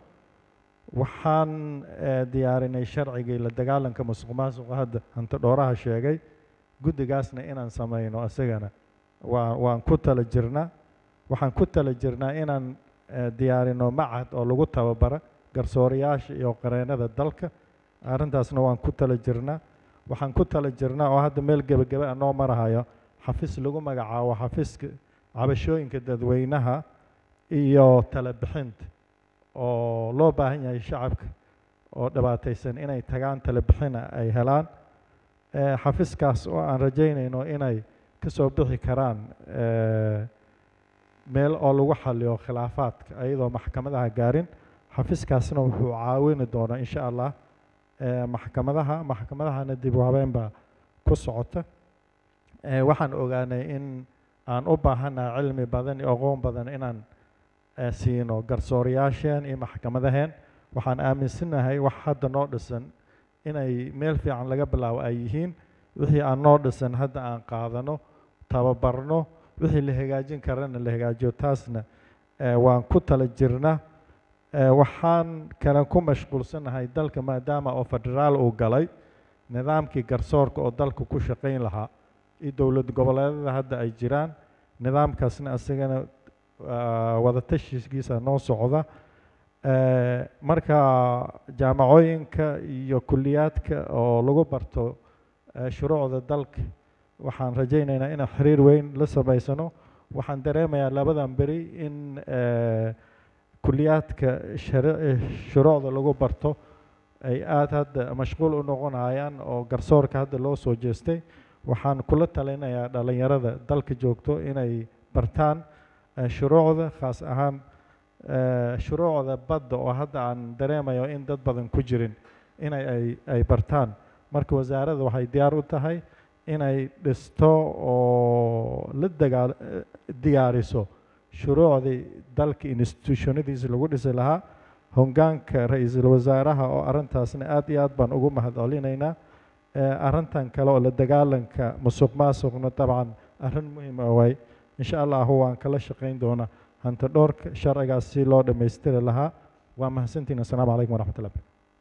Speaker 5: waxaan eh, diyaarinay sharcigii la dagaalanka musuq maasuqa hadda hanti dhooraha sheegay guddigaasna inaan sameyno isagana waa waan ku tala jirnaa waxaan ku tala jirnaa inaan eh, diyaarino macad oo lagu tababara garsoorayaasha iyo qareennada dalka arrintaasna waan ku tala jirnaa waxaan ku tala jirnaa oo hadda meel gebagebe a noo marahayo xafiis lagu magacaabo xafiiska cabashooyinka dadweynaha iyo tala bixinta oo loo baahan yahay shacabka oo dhibaataysan inay tagaan tala bixina ay helaan Eh, xafiiskaas oo aan rajaynayno inay ka soo bixi karaan eh, meel oo lagu xaliyo khilaafaadka ayadoo maxkamadaha gaarin xafiiskaasna wuxuu caawini doonaa insha allah eh, maxkamadaha maxkamadahana dib u habeen baa ku socota Eh, waxaan ogaanay in aan u baahanahay cilmi badan iyo aqoon badan inaan eh, siino garsoorayaasheen iyo maxkamadaheen waxaan aaminsanahay wax hadda noo dhisan inay meel fiican laga bilaabo ay yihiin wixii aan noo dhisan hadda aan qaadano tababarno wixii la hagaajin karana la hagaajiyo taasna eh, waan ku tala jirnaa Eh, waxaan kale ku mashquulsanahay dalka maadaama oo federaal uu galay nidaamkii garsoorka oo dalka ku shaqayn lahaa iyo dowlad goboleedada hadda ay jiraan nidaamkaasna isagana ah, wadatashigiisa noo socda Eh, marka jaamacooyinka iyo kuliyaadka oo lagu barto eh, shuruucda dalka waxaan rajaynaynaa inaan xiriir weyn la samaysano waxaan dareemayaa labadan beri in eh, kuliyaadka shari- eh, shuruucda lagu barto ay aada hadda mashquul u noqonayaan oo garsoorka hadda loo soo jeestay waxaan kula talinayaa dhalinyarada dalka joogto inay bartaan eh, shuruucda khaas ahaan eh, shuruucda badda oo hadda aan dareemayo in dad badan ku jirin inay ay ay bartaan marka wasaaradda waxay diyaar u tahay inay dhisto oo la dagaal eh, diyaariso shuruucdii dalka institutionadiisa lagu dhisi lahaa hongaanka ra-iisul wasaaraha oo arrintaasna aad iyo aad baan ugu mahad celinaynaa Eh, arrintan kale oo la dagaalanka musuq maasuqna dabcan arrin muhiim ah waay insha allahu waan kala shaqayn doonaa hanti dhowrka sharcigaas si loo dhammaystiri lahaa waa mahadsantihin assalaamu calaykum waraxmatullah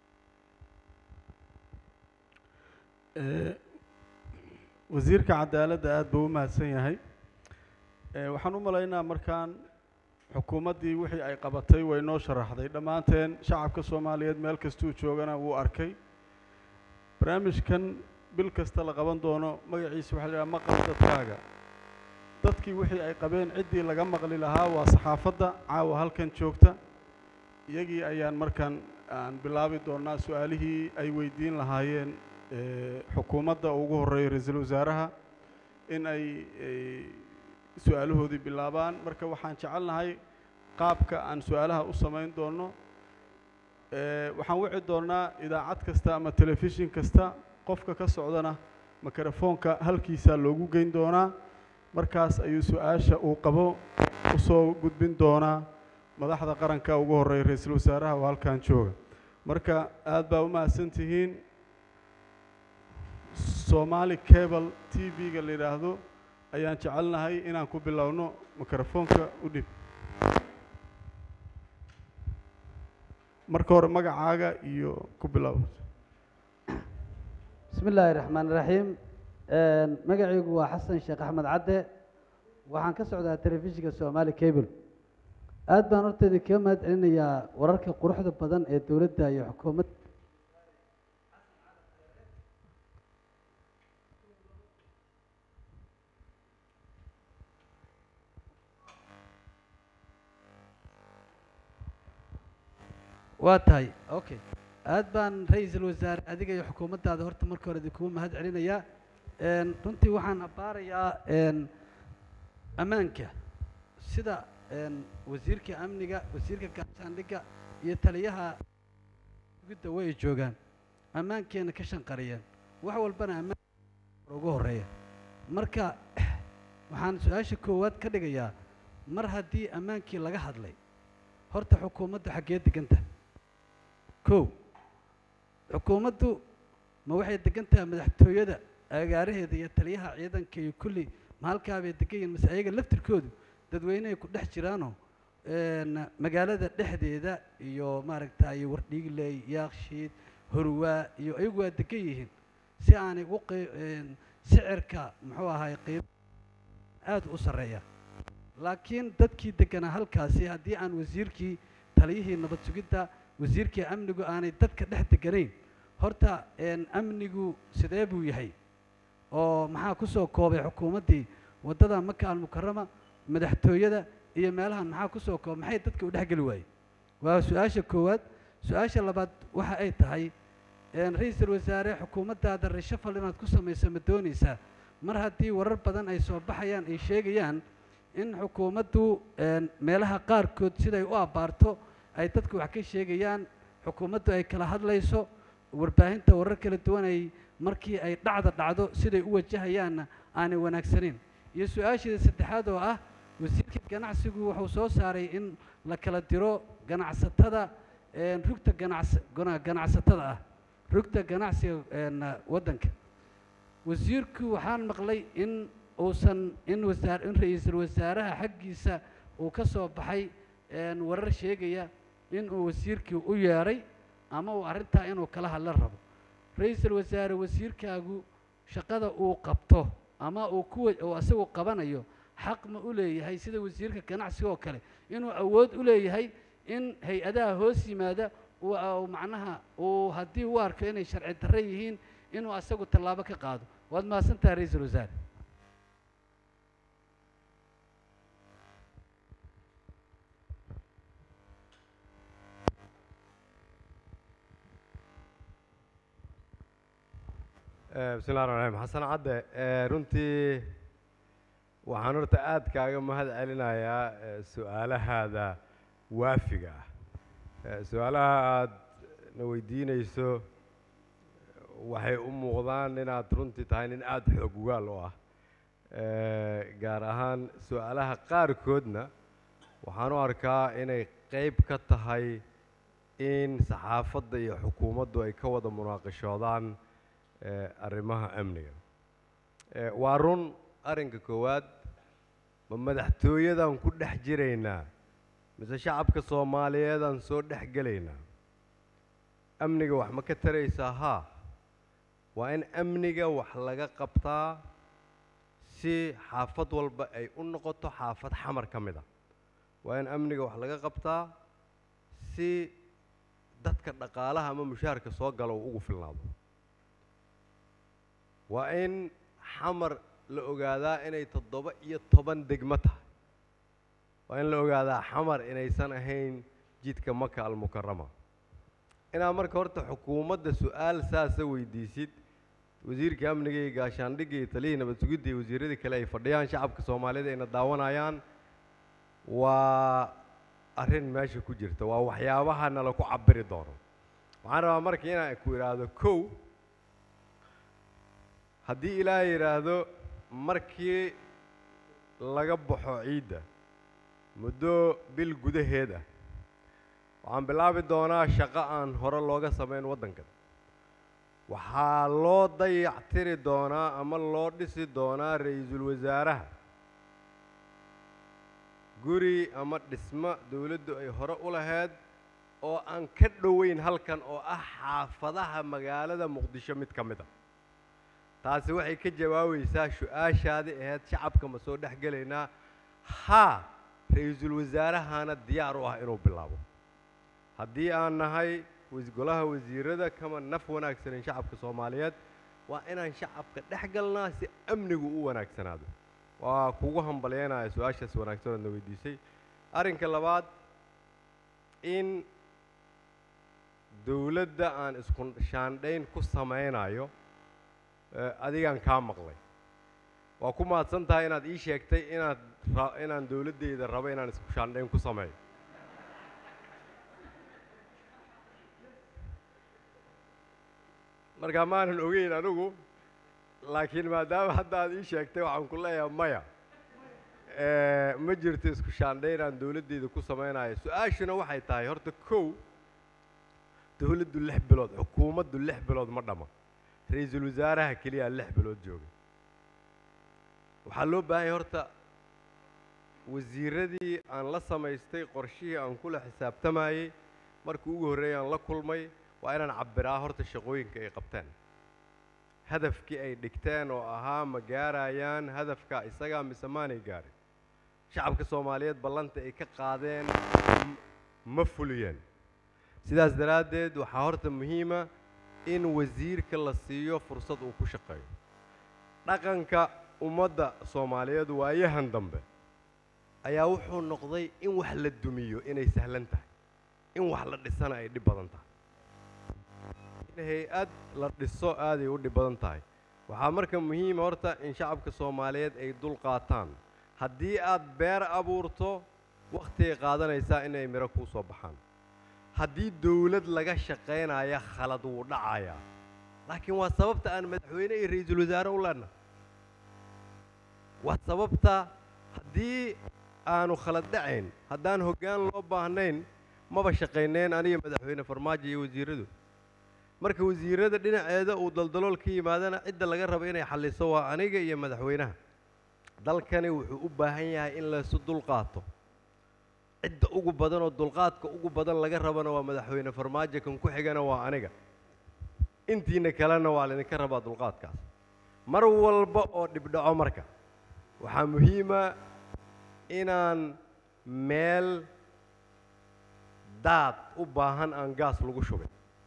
Speaker 1: Eh, wasiirka cadaaladda aad buu u mahadsan yahay Eh, waxaan u malaynaa markaan xukuumaddii wixii ay qabatay way noo sharaxday dhammaanteen shacabka soomaaliyeed meel kastuu joogana wuu arkay barnaamijkan bil kasta la qaban doono magaciisa waxaa la yidhaha maqal dadkaaga dadkii wixii ay qabeen ciddii laga maqli lahaa waa saxaafadda caawa halkan joogta iyagii ayaan markaan aan bilaabi doonaa su-aalihii ay weydiin lahaayeen eh, xukuumadda ugu horreeya ra-iisul wasaaraha in ay ay su-aalahoodii bilaabaan marka waxaan jecelnahay qaabka aan su-aalaha u samayn doono Eh, waxaan wici doonaa idaacad kasta ama telefishin kasta qofka ka socdana mikrofoonka halkiisaa loogu geyn doonaa markaas ayuu su-aasha uu qabo usoo gudbin doonaa madaxda qaranka ugu horreeya ra-iisul wasaaraha oo halkan jooga marka aad baa u mahadsan tihiin soomaali cable t v-ga la yidhaahdo ayaan jecelnahay inaan ku bilowno mikrofoonka u dhib marka hore magacaaga iyo ku bilow
Speaker 6: بسم الله الرحمن الرحيم magacaygu waa xasan sheekh axmed cadde waxaan ka socdaa telefishinka soomaali cable aad baan horteeda kaga mahad celinayaa wararka quruxda badan ee dowladda iyo xukuumadda waa tahay okay aad baan ra-iisul wasaare adiga iyo xukuumaddaada horta marka hore idinkugu mahad celinayaa Een, runtii waxaan abbaarayaa een, ammaanka sida een, wasiirka amniga wasiirka gaashaandhigga iyo taliyaha gudda way joogaan ammaankeena ka shanqariyeen wax walbana ammaan ugu horeeya marka waxaan su-aasha koowaad ka dhigayaa mar haddii ammaankii laga hadlay horta xukuumaddu xaggee deganta kow xukuumaddu ma waxay degan tahay madaxtooyada agaaraheeda iyo taliyaha ciidanka iyo kulli ma halkaabay degan yihiin mase ayaga laftirkoodu dadweynehay ku dhex jiraanoo een, magaalada dhexdeeda iyo maaragtay wardhiigley yaakshiid horwaa iyo ayagu waa degan yihiin si aanay u qey- een, sicirka muxuu ahay qiimo aad u sarreeya laakiin dadkii deganaa halkaasi haddii aan wasiirkii taliyihii nabad sugidda wasiirkii amnigu aanay dadka dhex deganayn horta een, amnigu sidee buu yahay oo maxaa ku soo koobay xukuumaddii waddada maka almukarama madaxtooyada iyo meelahan maxaa ku soo koobay maxay dadka u dhexgeli waayey waa su-aasha koowaad su-aasha labaad waxa ay tahay een, ra-iisul wasaare xukuumaddaada reshafal inaad ku samayso ma doonaysaa mar haddii warar badan ay soo baxayaan ay sheegayaan in xukuumaddu een, meelaha qaarkood siday u abbaarto ay dadku wax ka sheegayaan xukuumaddu ay kala hadlayso warbaahinta warar kala duwan ay markii ay dhacda dhacdo siday u wajahayaanna aanay wanaagsaneyn iyo su-aasheeda saddexaad oo ah wasiirka ganacsigu wuxuu soo saaray in la kala diro ganacsatada een, rugta ganacs gana- ganacsatada ah rugta ganacsiga een, waddanka wasiirku waxaan maqlay in uusan in wasaar in ra-iisul wasaaraha xaggiisa uu ka soo baxay een, warar sheegaya in uu wasiirkii u yeedhay ama uu arrintaa inuu kala hadla rabo ra-iisul wasaare wasiirkaagu shaqada uu qabto ama uu kuwa uu asagu qabanayo xaq ma u leeyahay sida wasiirka ganacsiga oo kale inuu awood u leeyahay in hay-adaha hoos yimaada uu uu macnaha uu haddii u arko inay sharci darre yihiin inuu asagu tallaabo ka qaado waad mahadsantahay ra-iisul wasaare
Speaker 18: Eh, bismi llahi raxmaan raxiim xasan cadde eh, runtii waxaan horta aad kaaga mahad celinayaa eh, su-aalahaada waafiga ah Eh, su-aalaha aad na weydiinayso waxay u muuqdaan inaad runtii tahay nin aada xoog ugaal u ah Eh, gaar ahaan su-aalaha qaarkoodna waxaan u arkaa inay qeyb ka tahay in saxaafadda iyo xukuumaddu ay ka wada munaaqashoodaan eh, arrimaha amniga Eh, waa run arrinka koowaad ma madaxtooyadan ku dhex jiraynaa mise shacabka soomaaliyeedaan soo dhex gelaynaa amniga wax ma ka taraysaa haa waa in amniga wax laga qabtaa si xaafad walba ay u noqoto xaafad xamar ka mid a waa in amniga wax laga qabtaa si dadka dhaqaalaha ama mushaharka soo gala uu ugu filnaado waa in xamar la ogaadaa inay toddoba iyo toban degmo tahay waa in la ogaadaa xamar inaysan ahayn jidka maka almukarama inaad marka horta xukuumadda su-aal saasa weydiisid wasiirka amniga iyo gaashaandhigga iyo taliyii nabad sugidda iyo wasiiradii kale ay fadhiyaan shacabka soomaalida ayna daawanayaan waa arrin meesha ku jirta waa waxyaabaha nala ku cabiri doono waxaan rabaa marka inaan ku idhaahdo kow haddii ilaahay yidhaahdo markii laga baxo ciidda muddo bil gudaheed ah waxaan bilaabi doonaa shaqo aan hore looga samayn waddankan waxaa loo dayactiri doonaa ama loo dhisi doonaa ra-iisul wasaaraha guri ama dhismo dowladdu ay hore u lahayd oo aan ka dhoweyn halkan oo ah xaafadaha magaalada muqdisho mid ka mid a taasi waxay ka jawaabaysaa su-aashaadii ahayd shacabka ma soo dhex gelaynaa haa ra-iisul wasaarahana diyaar u ah inuu bilaabo haddii aan nahay golaha wasiirada kama naf wanaagsanin shacabka soomaaliyeed waa inaan shacabka dhex galnaa si amnigu u wanaagsanaado waa kugu hambalyeynaya su-aashaas wanaagsan oodna weydiisay arrinka labaad in dowladda aan isku shaandhayn ku samaynayo adigaan kaa maqlay waa ku mahadsan tahay inaad ii sheegtay inaad inaan dowladdeyda rabo inaan isku shaandhayn ku sameeyo marka maanan ogeyn anigu laakiin maadaama hadda aad ii sheegtay waxaan ku leeyahay maya ma jirto isku shaandhayn aan dowladdeyda ku samaynayo su-aashuna waxay tahay horta kow dowladdu lix bilood xukuumaddu lix bilood ma dhama ra-iisul wasaaraha keliyaa lix bilood jooga waxaa loo baahanya horta wasiiradii aan la samaystay qorshihii aan kula xisaabtamayey markii ugu horreeyay aan la kulmay waa inaan cabbiraa horta shaqooyinka ay qabteen hadafkii ay dhigteen oo ahaa ma gaarayaan hadafka isagaa mise maanay gaarin shacabka soomaaliyeed ballanta ay ka qaadeen ma fuliyeen sidaas daraaddeed waxaa horta muhiima in wasiirka la siiyo fursad uu ku shaqeeyo dhaqanka ummadda soomaaliyeed waayahan dambe ayaa wuxuu noqday in wax la dumiyo inay sahlan tahay in wax la dhisana ay dhib badan tahay in hay-ad la dhiso aaday u dhib badan tahay waxaa marka muhiima horta in shacabka soomaaliyeed ay dul qaataan haddii aad beer abuurto wakhtigay qaadanaysaa inay midho kuu soo baxaan haddii dowlad laga shaqaynaya khalad wuu dhacayaa laakiin waa sababta aan madaxweyne iyo ra-iisul wasaare u leenahay waa sababta haddii aanu khalad dhacayn haddaan hoggaan loo baahnayn maba shaqaynayn aniga madaxweyne farmaajo iyo wasiiradu marka wasiirada dhinaceeda uu daldalool ka yimaadana cidda laga rabo inay xalliso waa aniga iyo madaxweynaha dalkani wuxuu u baahan yahay in laysu dulqaato cidda ugu badan oo dulqaadka ugu badan laga rabana waa madaxweyne farmaajo kan ku xigana waa aniga intiina kalena waa laydinka rabaa dulqaadkaas mar walba oo dhibdhaco marka waxaa muhiima inaan meel daad u baahan aan gaas lagu shubin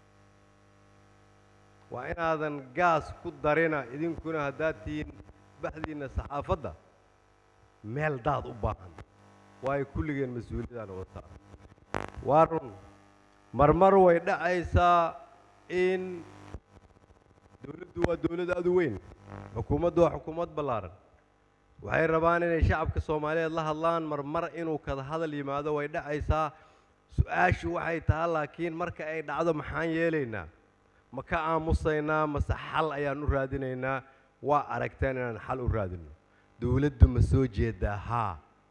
Speaker 18: waa inaadan gaas ku darina idinkuna haddaad tihiin baxdiinna saxaafadda meel daad u baahan waayo kulligeen mas-uuliyadaan wada saaran waa run marmar way dhacaysaa in dowladdu waa dowlad aad u weyn xukuumaddu waa xukuumad ballaaran waxay rabaan inay shacabka soomaaliyeed la hadlaan marmar inuu kada hadal yimaado way dhacaysaa su-aashu waxay tahay laakiin marka ay dhacdo maxaan yeelaynaa ma ka aamusaynaa mase xal ayaan u raadinaynaa waa aragteen inaan xal u raadino dowladdu ma soo jeedaa haa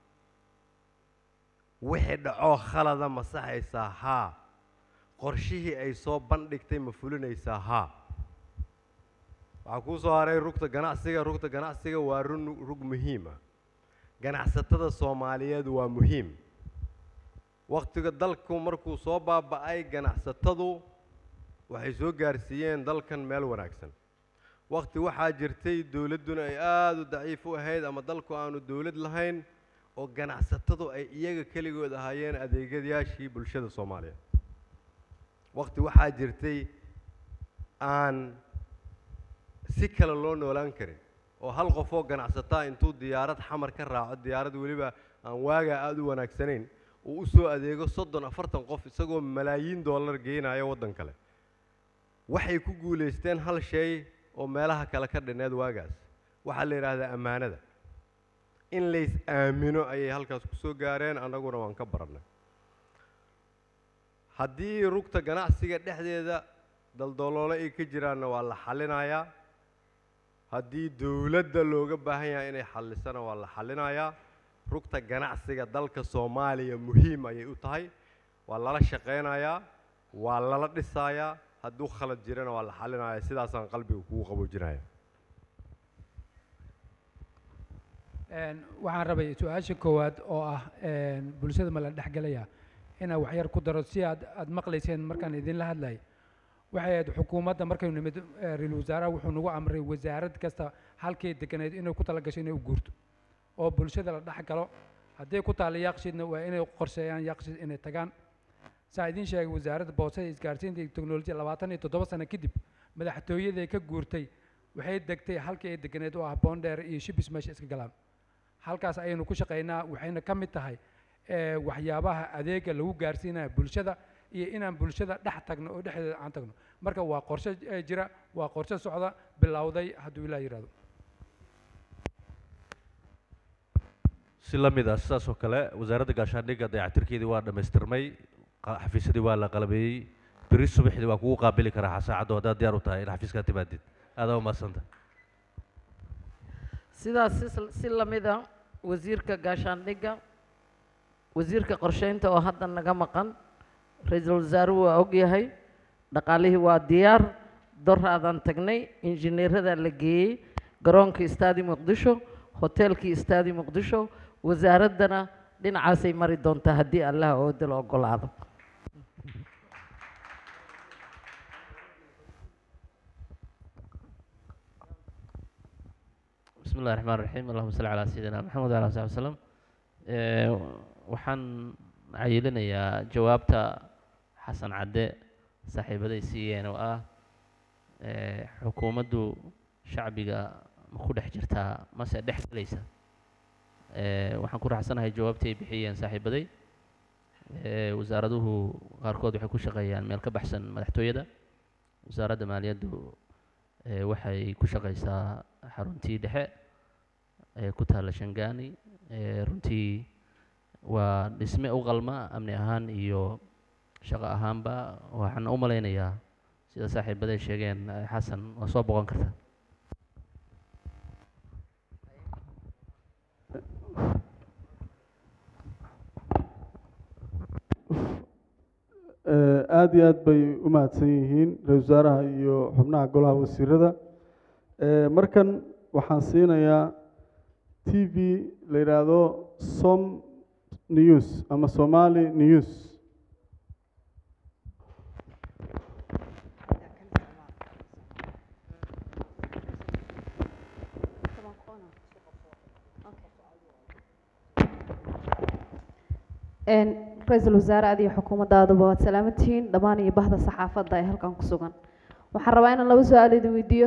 Speaker 18: wixii dhacoo khalada ma saxaysaa haa qorshihii ay soo bandhigtay ma fulinaysaa haa waxaa kuu soo haray rugta ganacsiga rugta ganacsiga waa run rug muhiima ganacsatada soomaaliyeed waa muhiim wakhtiga dalku markuu soo baaba'ay ganacsatadu waxay soo gaarsiiyeen dalkan meel wanaagsan wakhti waxaa jirtay dowladduna ay aada u daciif u ahayd ama dalku aanu dowlad lahayn oo ganacsatadu ay iyaga keligood ahaayeen adeegyadayaashii bulshada soomaaliyeed wakhti waxaa jirtay aan si kale loo noolaan karin oo hal qof oo ganacsataa intuu diyaarad xamar ka raaco diyaarad weliba aan waagaa aada u wanaagsanayn uu u soo adeego soddon afartan qof isagoo malaayiin dollar geynayo waddan kale waxay ku guulaysteen hal shay oo meelaha kale ka dhineed waagaas waxaa la yidhaahdaa ammaanada in lays aamino ayay halkaas ku soo gaareen annaguna waan ka barannay haddii rugta ganacsiga dhexdeeda daldaloolo ay ka jiraanna waa la xallinayaa haddii dowladda looga baahan yahay inay xallisana waa la xallinayaa rugta ganacsiga dalka soomaaliya muhiim ayay u tahay waa lala shaqaynayaa waa lala dhisayaa hadduu khalad jirana waa la xalinaya sidaasaan qalbiga kugu qaboojinaya
Speaker 20: Een, waxaan rabay su-aasha koowaad oo ah een, bulshada ma la dhexgelaya inaa waxyar ku daro si aad aad maqlayseen markaan idinla hadlay waxay ahayd xukuumadda markaynu nimid eh, ra-iisul wasaaraha wuxuu nagu amray wasaarad kasta halkay deganeed inay ku talagasho inay u guurto oo bulshada la dhex galo hadday ku taalla yaaqshiidna waa inay qorsheeyaan yaaqshiid inay tagaan saa idiin sheegay wasaaradda boosada isgaarsiinta iyo teknolojiyada labaatan iyo toddoba sano kadib madaxtooyaday ka guurtay waxay degtay halkii ay deganeed oo ah boondheer iyo shibis meesha iska galaan halkaas ayaynu ku shaqaynaa waxayna ka mid tahay eh, waxyaabaha adeega lagu gaarsiinaya bulshada iyo inaan bulshada dhex tagno oo dhexdeeda aan tagno marka waa qorshe eh, jira waa qorshe socda bilowday hadduu ilaa yidhahdo
Speaker 21: si la mid ah sidaas oo kale wasaaradda gaashaandhigga dayactirkeedii waa dhammaystirmay qa- xafiisyadii waa la qalabeeyey beri subaxdii waa kugu qaabili karaa saacaddu haddaad diyaar u tahay in xafiiska timaadid aadaa umahadsanta
Speaker 3: sidaas si- si lamid a wasiirka gaashaandhigga wasiirka qorsheynta oo hadda naga maqan ra-iisul wasaaruhu waa ogyahay dhaqaalihii waa diyaar doraadaan tagnay injineeradaa la geeyey garoonkii istaadi muqdisho hoteelkii istaadi muqdisho wasaaraddana dhinacaasay mari doontaa haddii allaha ooda la ogolaado
Speaker 7: بسم الله الرحمن الرحيم اللهم صل على سيدنا محمد وعلى آله وصحبه وسلم Ee, waxaan cayilinayaa jawaabta xasan cadde saaxiibaday siiyeen oo ah ee, xukuumaddu shacbiga ma ku dhex jirtaa mase dhex gelaysa Ee, waxaan ku raacsanahay jawaabtii ay bixiyeen saaxiibaday Ee, wasaaraduhu qaarkood waxay ku shaqeeyaan meel ka baxsan madaxtooyada wasaaradda maaliyaddu ee, waxay ku shaqeysaa xaruntii dhexe ee ku taalla shangaani ee, runtii waa dhisme u qalma amni ahaan iyo shaqo ahaanba waxaan u malaynayaa sida saaxiibaday sheegeen eh, xasan waa soo boqon kartaa
Speaker 1: Eh, aad iyo aad bay u mahadsan yihiin ra-iisul wasaaraha iyo xubnaha golaha wasiirada Eh, markan waxaan siinayaa t v la yidhaahdo som news ama somali news
Speaker 8: Een, ra-iisul wasaare adiyo xukuumadaaduba waad salaamantihiin dhammaan iyo bahda saxaafadda ee halkan ku sugan waxaan rabaa inaan laba su-aal idin weydiiyo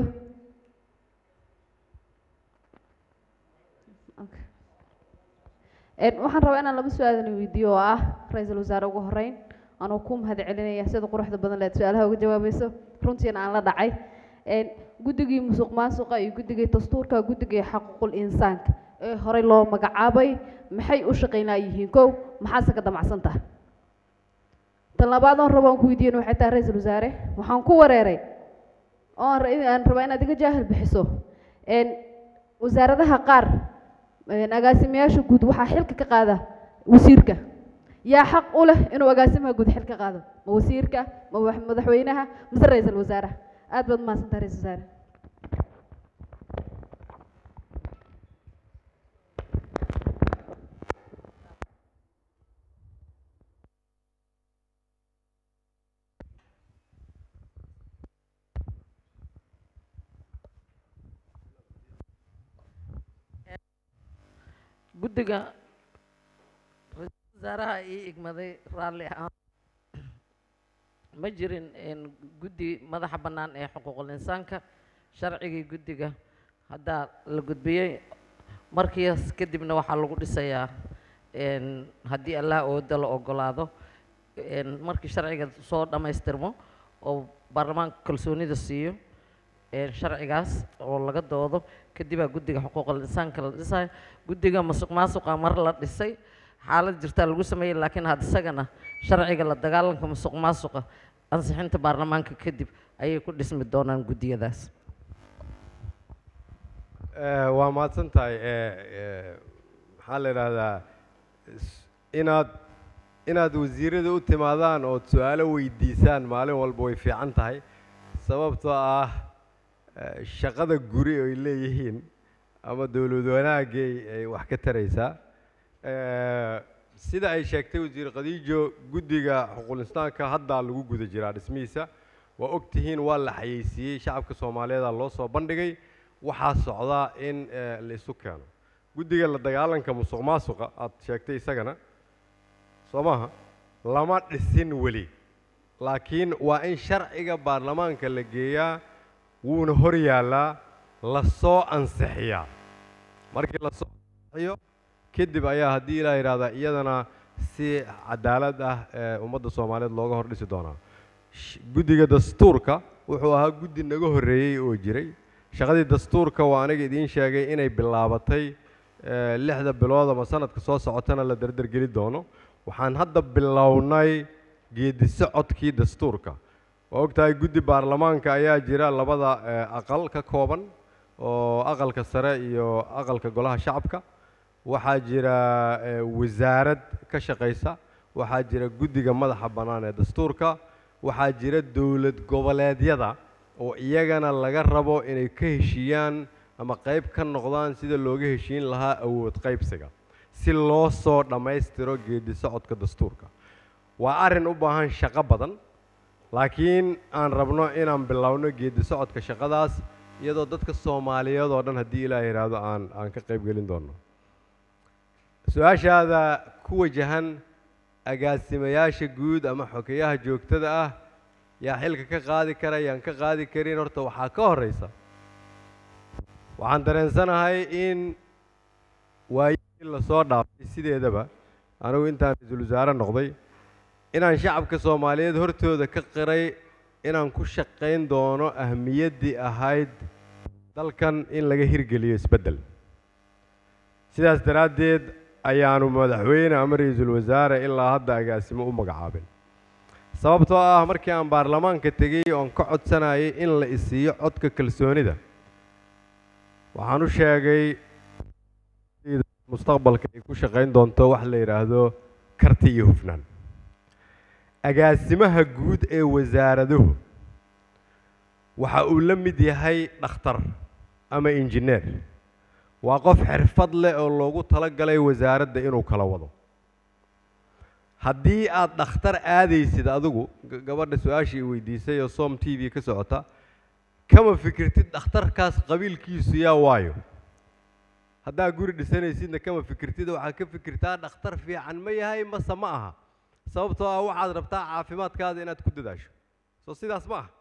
Speaker 8: Okay. Een, waxaan rabaa inaan laba su-aal idin weydiiyo oo ah ra-iisul wasaare ugu horeyn anuu ku mahad celinaya sida quruxda badan leed su-aalaha uga jawaabayso runtiina aan la dhacay Een, guddigii musuq maasuqa iyo guddigii dastuurka guddigii xaquuqul insaanka ee horey loo magacaabay maxay u shaqaynaa yihiin kow maxaase ka damacsan tahay tan labaad oon rabo aan ku weydiin waxay tahay ra-iisul wasaare waxaan ku wareeray oon ra- aan rabaa inaad iga jaahil bixiso Een, wasaaradaha qaar een, agaasimayaasha guud waxaa xilka ka qaada wasiirka yaa xaq u leh inuu agaasimaha guud xil ka qaado ma wasiirka ma wax- madaxweynaha mise ra-iisul wasaaraha aad baad umahadsantahay ra-iisul wasaare
Speaker 3: guddiga ra-iisul wasaaraha ii igmaday raalli ahaan ma jirin een, guddi madaxa bannaan ee xuquuqul insaanka sharcigii guddiga haddaa la gudbiyey markiis kadibna waxaa lagu dhisayaa een, haddii allah ooda la ogolaado een, markii sharciga soo dhammaystirmo oo baarlamaanka kalsoonida siiyo een, sharcigaas oo laga doodo kadibaa guddiga xuquuqul insaanka la dhisayo guddiga musuq maasuqa mar la dhisay xaalad jirtaa lagu sameeyey laakiin had isagana sharciga la dagaalanka musuq maasuqa ansixinta baarlamaanka kadib ayay ku dhismi doonaan guddiyadaas
Speaker 18: Eh, waa mahadsan tahay Eh, eh, maxaa la yidhaahdaa is- inaad inaad wasiirada u timaadaan ood su-aalo weydiisaan maalin walba way fiican tahay sababtoo ah eh, shaqada guri ay leeyihiin ama dowlad wanaagay ay wax ka taraysaa Eh, sida ay sheegtay wasiir khadiijo guddiga xuquuqul insaanka haddaa lagu guda jiraa dhismihiisa waa og tihiin waa la xayeysiiyey shacabka soomaaliyeeda loo soo bandhigay waxaa socdaa in eh, la isu keeno guddiga la dagaalanka musuq maasuqa aad sheegtay isagana soo maaha lama dhisin weli laakiin waa in sharciga baarlamaanka la geeyaa wuuna hor yaallaa la soo ansixiyaa markii la soo ansixiyo kadib ayaa haddii ilaa yidhahdaa iyadana si cadaalad ah ee ummadda soomaaliyeed looga hor dhisi doonaa Sh- guddiga dastuurka wuxuu ahaa guddi naga horreeyey oo jiray shaqadii dastuurka waa aniga idiin sheegay inay bilaabatay eh, lixda bilood ama sanadka soo socotana la dardargeli doono waxaan hadda bilownay geedi socodkii dastuurka waa ogtahay guddi baarlamaanka ayaa jira labada eh, aqal ka kooban oo aqalka sare iyo aqalka golaha shacabka waxaa jira eh, wasaarad ka shaqaysa waxaa jira guddiga madaxa bannaan ee dastuurka waxaa jira dowlad goboleedyada oo iyagana laga rabo inay ka heshiiyaan ama qayb ka noqdaan sida looga heshiin lahaa awood qaybsiga si loo soo dhammaystiro geedi socodka dastuurka waa arrin u baahan shaqo badan laakiin aan rabno inaan bilowno geedi socodka shaqadaas iyadoo dadka soomaaliyeed oo dhan haddii ilaah yidhaahdo aan aan ka qayb gelin doono su-aashaada ku wajahan agaasimayaasha guud ama xogeyaha joogtada ah yaa xilka ka qaadi kara yaan ka qaadi karin horta waxaa ka horeysa waxaan dareensanahay in waayihii lasoo dhaafay sideedaba anigu intaan ra-iisul wasaare noqday inaan shacabka soomaaliyeed hortooda ka qiray inaan ku shaqayn doono ahmiyaddii ahayd dalkan in laga hirgeliyo isbeddel sidaas daraaddeed ayaanu madaxweyne ama ra-iisul wasaare ilaa hadda agaasimo u magacaabin sababtoo ah markii aan baarlamaanka tegey oon ka codsanayay in la isiiyo codka kalsoonida waxaan u sheegay mustaqbalka ay ku shaqayn doonto wax la yidhaahdo karti iyo hufnaan agaasimaha guud ee wasaaraduhu waxa uu la mid yahay dhakhtar ama injineer waa qof xirfad leh oo loogu talagalay wasaaradda inuu kala wado haddii aad dhakhtar aadaysid adigu g- gabadha su-aashii weydiisay oo som t v ka socota kama fikirtid dhakhtarkaas qabiilkiisu yaa waayo haddaa guri dhisanaysidna kama fikirtid waxaad ka fikirtaa dhakhtar fiican ma yahay mase ma aha sababtoo ah waxaad rabtaa caafimaadkaada inaad ku dadaasho soo sidaas ma aha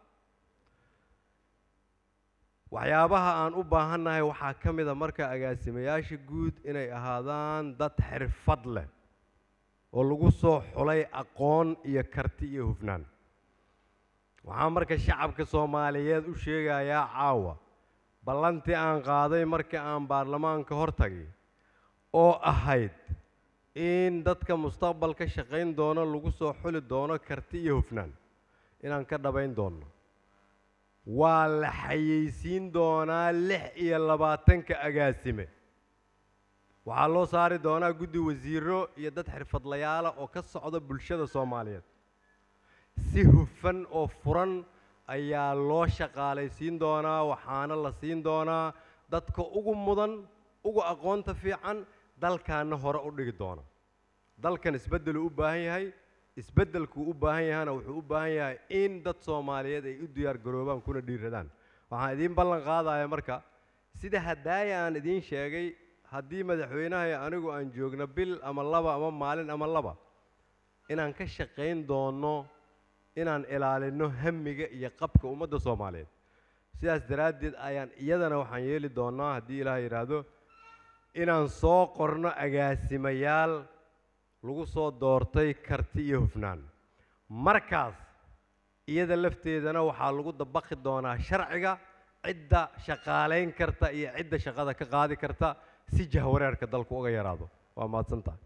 Speaker 18: waxyaabaha aan u baahannahay waxaa ka mid a marka agaasimayaasha guud inay ahaadaan dad xirfad leh oo lagu soo xulay aqoon iyo karti iyo hufnaan waxaa marka shacabka soomaaliyeed u sheegayaa caawa ballantii aan qaaday markii aan baarlamaanka hor tagay oo ahayd in dadka mustaqbalka shaqayn doono lagu soo xuli doono karti iyo hufnaan inaan ka dhabayn doono waa la xayeysiin doonaa lix iyo labaatanka agaasime waxaa loo saari doonaa guddi wasiiro iyo dad xirfadlayaala oo ka socda bulshada soomaaliyeed si hufan oo furan ayaa loo shaqaalaysiin doonaa waxaana la siin doonaa dadka ugu mudan ugu aqoonta fiican dalkaana hore u dhigi doona dalkan isbeddeluu u baahan yahay isbeddelkuu u baahan yahana wuxuu u baahan yahay in dad soomaaliyeed ay u diyaar garoobaan kuna dhiiradaan waxaan idiin ballan qaadaya marka sida hadaaya aan idiin sheegay haddii madaxweynaha iyo anigu aan joogno bil ama laba ama maalin ama laba inaan ka shaqayn doono inaan ilaalino hamiga iyo qabka ummadda soomaaliyeed sidaas daraaddeed ayaan iyadana waxaan yeeli doonaa haddii ilaah yidhaahdo inaan soo qorno agaasimayaal lagu soo doortay karti iyo hufnaan markaas iyada lafteedana waxaa lagu dabaqi doonaa sharciga cidda shaqaalayn karta iyo cidda shaqada ka qaadi karta si jahwareerka dalku uga yaraado waa mahadsantahay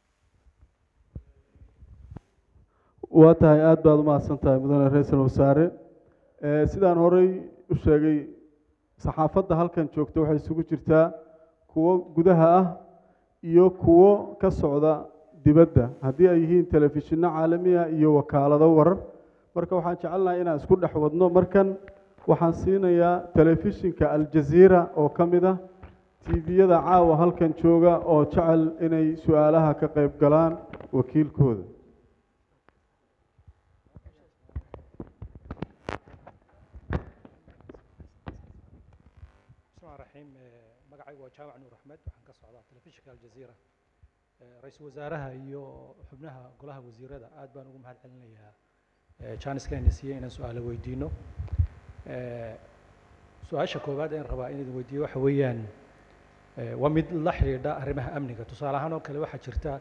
Speaker 1: waa tahay aad baad u mahadsan tahay mudane ra-iisul wasaare Eh, sidaan horey u sheegay saxaafadda halkan joogta waxay isugu jirtaa kuwo gudaha ah iyo kuwo ka socda dibadda haddii ay yihiin telefishinno caalamiya iyo wakaalado warar marka waxaan jecelnahay inaan isku dhex wadno markan waxaan siinayaa telefishinka aljaziira oo ka mid ah tviyada caawa halkan jooga oo jecel inay su-aalaha ka qayb galaan wakiilkooda
Speaker 9: bismillahi raxiim magacaygu waa jaamac nuur axmed waxaan ka socdaa telefishinka aljaziira ra-iisul wasaaraha iyo xubnaha golaha wasiirada aad baan ugu mahad celinayaa janiskayna siiyey inaan su-aalo weydiino su-aasha koowaad een rabaa inaan weydiiyo waxa weeyaan waa mid la xidhiidha arrimaha amniga tusaale ahaan oo kale waxaa jirta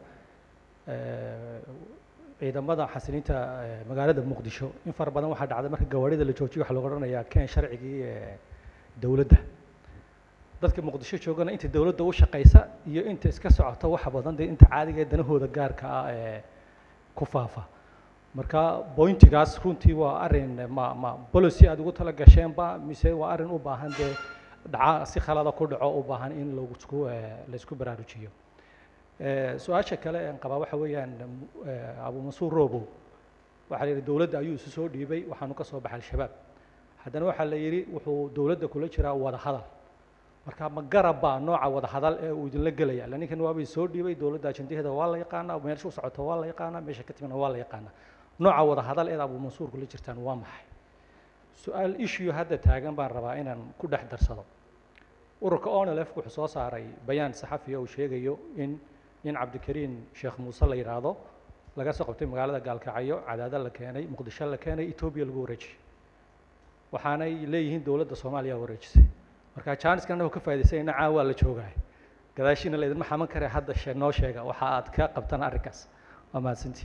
Speaker 9: ciidamada xasiliinta magaalada muqdisho in fara badan waxaa dhacda marka gawaarida la joojiyo waxaa lagu odhanayaa keen sharcigii dowladda dadka muqdisho joogana inta dowladda u shaqaysa iyo inta iska socota waxa badan dee inta caadiga ee danahooda gaarka ah ee ku faafa marka bointigaas runtii waa arrin ma ma policy aad ugu tala gasheenba mise waa arrin u baahan dee dhaca si khalada ku dhaco u baahan in laisku laisku baraarujiyo su-aasha kale aan qabaa waxa weeyaan abu mansuur robow waxaa la yidhi dowladda ayuu isu soo dhiibay waxaanu ka soo baxay al-shabaab haddana waxaa la yidhi wuxuu dowladda kula jiraa wada hadal marka ma garabba nooca wada hadal ee uu idinla gelaya ila ninkan waabay soo dhiibay dowladda ajandaheeda waa la yaqaanaa meesha u socota waa la yaqaanaa meesha ka timina waa la yaqaanaa nooca wada hadal eed abu mansuur kula jirtaan waa maxay su-aal issue hadda taagan baan rabaa inaan ku dhex darsado ururka onlf wuxuu soo saaray bayaan saxafiya uu sheegayo in nin cabdikariin sheekh muuse la yidhaahdo laga soo qabtay magaalada gaalkacyo cadaada la keenay muqdisho la keenay etoobiya lagu wareejiyey waxaanay leeyihiin dowladda soomaaliya wareejisay marka jaaniskan anagoo ka faa'idaysayna caa waa la joogaay gadaashiina laydinma xaman kare hadda she noo sheega waxa aad ka qabtaan arrinkaas waa mahadsantii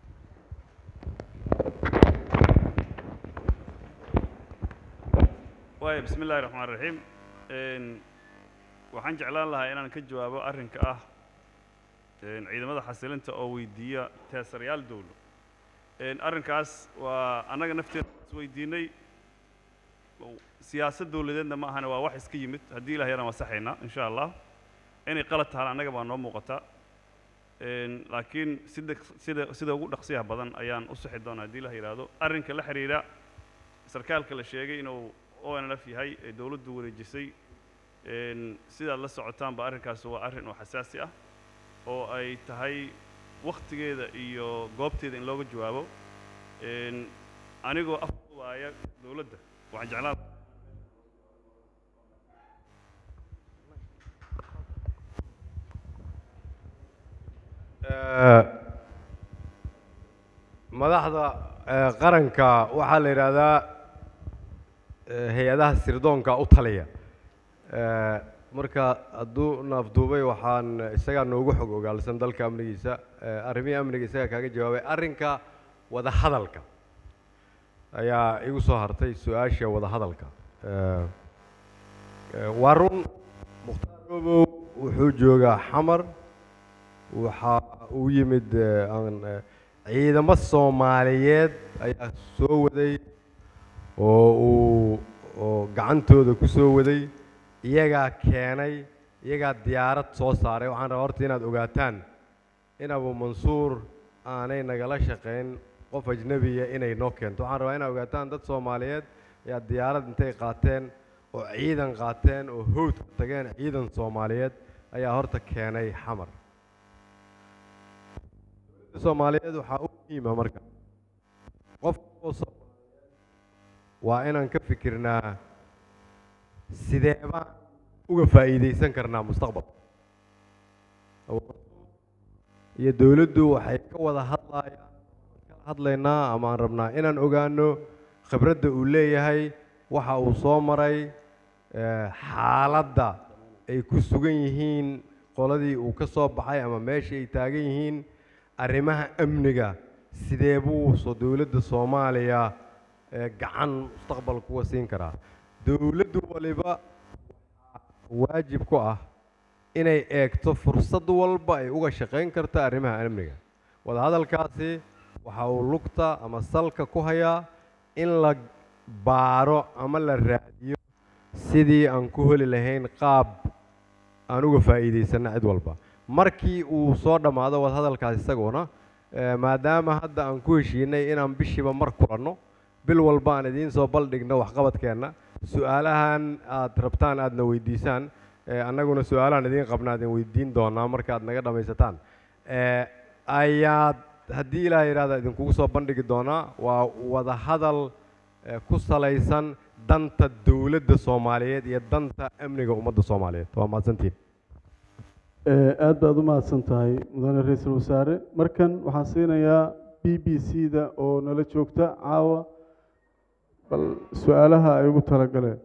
Speaker 22: waaya bismi illahi raxmaan raxiim waxaan jeclaan lahaa inaan ka jawaabo arrinka ah ciidamada xasilinta oo weydiiya teesarayaal dowlo arrinkaas waa annaga nafteena isweydiinay siyaasad dowladeedna ma ahane waa wax iska yimid haddii ilah yaraan wasaxaynaa insha allah inay qalad tahaan annaga baa noo muuqata laakiin sida sida sida ugu dhaqsiyaha badan ayaan u sixi doonaa haddii ilah yidhaahdo arrinka la xidhiidha sarkaalka la sheegay inuu onlf yahay ee dowladdu wareejisay sidaad la socotaanba arrinkaas waa arrin oo xasaasi ah oo ay tahay wakhtigeeda iyo goobteeda in looga jawaabo anigoo afwaaya dowladda waxaan jeclaan
Speaker 18: madaxda qaranka waxaa la yidhaahdaa hay-adaha sirdoonka u taliya marka hadduu naafduubay waxaan isagaa noogu xog ogaalsan dalka amnigiisa arrimihii amniga isagaa kaaga jawaabay arrinka wada hadalka ayaa igu soo hartay su-aasha wada hadalka waa run mukhtaar obow wuxuu joogaa xamar waxa uu yimid ciidamo soomaaliyeed ayaa soo waday oo uu oo gacantooda ku soo waday iyagaa keenay iyagaa diyaarad soo saaray waxaan rabaa horta inaad ogaataan in abu mansuur aanay nagala shaqayn qof ajnebiya inay noo keento waxaan rabaa inaad ogaataan dad soomaaliyeed ayaa diyaarad intay qaateen oo ciidan qaateen oo howdka tageen ciidan soomaaliyeed ayaa horta keenay xamar dowladda soomaaliyeed waxaa u muhiima marka qof oo soomaaliyeed waa inaan ka fikirnaa sidee baan uga faa'iidaysan karnaa mustaqbalka iyo dowladdu waxay ka wada hadlayaan kala hadlaynaa ama aan rabnaa inaan ogaano khibradda uu leeyahay waxa uu soo maray xaaladda ay ku sugan yihiin qoladii uu ka soo baxay ama meesha ay taagan yihiin arrimaha amniga sidee buu soo dowladda soomaaliya gacan mustaqbalka uga siin karaa dowladdu waliba waajib ku ah inay eegto fursad walba ay uga shaqayn karta arrimaha amniga wadahadalkaasi waxa uu lugta ama salka ku hayaa in la baaro ama la raadiyo sidii aan ku heli lahayn qaab aan uga faa'iidaysanna cid walba markii uu soo dhammaado wadahadalkaas isaguna eh, maadaama hadda aan ku heshiinay inaan bishiiba mar kulanno bil walba aan idiin soo baldhigno waxqabadkeenna su-aalahan aad rabtaan aadna weydiisaan eh, annaguna su-aalahan idiin qabna idin weydiin doonaa marka aad naga dhammaysataan Eh, ayaad haddii ilaah yidhahda idinkugu soo bandhigi doonaa waa wada hadal eh, ku salaysan danta dowladda soomaaliyeed iyo danta amniga ummadda soomaaliyeed waa mahadsantiin
Speaker 1: Eh, aad baad u mahadsan tahay mudane ra-iisul wasaare markan waxaan siinayaa b b c da oo nala joogta caawa bal su-aalaha ay ugu talagaleen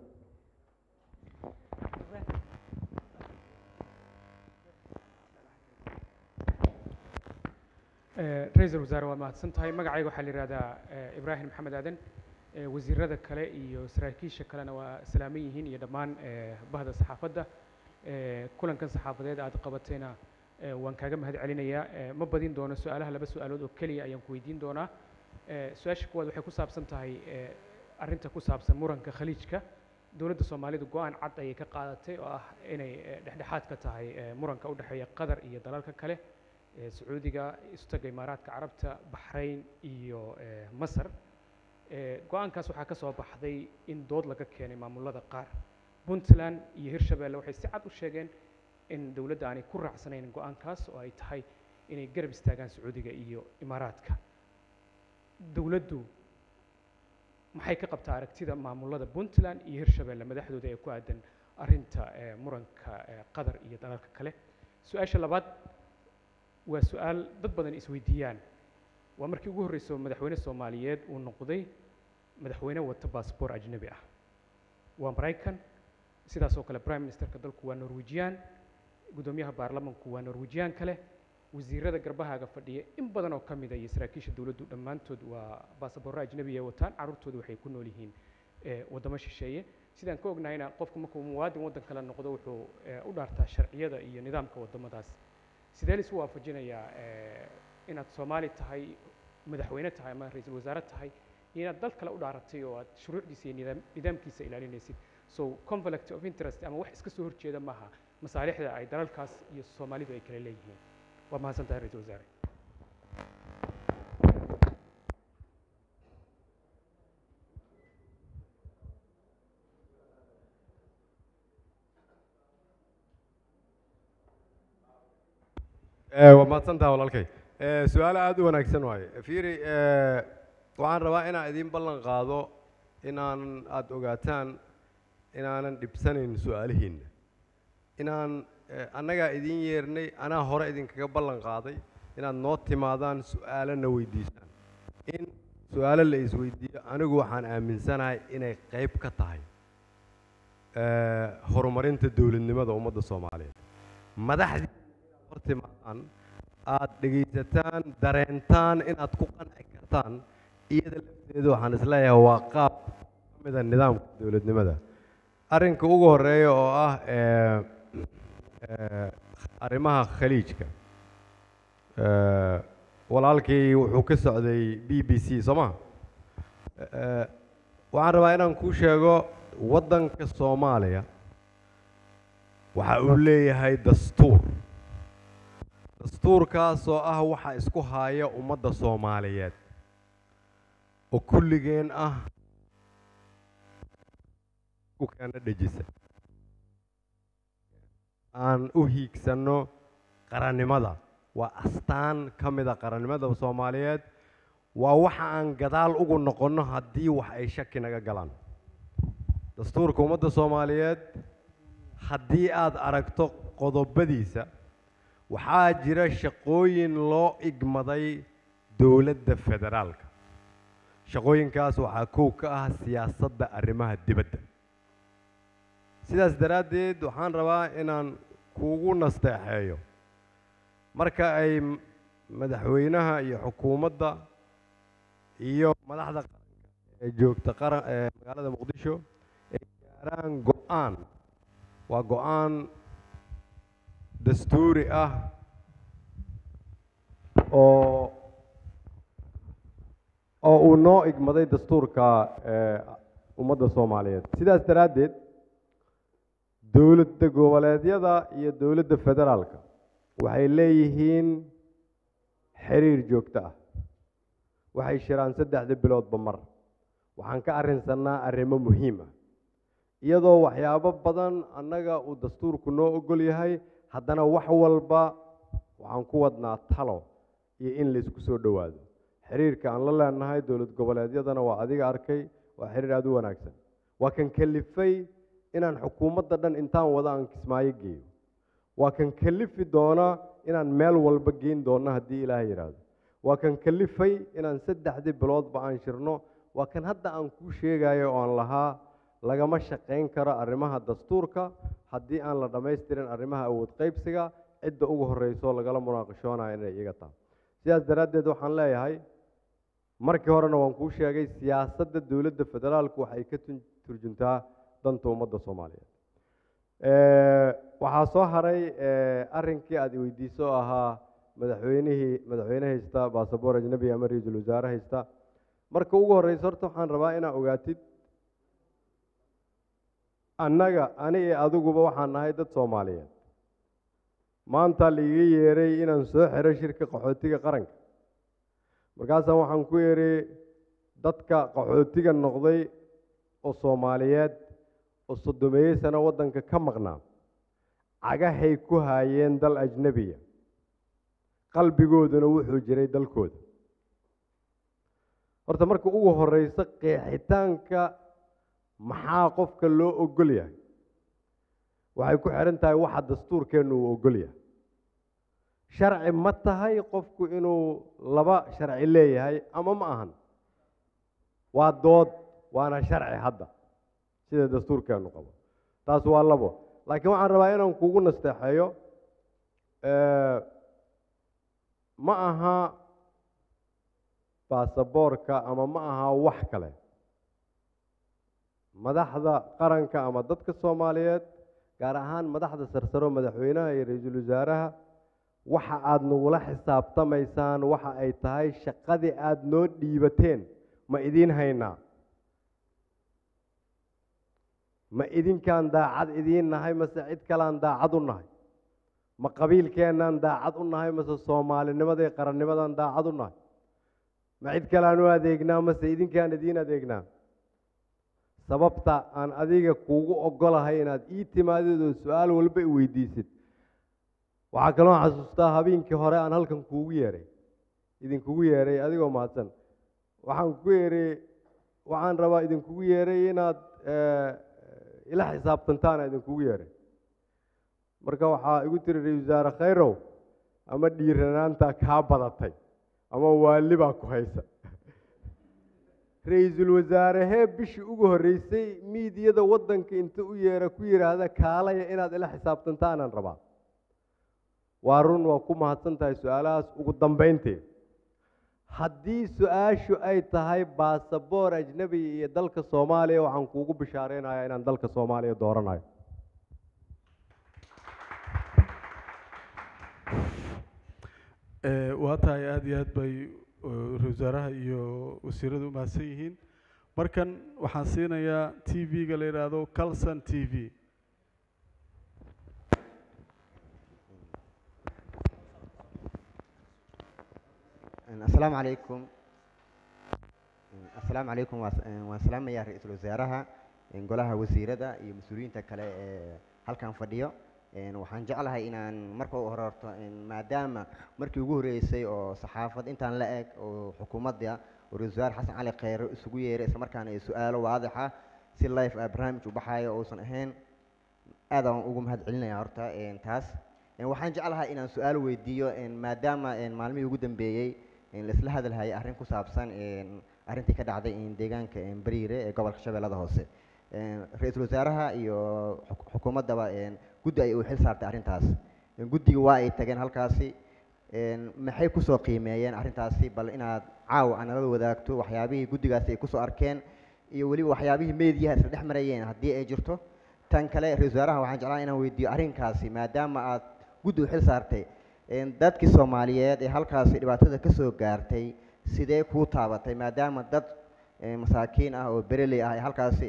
Speaker 10: Eh, ra-iisul wasaare waa mahadsan tahay magacayga waxaa la yidhahdaa eh, ibraahim maxamed aadan Eh, wasiirada kale iyo saraakiisha kalena waa salaaman yihiin iyo dhammaan eh, bahda saxaafadda Eh, kulankan saxaafadeed aad qabatayna eh, waan kaaga mahad celinayaa Eh, ma badin doono su-aalaha laba su-aalood oo keliya ayaan ku weydiin doonaa Eh, su-aasha kuwaad waxay ku saabsan tahay eh, arrinta ku saabsan muranka khaliijka dowladda soomaalidu go-aan cad ayay ka qaadatay oo ah inay eh, dhexdhexaad ka tahay eh, muranka u dhexeeya qatar iyo dalalka kale eh, sacuudiga istaga imaaraadka carabta baxrayn iyo eh, masar Eh, go-aankaas waxaa ka soo baxday in dood laga keenay maamulada qaar puntland iyo hirshabeelle waxay si cad u sheegeen in dowladda aanay ku raacsanayn go-aankaas oo ay tahay inay garab istaagaan sacuudiga iyo imaaraadka dowladdu maxay ka qabtaa aragtida maamulada puntland iyo hirshabeelle madaxdooda ee ku aadan arrinta eh, muranka eh, qatar iyo dalalka kale su-aasha labaad waa su-aal dad badan isweydiiyaan waa markii ugu horreysay oo madaxweyne soomaaliyeed uu noqday madaxweyne wata baasboor ajnabi ah waa maraykan sidaas oo kale prime ministerka dalku waa norwejian guddoomiyaha baarlamanku waa norwejian kale wasiirada garbahaaga fadhiya in badan oo ka mid a iyo saraakiisha dowladdu dhammaantood waa baasaboorro ajnabi ay wataan carruurtooda waxay ku nool yihiin eh, waddamo shisheeye sidaan ka ognahayna qofku markuu muwaadin waddan kale noqdo wuxuu eh, u dhaartaa sharciyada iyo nidaamka waddamadaas sidee laisu waafajinayaa eh, inaad soomaali tahay madaxweyne tahay ama ra-iisul wasaare tahay iyo inaad dal kale u dhaaratay oo aad shuruucdiisa iyo nidaam nidaamkiisa ilaalinaysid so conflict of interest ama wax iska soo horjeeda maaha masaalixda ay dalalkaas iyo soomaalidu ay kala leeyihiin waa mahadsan tahay ra-iisul wasaare
Speaker 18: Eh, waa mahadsantaha walaalkay Eh, su-aalo aada u wanaagsan waaye fiiri eh, waxaan rabaa inaan idiin ballan qaado inaan aada ogaataan inaanan dhibsanayn su-aalihiinna inaan eh, annagaa idiin yeernay anaa hore idinkaga ballan qaaday inaad noo timaadaan su-aalana weydiisaan in su-aalo la isweydiiyo anigu waxaan aaminsanahay inay qayb ka tahay eh, horumarinta dowladnimada ummadda soomaaliyeed madaxdii hor timaadaan aad dhegaysataan dareentaan inaad ku qanci kartaan iyada lafteedu waxaan isleeyahay waa qaab ka mida nidaamka dowladnimada arrinka ugu horeeya oo ah eh, eh, arrimaha khaliijka Eh, walaalkii wuxuu ka socday b b c soo maha Eh, waxaan rabaa inaan kuu sheego waddanka soomaaliya waxa uu leeyahay dastuur dastuurkaas oo ah waxa isku haya ummadda soomaaliyeed oo kulligeen ah ku keena dhejisa aan u hiigsanno qarannimada waa astaan ka mida qarannimada soomaaliyeed waa waxa aan gadaal ugu noqonno haddii wax ay shaki naga galaan dastuurka ummadda soomaaliyeed haddii aad aragto qodobadiisa waxaa jira shaqooyin loo igmaday dowladda federaalka shaqooyinkaas waxaa kow ka ah siyaasadda arrimaha dibadda sidaas daraaddeed waxaan rabaa inaan kuugu nasteexeeyo marka ay m- madaxweynaha iyo xukuumadda iyo madaxda qaranka ee joogta qaran ee magaalada muqdisho ay gaaraan go-aan waa go-aan dastuuri ah oo oo uu noo igmaday dastuurka ee ummadda soomaaliyeed sidaas daraaddeed dowladda goboleedyada iyo dowladda federaalka waxay leeyihiin xiriir joogto ah waxay shiraan saddexda biloodba mar waxaan ka arrinsannaa arrimo muhiim ah iyadoo waxyaabo badan annaga uu dastuurku noo ogol yahay haddana wax walba waxaan ku wadnaa talo iyo in laysku soo dhowaado xiriirka aan la leenahay dowlad goboleedyadana waa adiga arkay waa xiriir aada u wanaagsan waa kan kalifay inaan xukuumadda dhan intaan wada aan kismaayo geeyo waa kan kalifi doona inaan meel walba geyn doonno haddii ilaahay yidhaahdo waa kan kalifay inaan saddexdii biloodba aan shirno waa kan hadda aan kuu sheegayo oo aan lahaa lagama shaqayn karo arrimaha dastuurka haddii aan la dhammaystirin arrimaha awood qaybsiga cidda ugu horreyso lagala munaaqashoonayo inay iga tahay sidaas daraaddeed waxaan leeyahay markii horena waan kuu sheegay siyaasadda dowladda federaalku waxay ka tun- turjuntaa danta ummadda soomaaliyeed waxaa soo haray arrinkii aad weydiiso oo ahaa madaxweynihii madaxweyne haysta baasaboor ajnabi ama ra-iisul wasaare haysta marka ugu horreysa horta waxaan rabaa inaa ogaatid annaga ani iyo adiguba waxaan nahay dad soomaaliyeed maanta laiga yeeray inaan soo xiro shirka qaxootiga qaranka markaasaan waxaan ku yidhi dadka qaxootiga noqday oo soomaaliyeed oo soddomeeyey sano waddanka ka maqnaa cagahay ku haayeen dal ajnebiya qalbigooduna wuxuu jiray dalkooda horta marka ugu horreysa qeexitaanka maxaa qofka loo ogol yahay waxay ku xidhan tahay waxa dastuurkeennu uu ogol yahay sharci ma tahay qofku inuu laba sharci leeyahay ama ma ahan waa dood waana sharci hadda sida dastuurkeennu qabo taas waa labo laakiin waxaan rabaa inaan kugu nasteexeeyo ma aha baasaboorka ama ma aha wax kale madaxda qaranka ama dadka soomaaliyeed gaar ahaan madaxda sarsaro madaxweynaha iyo ra-iisul wasaaraha waxa aada nagula xisaabtamaysaan waxa ay tahay shaqadii aada noo dhiibateen ma idiin haynaa ma idinkaan daacad idiin nahay mase cid kalean daacad u nahay ma qabiilkeennaan daacad u nahay mase soomaalinimada iyo qarannimadaan daacad u nahay ma cid kalean u adeegnaa mase idinkaan idiin adeegnaa sababta aan adiga kuugu ogolahay inaad ii timaadid oo su-aal walba i weydiisid waxaa kaloo xasuustaa habeenkii hore aan halkan kuugu yeeray idinkugu yeeray adigoo mahadsan waxaan ku yeeray waxaan rabaa idinkugu yeeray inaad ila xisaabtantaana idinkugu yeeray marka waxaa igu tiri ra-isul wasaare khayrow ama dhiiranaanta kaa badatay ama waali baa ku haysa ra-iisul wasaarehee bishii ugu horreysay miidiyada waddanka inta u yeera ku yidhaahda kaalaya inaad ila xisaabtantaanaan rabaa waa run waa ku mahadsan tahay su-aalahaas ugu dambaynteed haddii su-aashu ay tahay baasaboor ajnebi iyo dalka soomaaliya waxaan kuugu bishaareynayaa inaan dalka soomaaliya dooranayo
Speaker 1: waa tahay aada iyo aad bay ra-isul wasaaraha iyo wasiiradu umahadsan yihiin markan waxaan siinayaa t v-ga la yidhaahdo calson t v
Speaker 11: asalaamu calaykum asalaamu calaykum waa- waan salaamayaa ra-iisul wasaaraha golaha wasiirada iyo mas-uuliyiinta kale ee halkan fadhiyo waxaan jeclahay inaan marka u hore horto maadaama markii ugu horreysay oo saxaafad intaan la eg oo xukuumadda oo ra-isul wasaare xasan cali kheyre isugu yeeray isla markaana ay su-aalo waadix ah si life ah barnaamij u baxayo uusan ahayn aad aan ugu mahad celinaya horta taas waxaan jeclahay inaan su-aal weydiiyo maadaama maalmihii ugu dambeeyey laisla hadalhayay arrin ku saabsan arrintii ka dhacday deegaanka bariire ee gobolka shabeellada hoose ra-iisul wasaaraha iyo xuk- xukuumaddaba guddi ay u xil saartay arrintaas guddiga waa ay tageen halkaasi maxay kusoo qiimeeyeen arrintaasi bal inaad caawa aan nala wadaagto waxyaabihii guddigaasi ay kusoo arkeen iyo weliba waxyaabihii meediyaha isla dhex marayeen haddii ay jirto tan kale ra-iisul wasaaraha waxaan jeclaan inaan weydiiyo arrinkaasi maadaama aad guddi u xil saartay dadkii soomaaliyeed ee halkaasi dhibaatada ka soo gaartay sidee kuu taabatay maadaama dad masaakiin ah oo bereley ah ay halkaasi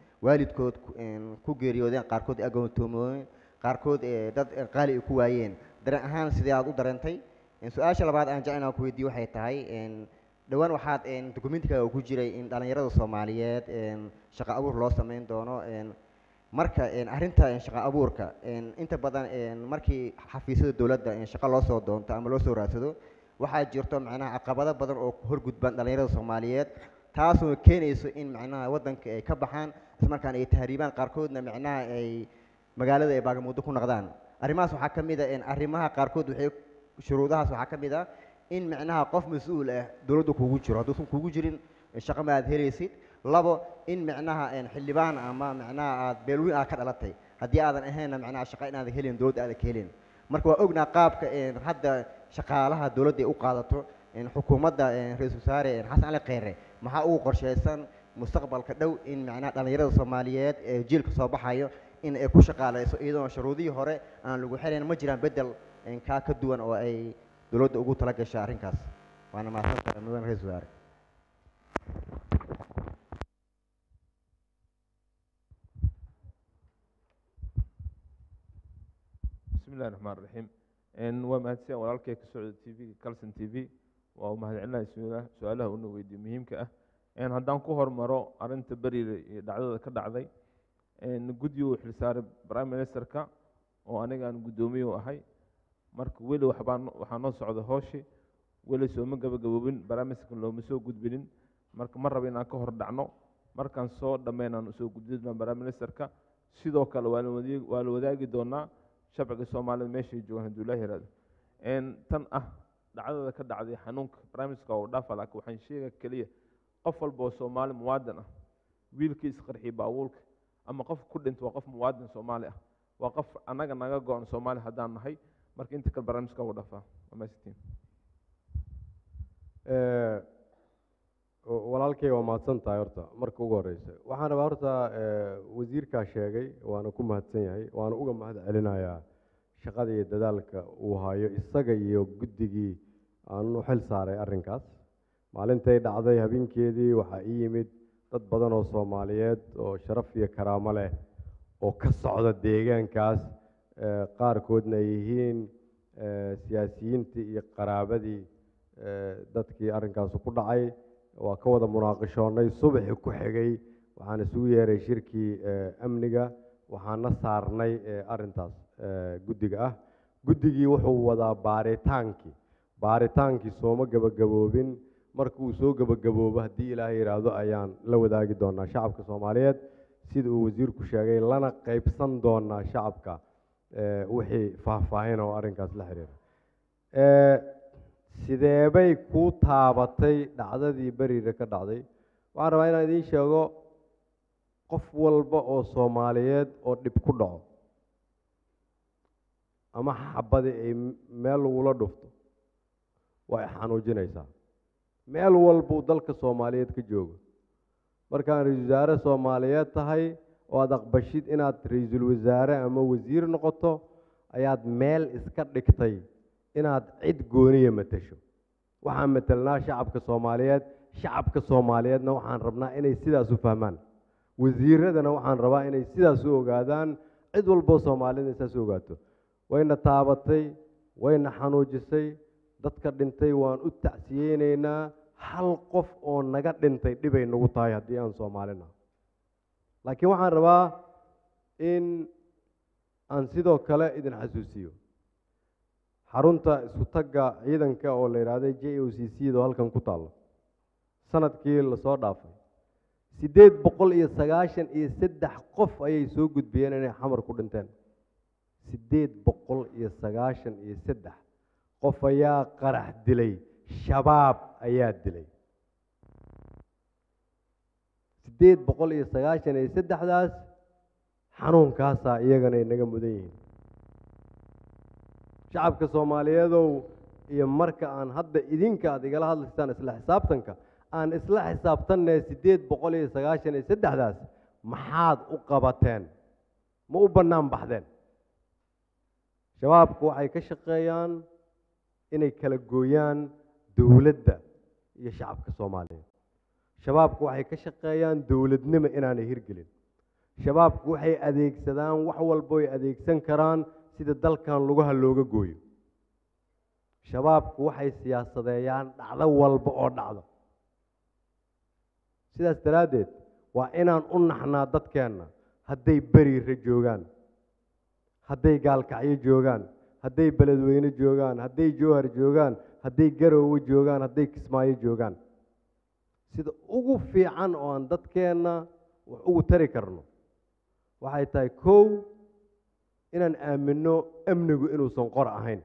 Speaker 11: waalidkood ku- ku geeriyoodeen qaarkood agoontoomooyin qaarkood dad qaali ay ku waayeen dareen ahaan sidee aad u dareentay Een, su-aasha labaad aan jecel inaan ku weydiiyo waxay tahay een, dhowaan waxaad een, dukumentikaaga ku jiray in dhallinyarada soomaaliyeed een, shaqo abuur loo sameyn doono een, marka een, arrinta een, shaqo abuurka een, inta badan een, markii xafiisyada dowladda een, shaqo loo soo doonto ama loo soo raadsado waxaa jirto macnaha caqabado badan oo horgudban dhallinyarada soomaaliyeed taasoo keenayso in macnaha waddanka ay ka baxaan islamarkaana ay tahriibaan qaarkoodna macnaha ay magaalada ay baagamuuddo ku noqdaan arrimahaas waxaa ka mid a in arrimaha qaarkood waxay shuruudahaas waxaa ka mid ah in macnaha qof mas-uul ah dowladda kugu jiro hadduusan kugu jirin shaqo ma aad helaysid labo in macnaha een, xildhibaan ama macnaha aad beelweyn aad ka dhalatay haddii aadan ahaynna macnaha shaqo inaadan helin dowladda aadan ka helin marka waa ognaa qaabka een, hadda shaqaalaha dowladda ay u qaadato een, xukuumadda een, ra-iisul wasaare een, xasan cali kheyre maxaa ugu qorshaysan mustaqbalka dhow in macnaha dhallinyarada soomaaliyeed ee jiilka soo baxayo in ay ku shaqaalayso iyadoona shuruudihii hore aan lagu xelayn ma jiraan beddel een, kaa ka duwan oo ay dowladda ugu tala gashay arrinkaas waana mahadsantahay mudan ra-iisul wasaare
Speaker 12: بسم الله الرحمن الرحيم إن ومهدسين walaalkay ka socda TV Kalson TV waa u mahadcelinahay su'aalaha su'aalaha uu weydiiyay muhiimka ah een haddaan ku hormaro arrinta beriga iyo dhacdada ka dhacday een guddi uu xilsaaray prime ministerka oo aniga aan guddoomiye u ahay marka weli waxbaan waxaa noo socda hooshi weli sooma gabagaboobin prime ministerka looma soo gudbinin marka ma rabo inaan ka hor dhacno markaan soo dhammaynaan usoo gudbin prime ministerka sidoo kale waa la wadaagi waa la wadaagi doonaa shacbiga soomaalida meeshay joogaan hadduu ilaahi yiraahdo een tan ah dhacdada ka dhacday xanuunka barnaamijka oo dhaafa laakiin waxaan sheega keliya qof walba oo soomaali muwaadin ah wiilkii isqarxiyay baabuulka ama qof ku dhintay waa qof muwaadin soomaali ah waa qof annaga naga go-an soomaali haddaan nahay marka inta kale barnaamijka ugu dhafaa waa mahadsantiin
Speaker 18: Eh, wa- walaalkay waa mahadsan tahay horta marka ugu horeysa waxaan rabaa horta eh, wasiirkaa sheegay waana ku mahadsan yahay waana uga mahad celinayaa shaqada iyo dadaalka uu hayo isaga iyo guddigii aan u xil saaray arrinkaas maalintay dhacday habeenkeedii waxaa ii yimid dad badan oo soomaaliyeed oo sharaf iyo karaamo leh oo ka socda deegaankaas eh, qaarkoodna ay yihiin eh, siyaasiyiintii iyo qaraabadii eh, dadkii arrinkaas ku dhacay waa ka wada munaaqishoonnay subaxii ku xigay waxaan isugu yeeray shirkii eh, amniga waxaana saarnay eh, arrintaas eh, guddiga ah guddigii wuxuu wadaa baaritaankii baaritaankii sooma gabagaboobin marka uu soo gabagaboobo haddii ilaahay yidhaahdo ayaan la wadaagi doonaa shacabka soomaaliyeed sida uu wasiirku sheegay lana qaybsan doonaa shacabka eh, wixii faahfaahin oo arrinkaas la xiriira Eh, sideebay kuu taabatay dhacdadii beriga ka dhacday waxaan rabaa inaan idiin sheego qof walba oo soomaaliyeed oo dhib ku dhaco ama xabadi ay m- meel lagula dhufto way xanuujinaysaa meel walbuu dalka soomaaliyeed ka joogo markaan ra-iisul wasaare soomaaliyeed tahay oo aad aqbashid inaad ra-iisul wasaare ama wasiir noqoto ayaad meel iska dhigtay inaad cid gooniya matasho waxaan matelnaa shacabka soomaaliyeed shacabka soomaaliyeedna waxaan rabnaa inay sidaas u fahmaan wasiiradana waxaan rabaa inay sidaas u ogaadaan cid walboo soomaaliyed sidaas u ogaato wayna taabatay wayna xanuujisay dadka dhintay waan u tacsiyeynaynaa hal qof oo naga dhintay dhibay nagu tahay haddii aan soomaalina laakiin waxaan rabaa in aan sidoo kale idin xasuusiyo xarunta isku tagga ciidanka oo la yidhaahday j o c c do halkan ku taallo sanadkii lasoo dhaafay siddeed boqol iyo sagaashan iyo saddex qof ayay soo gudbiyeen inay xamar ku dhinteen siddeed boqol iyo sagaashan iyo saddex qof ayaa qarax dilay shabaab ayaa dilay siddeed boqol iyo sagaashan iyo saddexdaas xanuunkaasaa iyagana inaga mudan yihiin shacabka soomaaliyeedow iyo marka aan hadda idinka aad igala hadlaysaan isla xisaabtanka aan isla xisaabtanne siddeed boqol iyo sagaashan iyo saddexdaas maxaad u qabateen ma u bannaan baxdeen shabaabku waxay ka shaqeeyaan inay kala gooyaan dowladda iyo shacabka soomaaliyeed shabaabku waxay ka shaqeeyaan dowladnimo inaanay hirgelin shabaabku waxay adeegsadaan wax walbo ay adeegsan karaan sida dalkan lugaha looga gooyo shabaabku waxay siyaasadeeyaan dhacdo walba oo dhacdo sidaas daraaddeed waa inaan u naxnaa dadkeenna hadday beriira joogaan hadday gaalkacyo joogaan hadday beledweyne joogaan hadday jowhar joogaan hadday garoowe joogaan hadday kismaayo joogaan sida ugu fiican oo aan dadkeenna wax ugu tari karno waxay tahay kow inaan aaminno amnigu inuusan qor ahayn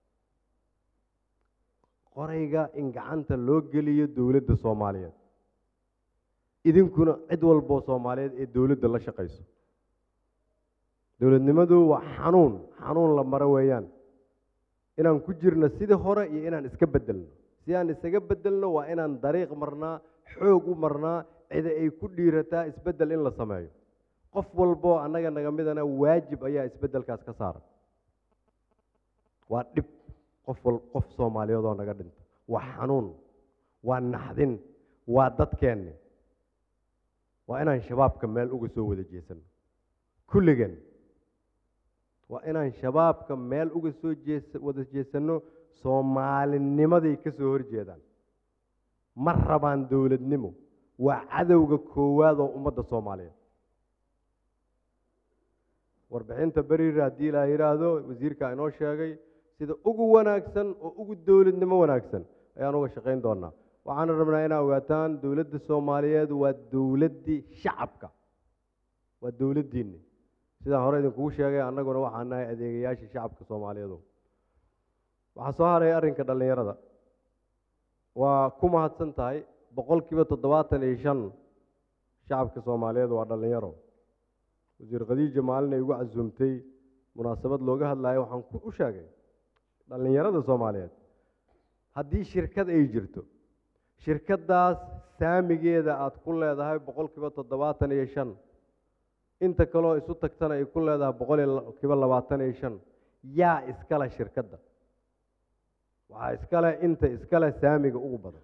Speaker 18: qorayga in gacanta loo geliyo dowladda soomaaliyeed idinkuna cid walboo soomaaliyeed ee dowladda la shaqayso dowladnimadu waa xanuun xanuun la maro weeyaan inaan ku jirno sidii hore iyo inaan iska beddelno si aan isaga beddelno waa inaan dariiq marnaa xoog u marnaa cida ay ku dhiirataa isbeddel in la sameeyo qof walboo annaga naga midana waajib ayaa isbeddelkaas ka saara waa dhib qof wal qof soomaaliyeed oo naga dhinta waa xanuun waa naxdin waa dadkeenni waa inaan shabaabka meel uga soo wada jeesano kulligeen waa inaan shabaabka meel uga soo jees wada jeesanno soomaalinimaday ka soo horjeedaan ma rabaan dowladnimo waa cadowga koowaad oo ummadda soomaaliyeed warbixinta beriira haddii ilaa yidhaahdo wasiirka inoo sheegay sida ugu wanaagsan oo ugu dowladnimo wanaagsan ayaan uga shaqayn doonaa waxaana rabnaa inaa ogaataan dowladda soomaaliyeed waa dowladdii shacabka waa dowladdiinni sidaan hore idinkugu sheegay annaguna waxaan nahay adeegayaashii shacabka soomaaliyeedu waxaa soo haray arrinka dhallinyarada waa ku mahadsan tahay boqolkiiba toddobaatan iyo shan shacabka soomaaliyeed waa dhallinyaro wasiir khadiija maalin ay igu casuumtay munaasabad looga hadlayo waxaan ku u sheegay dhallinyarada soomaaliyeed haddii shirkad ay jirto shirkaddaas saamigeeda aad ku leedahay boqolkiiba toddobaatan iyo shan inta kaloo isu tagtana ay ku leedahay boqolkiiba labaatan iyo shan yaa iskale shirkadda waxaa iskale inta iskale saamiga ugu badan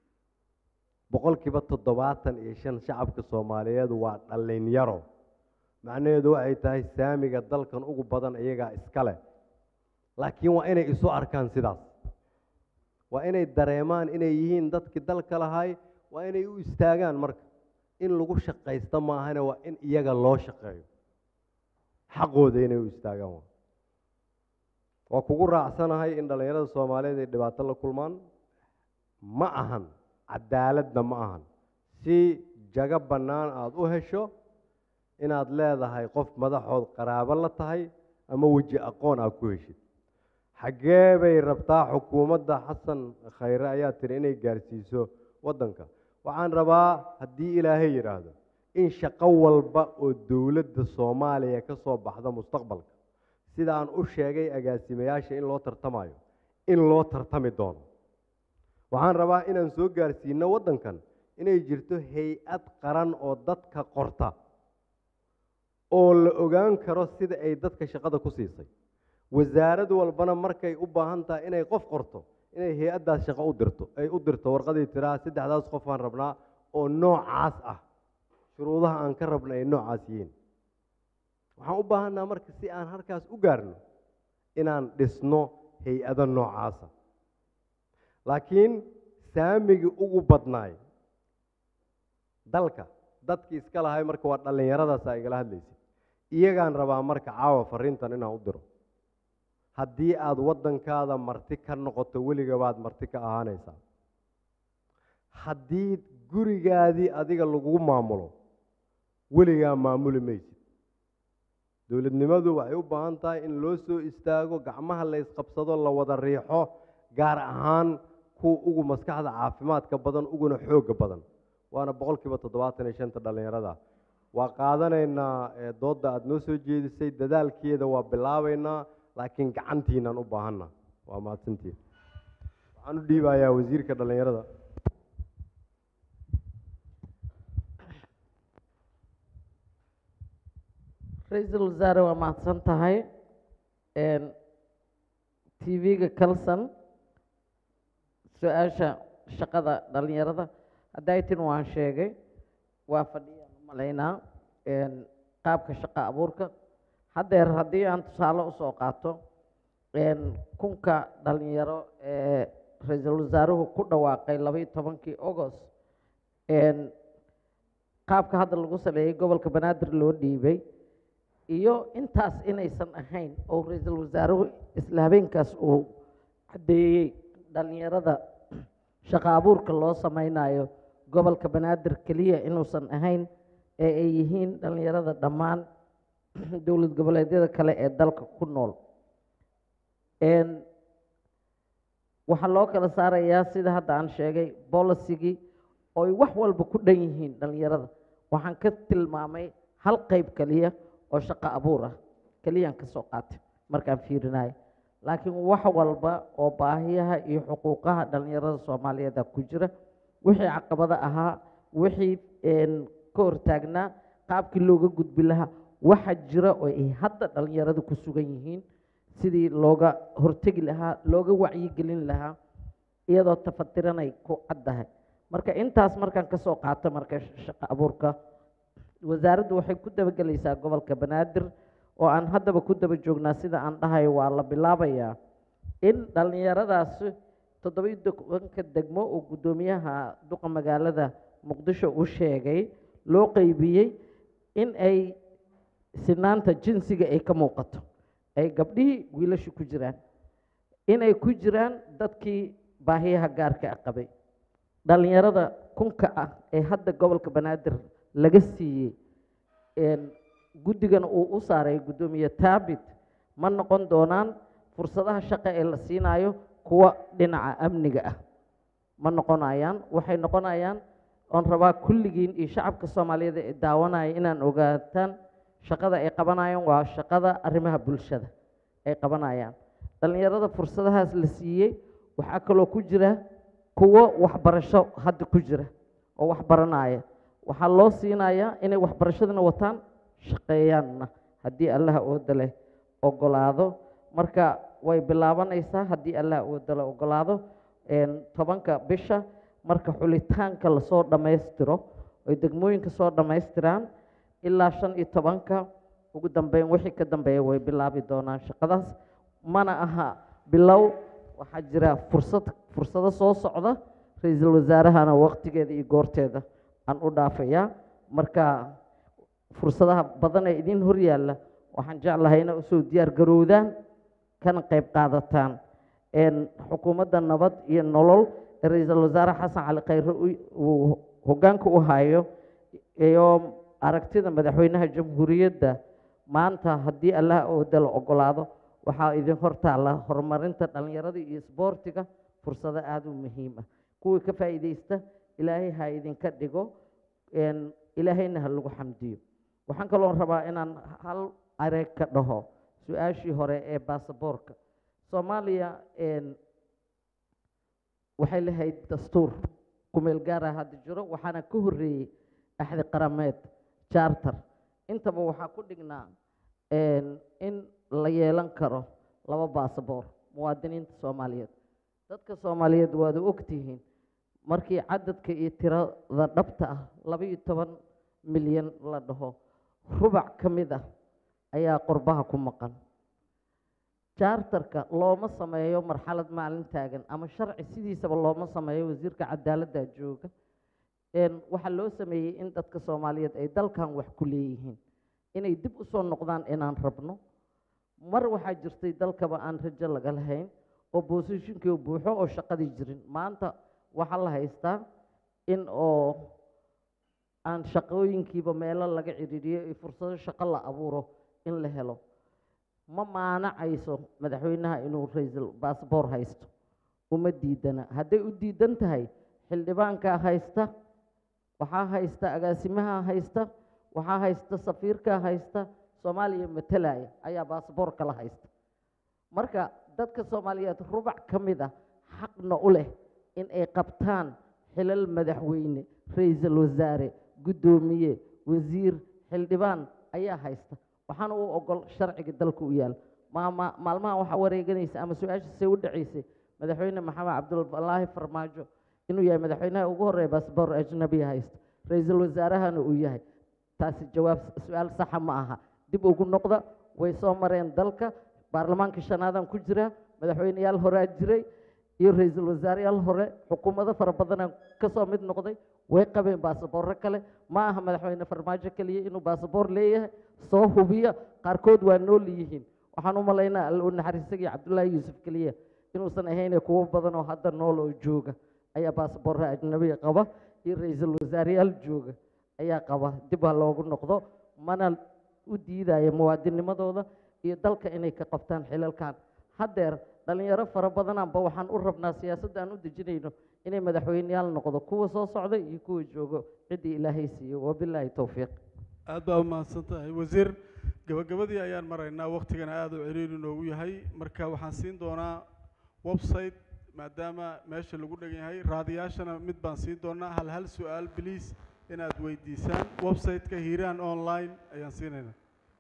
Speaker 18: boqolkiiba toddobaatan iyo shan shacabka soomaaliyeed waa dhallinyaro macnaheedu waxay tahay saamiga dalkan ugu badan iyagaa iskale laakiin waa inay isu arkaan sidaas waa inay dareemaan inay yihiin dadkii dalka lahay waa inay u istaagaan marka in lagu shaqaysto maahane waa in iyaga loo shaqeeyo xaqooda inay u istaagaan waa waa kugu raacsanahay in dhallinyarada soomaaliyeed ay dhibaato la kulmaan ma ahan cadaaladna ma ahan si jago bannaan aada u hesho inaad leedahay qof madaxood qaraabo la tahay ama weji aqoon aad ku heshid xaggee bay rabtaa xukuumadda xasan khayre ayaa tiri inay gaarsiiso waddanka waxaan rabaa haddii ilaahay yidhaahdo in shaqo walba oo dowladda soomaaliya ka soo baxda mustaqbalka sida aan u sheegay agaasimayaasha in loo tartamayo in loo tartami doono waxaan rabaa inaan soo gaarsiino waddankan inay jirto hay-ad qaran oo dadka qorta oo la ogaan karo sida ay dadka shaqada ku siisay wasaarad walbana markay u baahan tahay inay qof qorto inay hay-addaas shaqo u dirto ay u dirto warqadii tiraa saddexdaas qof aan rabnaa oo noocaas ah shuruudaha aan ka rabna ay noocaas yihiin waxaan u baahanaa marka si aan halkaas u gaarno inaan dhisno hay-ado noocaasa laakiin saamigii ugu badnaay dalka dadkii iska lahay marka waa dhallinyaradaasa igala hadlaysid iyagaan rabaa marka caawa fariintan inaan u diro haddii aada waddankaada marti ka noqoto weliga baad marti ka ahaanaysaa haddii gurigaadii adiga lagu maamulo weligaa maamuli maysid dowladnimadu waxay u baahan tahay in loo soo istaago gacmaha la isqabsado la wada riixo gaar ahaan kuwa ugu maskaxda caafimaadka badan uguna xoogga badan waana boqolkiiba toddobaatan iyo shanta dhallinyarada waa qaadanaynaa doodda aada noo soo jeedisay dadaalkeeda waa bilaabaynaa laakiin gacantiinaan u baahanna waa mahadsantiin waxaan u dhiibayaa wasiirka dhallinyarada
Speaker 3: ra-iisul wasaare waa mahadsan tahay tv-ga calson su-aasha shaqada dhallinyarada hadaytin waan sheegay waa fadhiyaan u malaynaa qaabka shaqa abuurka haddeer haddii aan tusaale usoo qaato een, kunka dhalinyaro ee ra-iisul wasaaruhu ku dhawaaqay labaiyo tobankii agost een, qaabka hadda lagu saleeyay gobolka banaadir loo dhiibay iyo intaas inaysan ahayn oo ra-iisul wasaaruhu isla habeenkaas uu caddeeyey dhalinyarada shaqo abuurka loo sameynayo gobolka banaadir keliya inuusan ahayn ee ay yihiin dhalinyarada dhammaan dowlad goboleedyada kale ee dalka ku nool Een, waxaa loo kala saarayaa sida hadda aan sheegay bolisigii oo ay wax walba ku dhan yihiin dhalinyarada waxaan ka tilmaamay hal qayb keliya oo shaqo abuur ah keliyaan ka soo qaatay markaan fiirinayo laakiin wax walba oo baahiyaha iyo xuquuqaha dhalinyarada soomaaliyeed ah ku jira wixii caqabado ahaa wixii een, ka hortaagnaa qaabkii looga gudbi lahaa waxa jira oo ay hadda dhalinyaradu ku sugan yihiin sidii looga hortegi lahaa looga wacyigelin lahaa iyadoo tafatiranay ku caddahay marka intaas markaan ka soo qaato marka shaqo abuurka wasaaraddu waxay ku dabagelaysaa gobolka banaadir oo aan haddaba ku daba joognaa sida aan dhahayo waa la bilaabayaa in dhallinyaradaasi toddobiyo tobanka degmo oo guddoomiyaha duqa magaalada muqdisho u sheegay loo qeybiyey in ay sinaanta jinsiga ay ka muuqato ay gabdhihii wiilashu ku jiraan inay ku jiraan dadkii baahiyaha gaarka ah qabay dhallinyarada kunka ah ee hadda gobolka banaadir laga siiyey een, guddigana uu u saaray guddoomiye taabit ma noqon doonaan fursadaha shaqo ee la siinayo kuwa dhinaca amniga ah ma noqonayaan waxay noqonayaan oon rabaa kulligiin iyo shacabka soomaaliyeed ee daawanaya inaan ogaataan shaqada ay qabanayaan waa shaqada arrimaha bulshada ay qabanayaan dhallinyarada fursadahaas la siiyey waxaa kaloo ku jira kuwo waxbarasho hadda ku jira oo wax baranaya waxaa loo siinayaa inay waxbarashadana wataan shaqeeyaanna haddii allaha ooda leh ogolaado marka way bilaabanaysaa haddii allaha ooda leh ogolaado een, tobanka bisha marka xulitaanka lasoo dhammaystiro oy degmooyinka soo dhammaystiraan ilaa shan iyo tobanka ugu dambeyn wixii ka dambeeya way bilaabi doonaan shaqadaas mana aha bilow waxaa jira fursad fursado soo socda ra-iisul wasaarahana waqtigeeda iyo goorteeda aan u dhaafayaa marka fursadaha badan ee idin hor yaalla waxaan jeclahay inay usoo diyaar garowdaan kana qayb qaadataan een, xukuumadda nabad iyo nolol ee ra-iisul wasaare xasan cali khayre u- uu hoggaanka u hayo iyo aragtida madaxweynaha jamhuuriyadda maanta haddii allaha ooda la ogolaado waxaa idin hor taalla horumarinta dhallinyarada iyo isboortiga fursado aada u muhiim ah kuwii ka faa'iidaysta ilaahay ha idinka dhigo een, ilaahayna ha lagu xamdiyo waxaan kaloo rabaa inaan hal areeg ka dhaho su-aashii hore ee baasaboorka soomaaliya een, waxay lahayd dastuur kumeel gaara hadda jiro waxaana ka horreeyey axdi qarameed charter intaba waxaa ku dhignaa een, in la yeelan karo laba baasaboor muwaadiniinta soomaaliyeed dadka soomaaliyeed waad ogtihiin markii cadadka iyo tirada dhabta ah laba iyo toban milyan la dhaho rubac ka mid ah ayaa qurbaha ku maqan charterka looma sameeyo marxalad maalin taagan ama sharci sidiisaba looma sameeyo wasiirka cadaaladda jooga een, waxaa loo sameeyey in dadka soomaaliyeed ay dalkan wax ku leeyihiin inay dib u soo noqdaan inaan rabno mar waxaa jirtay dalkaba aan rajo laga lahayn oo boosishinkii buuxo oo shaqadii jirin maanta waxaa la haystaa in oo aan shaqooyinkiiba meelo laga cidhiidhiyo iyo fursado shaqo la abuuro in la helo ma maanacayso madaxweynaha inuu ra-iisul baasboor haysto uma diidana hadday u diidan tahay xildhibaankaa haysta waxaa haysta agaasimaha haysta waxaa haysta safiirkaa haysta soomaaliya matalaya ayaa baasboor kala haysta marka dadka soomaaliyeed rubac ka mid ah xaqna u leh in ay qabtaan xilal madaxweyne ra-iisul wasaare guddoomiye wasiir xildhibaan ayaa haysta waxaana u ogol sharciga dalka u yaal maama maalmaha waxaa wareeganaysa ama su-aashiisay u dhacaysay madaxweyne maxamed cabdulwalaahi farmaajo inuu yahay madaxweynaha ugu horreeya baasboor ajnabiya haysta ra-iisul wasaarahana uu yahay taasi jawaab su-aal saxa ma aha dib ugu noqda way soo mareen dalka baarlamaanka shanaadaan ku jiraa madaxweyneyaal horaa jiray iyo ra-iisul wasaareyaal hore xukuumado fara badanaan kasoo mid noqday way qabeen baasaboorro kale ma aha madaxweyne farmaajo keliya inuu baasaboor leeyahay soo hubiya qaarkood waa nool yihiin waxaan u malaynaa alla u naxariisagii cabdullaahi yuusuf keliya inuusan ahayne kuwo badan oo hadda nool oo jooga ayaa baasaboorra ajnabiga qaba iyo ra-iisul wasaareyaal jooga ayaa qaba dib ha loogu noqdo mana u diidaya muwaadinimadooda iyo dalka inay ka qabtaan xilalkan haddeer dhalinyaro fara badanaanba waxaan u rabnaa siyaasadda aan u dejinayno inay madaxweyneyaal noqdo kuwa soo socda iyo kuwa joogo ciddii ilaahay siiyo wabilaahi towfiiq
Speaker 1: aad baa umahadsan tahay wasiir gabagabadii ayaan maraynaa waktigana aada u ciriiri noogu yahay marka waxaan siin doonaa website maadaama meesha lagu dhegan yahay raadiyaashana mid baan siin doonaa hal hal su-aal biliis inaad weydiisaan website-ka hiiraan online ayaan siinaynaa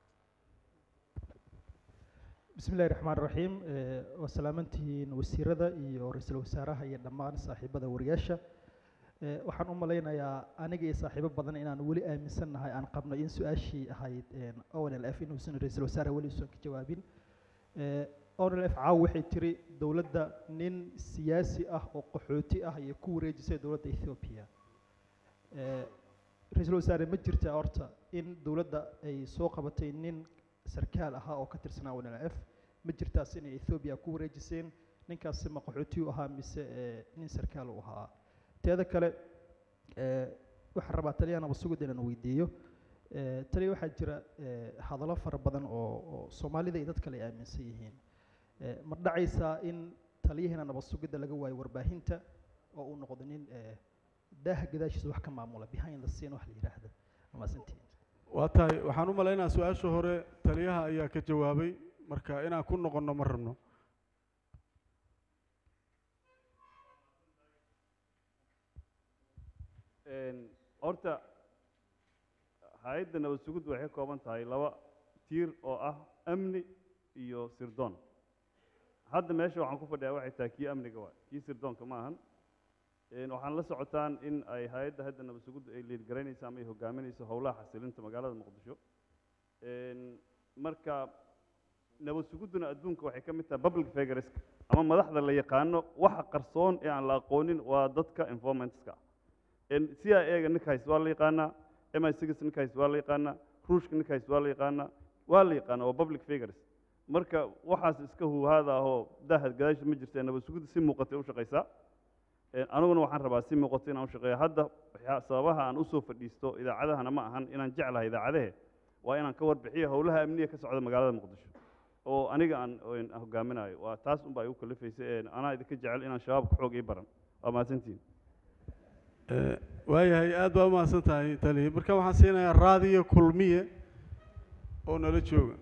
Speaker 14: بسم الله الرحمن الرحيم وسلامتين وسيرada iyo ra'iisul wasaaraha iyo dhammaan saaxiibada wariyaasha waxaan u malaynayaa aniga iyo saaxiibo badan inaan weli aaminsannahay aan qabno in su-aashii ahayd onlf inuusan ra'iisul wasaare weli usan ka jawaabin onlf caaw waxay tiri dowladda nin siyaasi ah oo qaxooti ah iyo ku wareejisay dowladda ethiopia ra-iisul wasaare ma jirtaa horta in dowladda ay soo qabatay nin sarkaal ahaa oo ka tirsanaa onlf ma jirtaas inay ethiopia ku wareejiseen ninkaasi ma qaxooti u ahaa mise nin sarkaal u ahaa teeda kale waxaan rabaa taliya nabasugid inaan weydiiyo taliya waxaa jira hadallo fara badan oo oo soomaalida iyo dad kale ay aaminsan yihiin ma dhacaysaa in taliyaheena nabasugidda laga waayo warbaahinta oo uu noqdo nin daaha gadaashiisa wax ka maamula behind the scene wax la yidhaahdo amaasantiin
Speaker 1: waa tahay waxaan u malaynaa su-aasha hore taliyaha ayaa ka jawaabay marka inaan ku noqonno ma rabno
Speaker 22: horta hay-adda nabad sugiddu waxay ka kooban tahay laba tiir oo ah amni iyo sirdoon hadda meesha waxaan ku fadhiyaa waxay tahay kii amniga waay kii sirdoonka ma ahan waxaan la socotaan in ay hay-adda hadda nabad sugiddu ay liidgaraynayso ama ay hogaaminayso howlaha xasilinta magaalada muqdisho marka nabad sugidduna adduunka waxay ka mid tahay public figureska ama madaxda la yaqaano waxa qarsoon ee aan la aqoonin waa dadka informanteska c i a ga ninkahays waa la yaqaanaa m i six ninkahays waa la yaqaanaa ruushka ninkahays waa la yaqaanaa waa la yaqaanaa waa public figures marka waxaas iska huhaada ahoo daha gadaasha ma jirta nabad sugidda si muuqatay u shaqaysaa aniguna waxaan rabaa si muuqato inaan u shaqeeyo hadda sababaha aan usoo fadhiisto idaacadahana ma ahan inaan jeclahay idaacadahe waa inaan ka warbixiyo howlaha amniga ka socda magaalada muqdisho oo aniga aan hogaaminayo waa taas unbaa igu kalifaysa anaa idinka jecel inaan shabaabka xoog ii baran waa mahadsantihin
Speaker 1: waayahay aad baa umahadsan tahay taliya marka waxaan siinayaa raadiyo kulmiye oo nala jooga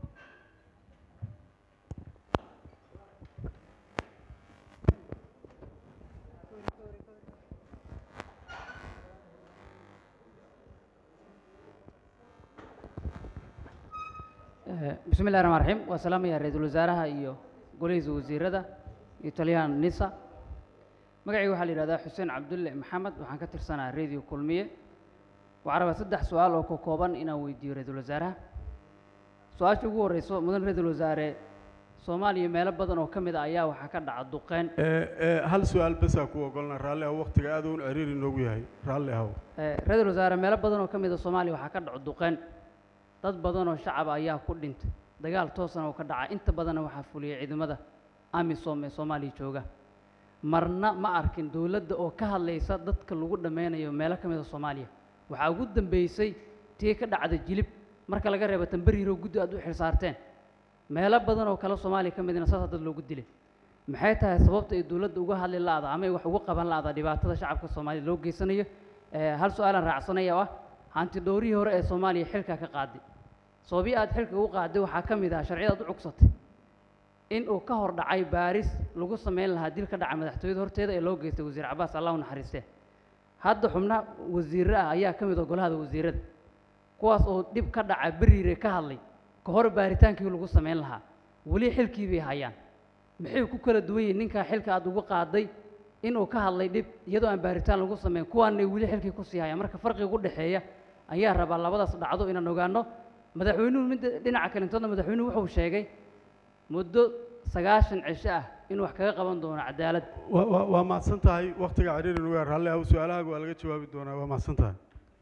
Speaker 15: bismi illahi raxmaan raxiim waa salaamaya ra-iisul wasaaraha iyo golihiisa wasiirada iyo taliyaha nisa magacayga waxaa la yidhahdaa xuseen cabdulle maxamed waxaan ka tirsanaha radio kulmiye waxaan rabaa saddex su-aal oo ka kooban inaan weydiiyo ra-iisul wasaaraha su-aasha ugu horreyso mudan ra-iisul wasaare soomaaliya meelo badan oo ka mid a ayaa waxaa ka dhaca duqeyn
Speaker 1: hal su-aal basaa ku ogolna raalli ahow waktiga aad uun ciriiri noogu yahay raalli ahow
Speaker 15: ra-iisul wasaare meelo badan oo ka mid a soomaaliya waxaa ka dhaco duqeyn dad badan oo shacaba ayaa ku dhintay dagaal toosana oo ka dhaca inta badanna waxaa fuliyay ciidamada amisom ee soomaaliya jooga marna ma arkin dowladda oo ka hadlaysa dadka lagu dhammeynayo meelo ka mid a soomaaliya waxaa ugu dambeysay tii ka dhacda jilib marka laga reebo tambariiro guddi aad u xilsaarteen meelo badan oo kale soomaaliya ka midna saasaa dad loogu dilay maxay tahay sababta ay dowladda uga hadli la'da ama ay wax uga qaban la'da dhibaatada shacabka soomaaliya loo geysanayo hal su-aalaan raacsanaya oo ah hanti dhowrihii hore ee soomaaliya xilka ka qaaday sababii aad xilka ugu qaaday waxaa ka mid ah sharciyadaad u cugsatay in uu ka hor dhacay baaris lagu samayn lahaa dil ka dhaca madaxtooyada horteeda ee loo geystay wasiir cabaas allah u naxariistee hadda xubna wasiirre ah ayaa ka mid ah golahada wasiirada kuwaas oo dhib ka dhaca beriire ka hadlay ka hor baaritaankii lagu samayn lahaa weli xilkii bay hayaan maxay ku kala duwan yihiin ninkaa xilka aad ugu qaaday inuu ka hadlay dhib iyadoo aan baaritaan lagu samayn kuwaanay weli xilkii kusii hayaan marka farqiga u dhexeeya ayaa rabaa labadaas dhacdo inaan ogaano madaxweynuhu midda dhinaca kalintoodna madaxweynuhu wuxuu sheegay muddo sagaashan cisho ah in wax kaga qaban doono cadaalad
Speaker 1: wa- wa- waa mahadsan tahay waktiga ciriiri nuga raalli ah su-aalahaaga waa laga jawaabi doonaa waa mahadsan tahay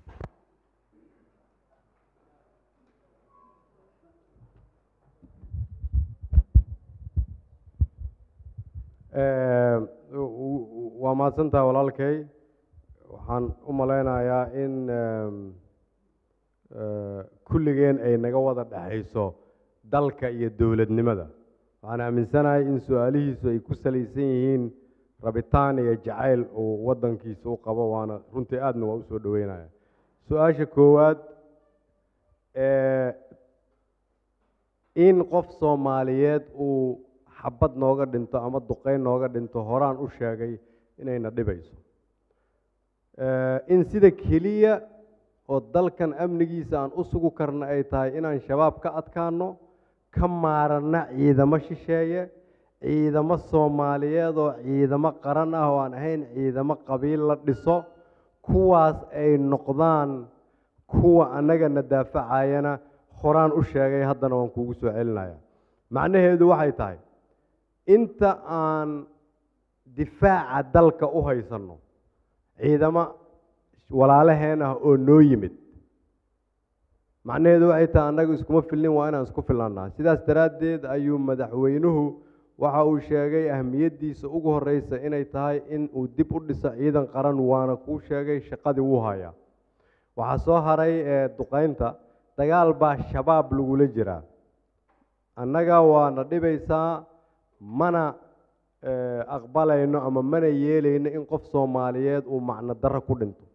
Speaker 18: Eh, w- w- waa mahadsantahay walaalkay waxaan u malaynayaa in em, eh, kulligeen ay naga wada dhexayso dalka iyo dowladnimada waxaan aaminsanahay in su-aalihiisu ay ku salaysan yihiin rabitaan iyo jacayl uu waddankiisa u qabo waana runtii aadna waa u soo dhaweynaya su-aasha koowaad eh, in qof soomaaliyeed uu xabad nooga dhinto ama duqeyn nooga dhinto horaan u sheegay inayna dhibayso Eh, in sida keliya oo dalkan amnigiisa aan u sugu karna ay tahay inaan shabaab ka adkaano ka maaranna ciidamo shisheeye ciidamo soomaaliyeed oo ciidamo qaran ah oo aan ahayn ciidamo qabiil la dhiso kuwaas ay noqdaan kuwa annagana daafacayana horaan u sheegay haddana waan kuugu soo celinaya macnaheedu waxay tahay inta aan difaaca dalka u haysanno ciidamo walaalaheen ah oo noo yimid macnaheedu waxay tahay annagu iskuma filnin waa inaan isku filannaa sidaas daraaddeed ayuu madaxweynuhu waxa uu sheegay ahmiyaddiisa ugu horreysa inay tahay in uu dib u dhiso ciidan qaran waana kuu sheegay shaqadii wuu hayaa waxaa soo haray ee duqeynta dagaal baa shabaab lagula jiraa annaga waana dhibaysaa mana eh, aqbalayno ama mana yeelayno in qof soomaaliyeed uu macno darro ku dhinto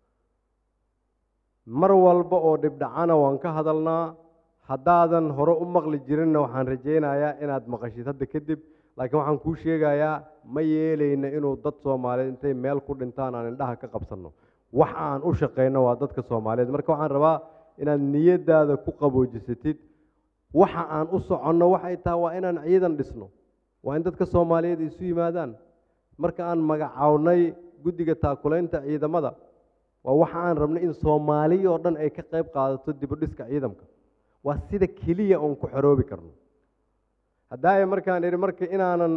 Speaker 18: mar walba oo dhibdhacana waan ka hadalnaa haddaadan hore u maqli jirinna waxaan rajaynayaa inaad maqashid hadda kadib laakiin waxaan kuu sheegayaa ma yeelayno inuu dad soomaaliyeed intay meel ku dhintaan aan indhaha ka qabsanno wax aan u shaqayno waa dadka soomaaliyeed marka waxaan rabaa inaad niyadaada ku qaboojisatid waxa aan u soconno waxay tahay waa inaan ciidan dhisno waa in dadka soomaaliyeed isu yimaadaan marka aan magacawnay guddiga taakulaynta ciidamada waa waxa aan rabnay in soomaaliya oo dhan ay ka qayb qaadato dib u dhiska ciidamka waa sida keliya oon ku xoroobi karno haddaaya markaan idhi marka inaanan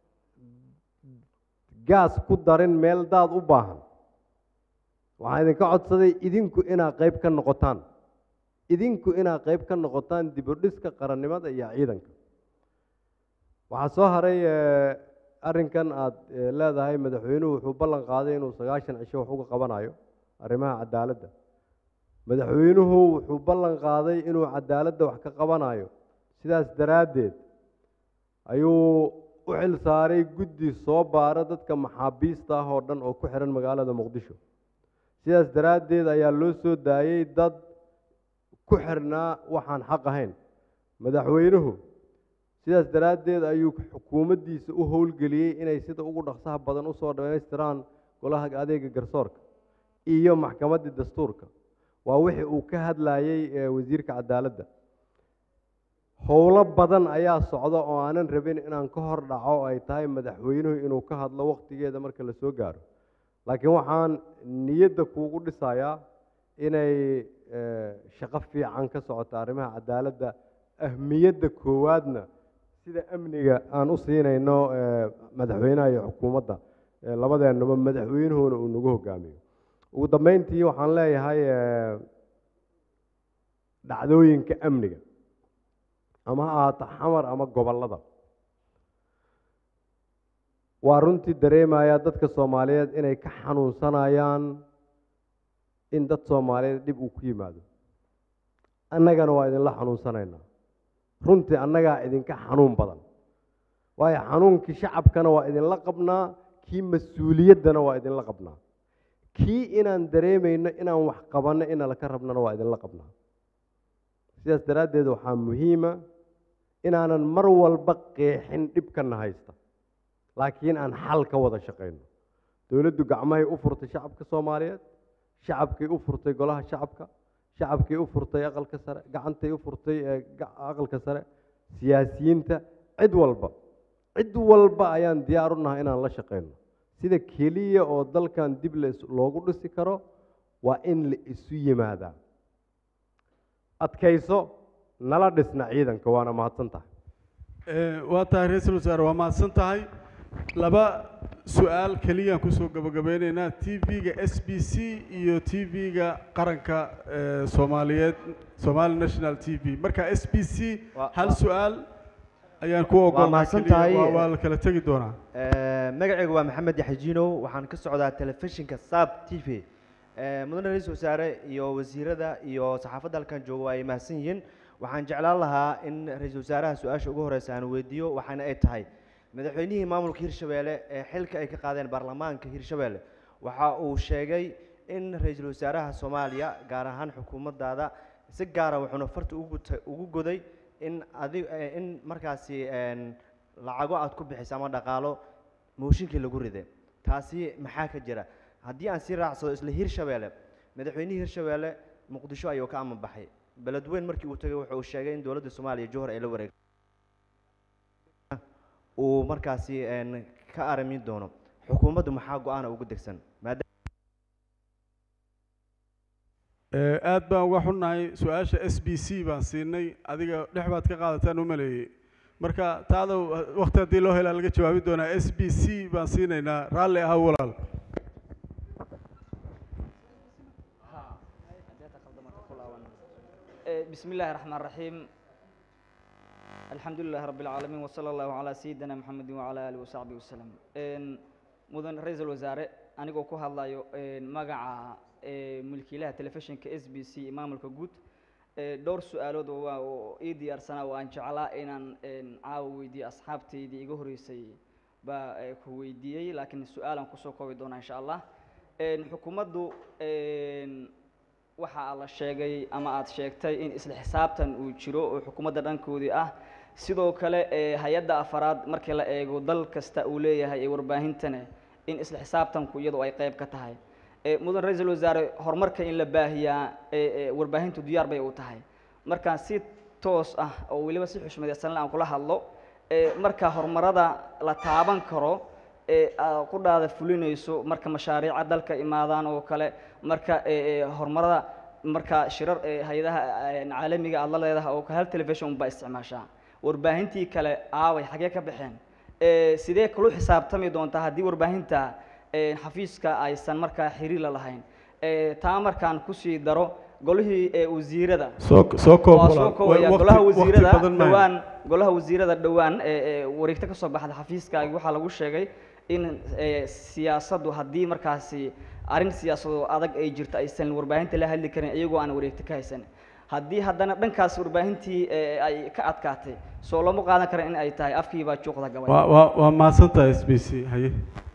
Speaker 18: gaas ku darin meel daad u baahan waxaan idinka codsaday idinku inaad qayb ka noqotaan idinku inaad qayb ka noqotaan dib u dhiska qarannimada iyo ciidanka waxaa soo haray eh, arrinkan aad eh, leedahay madaxweynuhu wuxuu ballan qaaday inuu sagaashan cisho wax uga qabanayo arrimaha cadaaladda madaxweynuhu wuxuu ballan qaaday inuu cadaaladda wax ka qabanayo sidaas daraaddeed ayuu u xil saaray guddi soo baara dadka maxaabiista ah oo dhan oo ku xihan magaalada muqdisho sidaas daraaddeed ayaa loo soo daayey dad ku xirnaa waxaan xaq ahayn madaxweynuhu sidaas daraaddeed ayuu xukuumaddiisa u howlgeliyey inay sida ugu dhaqsaha badan usoo dhammaystiraan golaha adeega garsoorka iyo maxkamaddii dastuurka waa wixii uu ka hadlayey ee wasiirka cadaaladda howlo badan ayaa socda oo aanan rabin inaan ka hor dhaco ay tahay madaxweynuhu inuu ka hadlo wakhtigeeda marka la soo gaaro laakiin waxaan niyadda kuugu dhisayaa inay eh, shaqo fiican ka socoto arrimaha cadaaladda ahmiyadda koowaadna sida amniga aan u siinayno eh, madaxweynaha iyo xukuumadda eh, labadeenaba madaxweynuhuna uu nagu hogaamiyo ugu dambeyntii waxaan leeyahay eh, dhacdooyinka amniga ama ha ahaato xamar ama gobollada waa runtii dareemaya dadka soomaaliyeed inay ka xanuunsanayaan in dad soomaaliyeed dhib uu ku yimaado annagana waa idinla xanuunsanaynaa runtii annagaa idinka xanuun badan waayo xanuunkii shacabkana waa idinla qabnaa kii mas-uuliyaddana waa idinla qabnaa kii inaan dareemayno inaan wax qabanno inala ka rabnana waa idinla qabnaa sidaas daraaddeed waxaa muhiima inaanan mar walba qeexin dhibkana haysta laakiin aan xal ka wada shaqayno dowladdu gacmahay u furtay shacabka soomaaliyeed shacabkay u furtay golaha shacabka shacabkay u furtay aqalka sare gacantay u furtay ee ga- aqalka sare siyaasiyiinta cid walba cid walba ayaan diyaar u nahay inaan la shaqayno sida keliya oo dalkan dib la is- loogu dhisi karo waa in la isu yimaadaa adkayso nala dhisna ciidanka waana mahadsan tahay
Speaker 1: Eh, waa tahay ra-iisul wasaare waa mahadsan tahay laba su-aal keliyaan kusoo gabagabeyneynaa t v-ga s b c iyo t v-ga qaranka eh, soomaaliyeed somali national t v marka s b c
Speaker 16: Waa-
Speaker 1: hal
Speaker 16: waa-
Speaker 1: su-aal ayaan ku
Speaker 16: waa
Speaker 1: ogolnaa
Speaker 16: mahadsan
Speaker 1: keliya,
Speaker 16: tahay
Speaker 1: waa- waa la kala tegi doonaa
Speaker 16: Eh, magacaygu waa maxamed yaxjiinow waxaan ka socdaa telefishinka sab t v Eh, mudane ra-iisul wasaare iyo wasiirada iyo saxaafadda halkan jooga waa ay mahadsan yihiin waxaan jeclaan lahaa in ra-iisul wasaaraha su-aasha ugu horeysa aan weydiiyo waxaana ay tahay madaxweynihii maamulka hirshabeelle ee xilka ay ka qaadeen baarlamaanka hirshabeelle waxa uu sheegay in ra-iisul wasaaraha soomaaliya gaar ahaan xukuumaddaada si gaara wuxuuna farta ugu ta- ugu goday in adi eh, in markaasi een, lacago aad ku bixiso ama dhaqaalo mooshinkii lagu riday taasi maxaa ka jira haddii aan sii raacsado isla hirshabeelle madaxweynihii hirshabeelle muqdisho ayuu ka aman baxay beledweyn markii uu tagay wuxuu sheegay in dowladda soomaaliya johor ay la wareegtay uu markaasi een, ka aramin doono xukuumaddu maxaa go-aana ugu degsan maadaama
Speaker 1: Eh, aad baan uga xunnahay su-aasha s b c baan siinay adiga dhex baad ka qaadataan u maleeyey marka taada waqti haddii loo helaa laga jawaabi doonaa s b c baan siinaynaa raalli aha walaal
Speaker 17: Eh, بسم الله الرحمن الرحيم الحمد لله رب العالمين وصلى الله على سيدنا محمد وعلى آله وصحبه وسلم إن مدن رئيس الوزراء أنا جو كهلا لايو إن مجا ملكيلها تلفزيون كإس بي سي إمام الكجوت دور سؤالات و إيدي أرسنا وأن شعلا إن إن عاودي أصحابتي دي جهري سي با كويدي لكن السؤال أن كسو كوي دونا إن شاء الله إن حكومته إن waxa la sheegay ama aad sheegtay in isla xisaabtan uu jiro oo xukuumadda dhankoodii ah sidoo kale ee hay-adda afaraad markii la eego dal kasta uu leeyahay ee warbaahintana in isla xisaabtanku iyadu ay qayb ka tahay ee mudan ra-iisul wasaare horumarka in la baahiyaa ee ee warbaahintu diyaar bay u tahay markaan si toos ah oo weliba si xushmadaysan aan kula hadlo ee marka horumarada la taaban karo ee aad ku dhaada fulinayso marka mashaariica dalka imaadaan oo kale marka ee ee horumarada marka shirar ee hay-adaha ee caalamiga aad la leedahay oo kale hal telefishon baa isticmaashaa warbaahintii kale aaway xagee ka baxeen ee sidee kula xisaabtami doontaa haddii warbaahinta ee xafiiska aysan markaa xiriir la lahayn ee taa markaan kusii daro golihii ee wasiirada
Speaker 1: Soo- soo koob
Speaker 17: Waa
Speaker 1: walaal.
Speaker 17: soo koobaya
Speaker 1: Waqti-
Speaker 17: golaha
Speaker 1: waqti
Speaker 17: wasiirada
Speaker 1: badan maayo.
Speaker 17: dhowaan golaha wasiirada dhowaan ee ee wareegto ka soo baxda xafiiskaagi waxaa lagu sheegay in ee, siyaasaddu haddii markaasi arrin siyaasado adag ay jirto aysan warbaahinta la hadli karin iyagoo aan wareegto ka haysan haddii haddana dhankaas warbaahintii ee, ay ka adkaatay soo lama qaadan kara in ay tahay afkii baa juuqda gabay
Speaker 1: waa waa waa mahadsan tahay s b c haye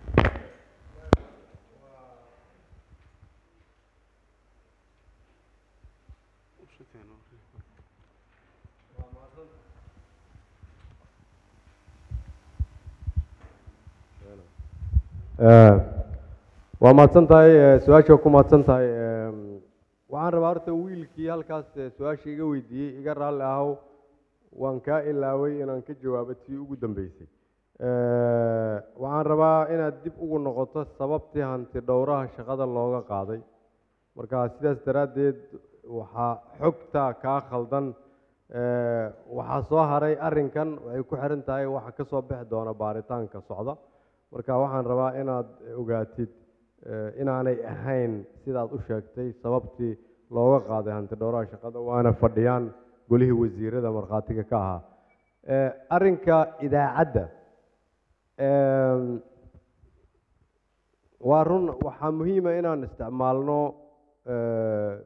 Speaker 18: Eh, waa mahadsan tahay eh, su-aasha ku mahadsan tahay em, waxaan rabaa horta wiilkii halkaas eh, su-aasha iga weydiiyey iga raalli ahow waan kaa ilaaway inaan ka jawaabo tii ugu dambeysay Eh, waxaan rabaa inaad dib ugu noqoto sababtii hanti dhowraha shaqada looga qaaday marka sidaas daraaddeed waxaa xogta kaa khaldan Eh, waxaa soo haray arrinkan waxay ku xiran tahay waxa ka soo bixi doona baaritaanka socda marka waxaan rabaa inaad ogaatid eh, inaanay ahayn sidaad u sheegtay sababtii looga qaaday hanti dhowraha shaqada waana fadhiyaan golihii wasiirada markhaatiga ka ahaa Eh, arrinka idaacadda em, waa run waxaa muhiima inaan isticmaalno eh,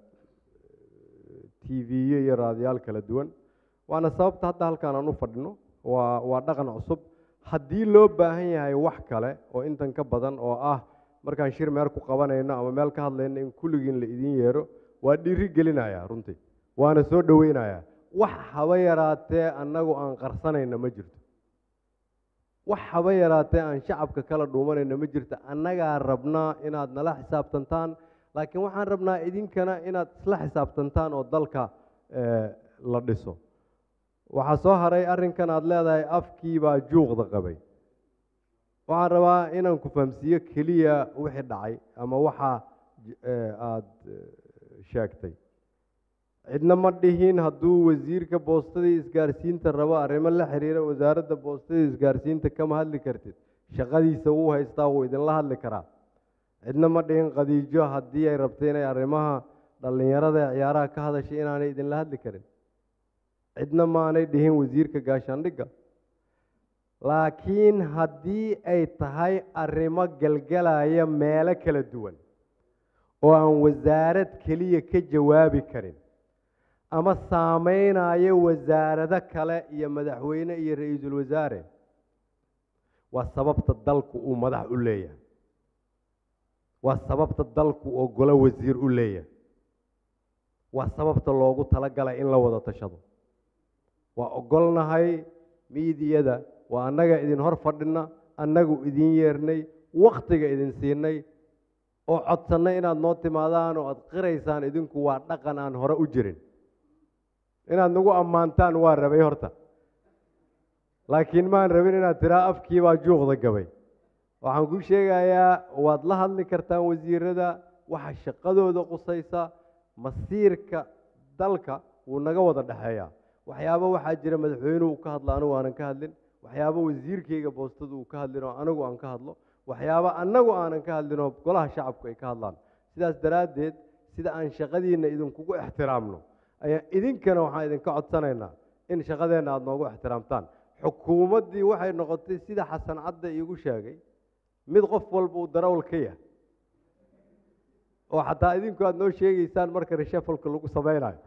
Speaker 18: tv-yo iyo raadiyaal kala duwan waana sababta hadda halkaan aan u fadhino waa waa dhaqan cusub haddii loo baahan yahay wax kale oo intan ka badan oo ah markaan shir meel ku qabanayno ama meel ka hadlayno in kulligiin la idin yeero waa dhiiri gelinaya runtii waana soo dhoweynayaa wax haba yaraatee annagu aan qarsanayna ma jirto wax haba yaraatee aan shacabka kala dhuumanayna ma jirto annagaa rabnaa inaad nala xisaabtantaan laakiin waxaan rabnaa idinkana inaad isla xisaabtantaan oo dalka eh, la dhiso waxaa soo haray arrinkan aad leedahay afkii baa juuqda qabay waxaan rabaa inaan ku fahamsiiyo keliya wixii dhacay ama waxa j- eh, aad eh, sheegtay cidna ma dhihin hadduu wasiirka boostada iyo isgaarsiinta rabo arrimo la xiriira wasaaradda boostada iyo isgaarsiinta kama hadli kartid shaqadiisa wuu haystaa wuu idinla hadli karaa cidna ma dhihin khadiijo haddii ay rabto inay arrimaha dhallinyarada ee ciyaaraha ka hadashay inaanay idinla hadli karin cidna maanay dhihin wasiirka gaashaandhigga laakiin haddii ay tahay arrimo galgalaya meelo kala duwan oo aan wasaarad keliya ka jawaabi karin ama saameynaya wasaarado kale iyo madaxweyne iyo ra-iisul wasaare waa sababta dalku uu madax u leeyahay waa sababta dalku oo golo wasiir u leeyahay waa sababta loogu talagalay in la wada tashado waa ogolnahay miidiyada waa annaga idin hor fadhina annagu idin yeernay wakhtiga idin siinay oo codsannay inaad noo timaadaan oo aad qiraysaan idinku waa dhaqan aan hore u jirin inaad nagu ammaantaan waa rabay horta laakiin maan rabin inaad tiraa afkii baa juuqda gabay waxaan ku sheegayaa waad la hadli kartaan wasiirada waxa shaqadooda qusaysa masiirka dalka wuu naga wada dhexeeyaa waxyaabo waxaa jira madaxweynuhu uu ka hadlo anigu aanan ka hadlin waxyaabo wasiirkayga boostadu uu ka hadlin oo anigu aan ka hadlo waxyaabo annagu aanan ka hadlin oo golaha shacabku ay ka hadlaan sidaas daraaddeed sida aan shaqadiinna idinkugu ixtiraamno ayaa idinkana waxaan idinka codsanaynaa in shaqadeenna aada noogu ixtiraamtaan xukuumaddii waxay noqotay sida xasan cadde iigu sheegay mid qof walba uu darawal ka yahay oo xataa idinku aada noo sheegaysaan marka reshafalka lagu sameynayo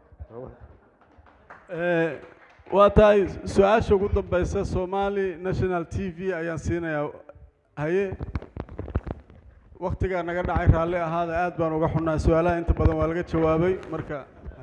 Speaker 1: waa tahay su-aasha ugu dambeysa somali national t v ayaan siinayaa haye waktigaa naga dhacay raalli ahaada aad baan uga xunnaa su-aalaha inta badan waa laga jawaabay marka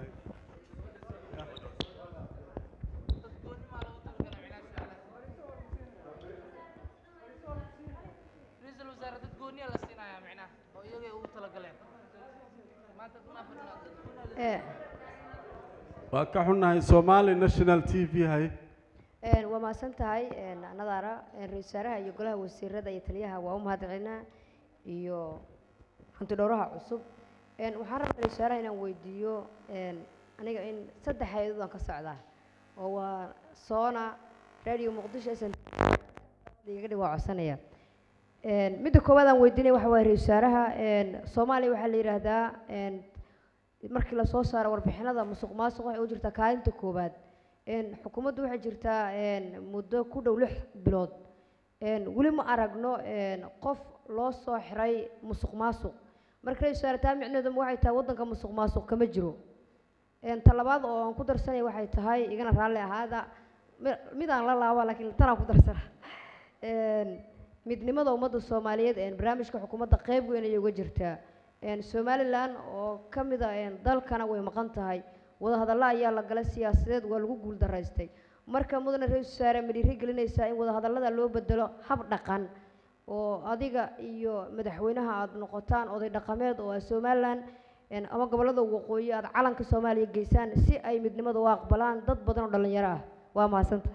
Speaker 1: waa ka xunnahay somali national t v haye
Speaker 2: waa mahadsan tahay nadaara ra-isul wasaaraha iyo golaha wasiirada iyo taliyaha waa u mahadcelinaa iyo hanti dhowraha cusub waxaan rabaa ra-isul wasaaraha inaan weydiiyo aniga in saddex hay-adood aan ka socdaa oo waa soona radio muqdisho s iga dhig waa codsanaya midda koowaad aan weydiinaya waxa waaya ra-isul wasaaraha soomaaliya waxaa la yidhaahdaa markii lasoo saaro warbixinada musuq maasuq waxay u jirtaa kaalinta koowaad xukuumaddu waxay jirtaa muddo ku dhow lix bilood weli ma aragno qof loo soo xiray musuq maasuq marka ra-isul wasaare taa micneedu waxay tahay waddanka musuq maasuq kama jiro ta labaad oo aan ku darsanaya waxay tahay igana raalli ahaada mid aan la laaba laakiin tanaan ku darsana midnimada ummadda soomaaliyeed barnaamijka xukuumadda qeyb weyn ayay uga jirtaa somalilan oo ka mid a dalkana way maqan tahay wadahadallo ayaa la galay siyaasadeed waa lagu guul daraystay marka mudane ra-isul wasaare ma dhiiri gelinaysaa in wadahadallada loo bedelo hab dhaqan oo adiga iyo madaxweynaha aada noqotaan oday dhaqameed oo ah somalilan ama gobollada waqooyi aada calanka soomaaliya geysaan si ay midnimada u aqbalaan dad badan oo dhallinyaro ah waa mahadsantahay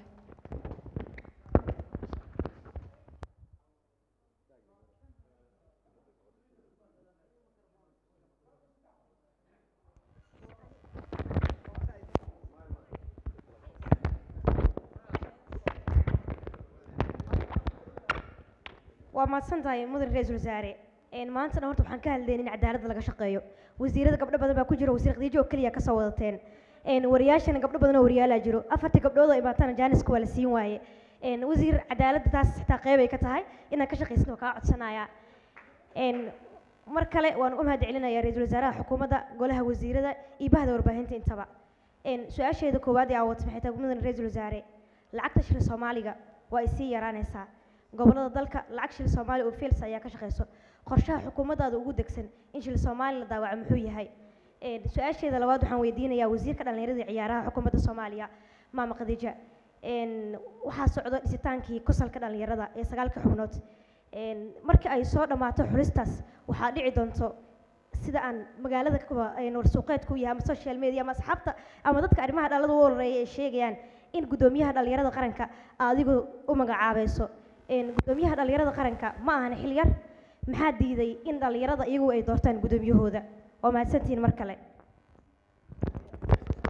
Speaker 19: waa mahadsan tahay mudan ra-iisul wasaare maantana horta waxaan ka hadlayn in cadaaladda laga shaqeeyo wasiirada gabdho badan baa ku jira wasiir khadiijo oo keliya kasoo wadateen wariyaashana gabdho badan oo wariyaalaa jiro afartii gabdhood oo imaatana jaaniska waa la siin waaye wasiir cadaaladda taas xitaa qeybay ka tahay inaad ka shaqaysid oo kaa codsanaya mar kale waan u mahad celinaya ra-iisul wasaaraha xukuumadda golaha wasiirada iyo bahda warbaahinta intaba su-aasheeda koowaad ee aawata maxay tahay mudan ra-iisul wasaare lacagta shil soomaaliga waa ay sii yaraanaysaa gobollada dalka lacag shil soomaali oo fils ayaa ka shaqeyso qorshaha xukuumaddaada ugu degsan in shil soomaali la daawaco muxuu yahay su-aasheeda labaad waxaan weydiinayaa wasiirka dhallinyarada iyo ciyaaraha xukuumadda soomaaliya maama khadiija waxaa socdo dhisitaankii kusalka dhallinyarada ee sagaalka xubnood markii ay soo dhammaato xulistaas waxaa dhici doonto sida aan magaalada warsuuqeedku yahay ama social media ama asxaabta ama dadka arrimaha dhalada u horeeya ay sheegayaan in guddoomiyaha dhallinyarada qaranka adigu u magacaabayso guddoomiyaha dhallinyarada qaranka ma ahan xil yar maxaa diiday in dhallinyarada iyagu ay doortaan guddoomiyahooda waa mahadsantihiin mar kale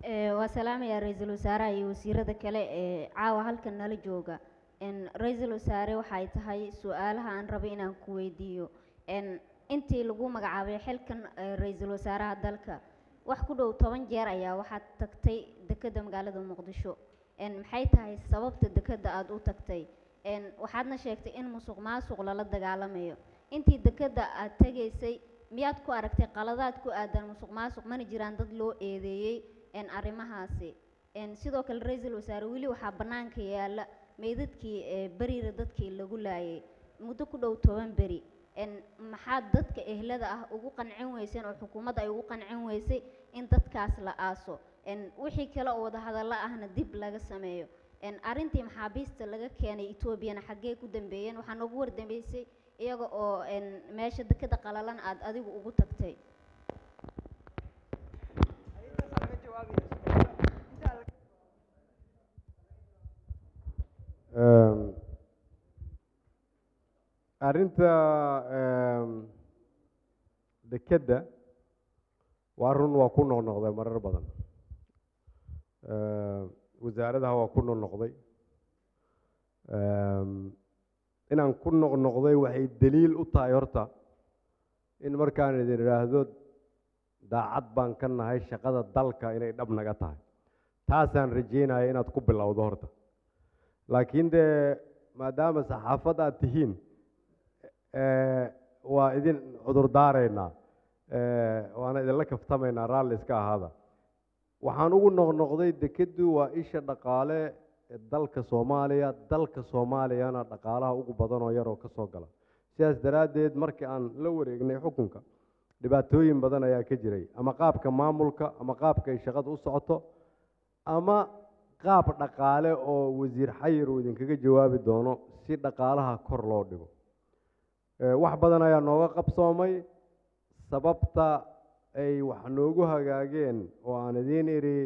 Speaker 4: Ee, waa salaamayaa ra-iisul wasaaraha iyo wasiirada kale ee caawa halkan nala jooga Een, ra-iisul wasaare waxay tahay su-aalaha aan rabay inaan ku weydiiyo Een, intii lagu magacaabay xilkan ee, ra-iisul wasaaraha dalka wax ku dhow toban jeer ayaa waxaad tagtay dekedda magaalada muqdisho Een, maxay tahay sababta dekedda aad u tagtay Een, waxaadna sheegtay in musuq maasuq lala dagaalamayo intii dekedda aad tegaysay miyaad ku aragtay qaladaad ku aadan musuq maasuq mana jiraan dad loo eedeeyey een arrimahaasi een sidoo kale ra-iisul wasaare weli waxaa bannaanka yaalla meydadkii ee beriira dadkii lagu laayay muddo ku dhow toban beri een maxaad dadka ehlada ah ugu qancin weyseen oo xukuumadda ay ugu qancin weysay in dadkaas la aaso een wixii kale oo wadahadallo ahna dib laga sameeyo een arrintii maxaabiista laga keenay etoobiyana xaggee ku dambeeyeen waxaa noogu wardambeysay iyaga oo een meesha dekeda qalalan aad adigu ugu tagtay
Speaker 18: Ehm, arrinta ehm, dekedda waa run waa ku noqnoqday marar badan Ehm, wasaaradaha waa ku noqnoqday Ehm, inaan ku noqnoqday waxay daliil u tahay horta in markaan idin idhaahdo daacad baan ka nahay shaqada dalka inay dhab naga tahay taasaan rajeynaya inaad ku bilowdo horta laakiin dee maadaama saxaafad aad tihiin eh, waa idin cudur daaraynaa eh, waana idinla kaftamaynaa raalli iska ahaada waxaan ugu noqnoqday dekeddu waa isha dhaqaale ee dalka soomaaliya dalka soomaaliyana dhaqaalaha ugu badan oo yaroo ka soo gala sidaas daraaddeed markii aan la wareegnay xukunka dhibaatooyin badan ayaa ka jiray ama qaabka maamulka ama qaabka ay shaqada u socoto ama qaab dhaqaale oo wasiir xayir uu idinkaga jawaabi doono si dhaqaalaha kor loo dhigo Eh, wax badan ayaa nooga qabsoomay sababta ay wax noogu hagaageen oo aan idiin idhi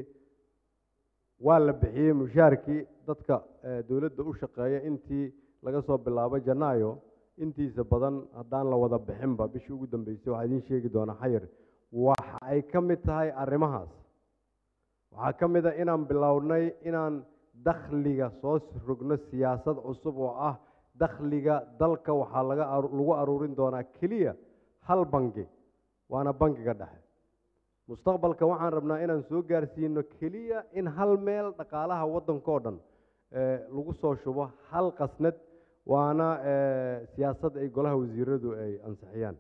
Speaker 18: waa la bixiyey mushaarkii dadka eh, dowladda u shaqeeya intii laga soo bilaabo janaayo intiisa badan haddaan la wada bixinba bishii ugu dambeysay waxaa idiin sheegi doonaa xayir waxa ay ka mid tahay arrimahaas waxaa ka mid a inaan bilownay inaan dakhliga soo rogno siyaasad cusub oo ah dakhliga dalka waxaa laga aru- lagu aruurin doonaa keliya hal bangi waana bangiga dhexe mustaqbalka waxaan rabnaa inaan soo gaarsiino keliya in hal meel dhaqaalaha waddanka oo dhan eh, lagu soo shubo hal qasnad waana eh, siyaasad ay golaha wasiiradu ay ansixiyaan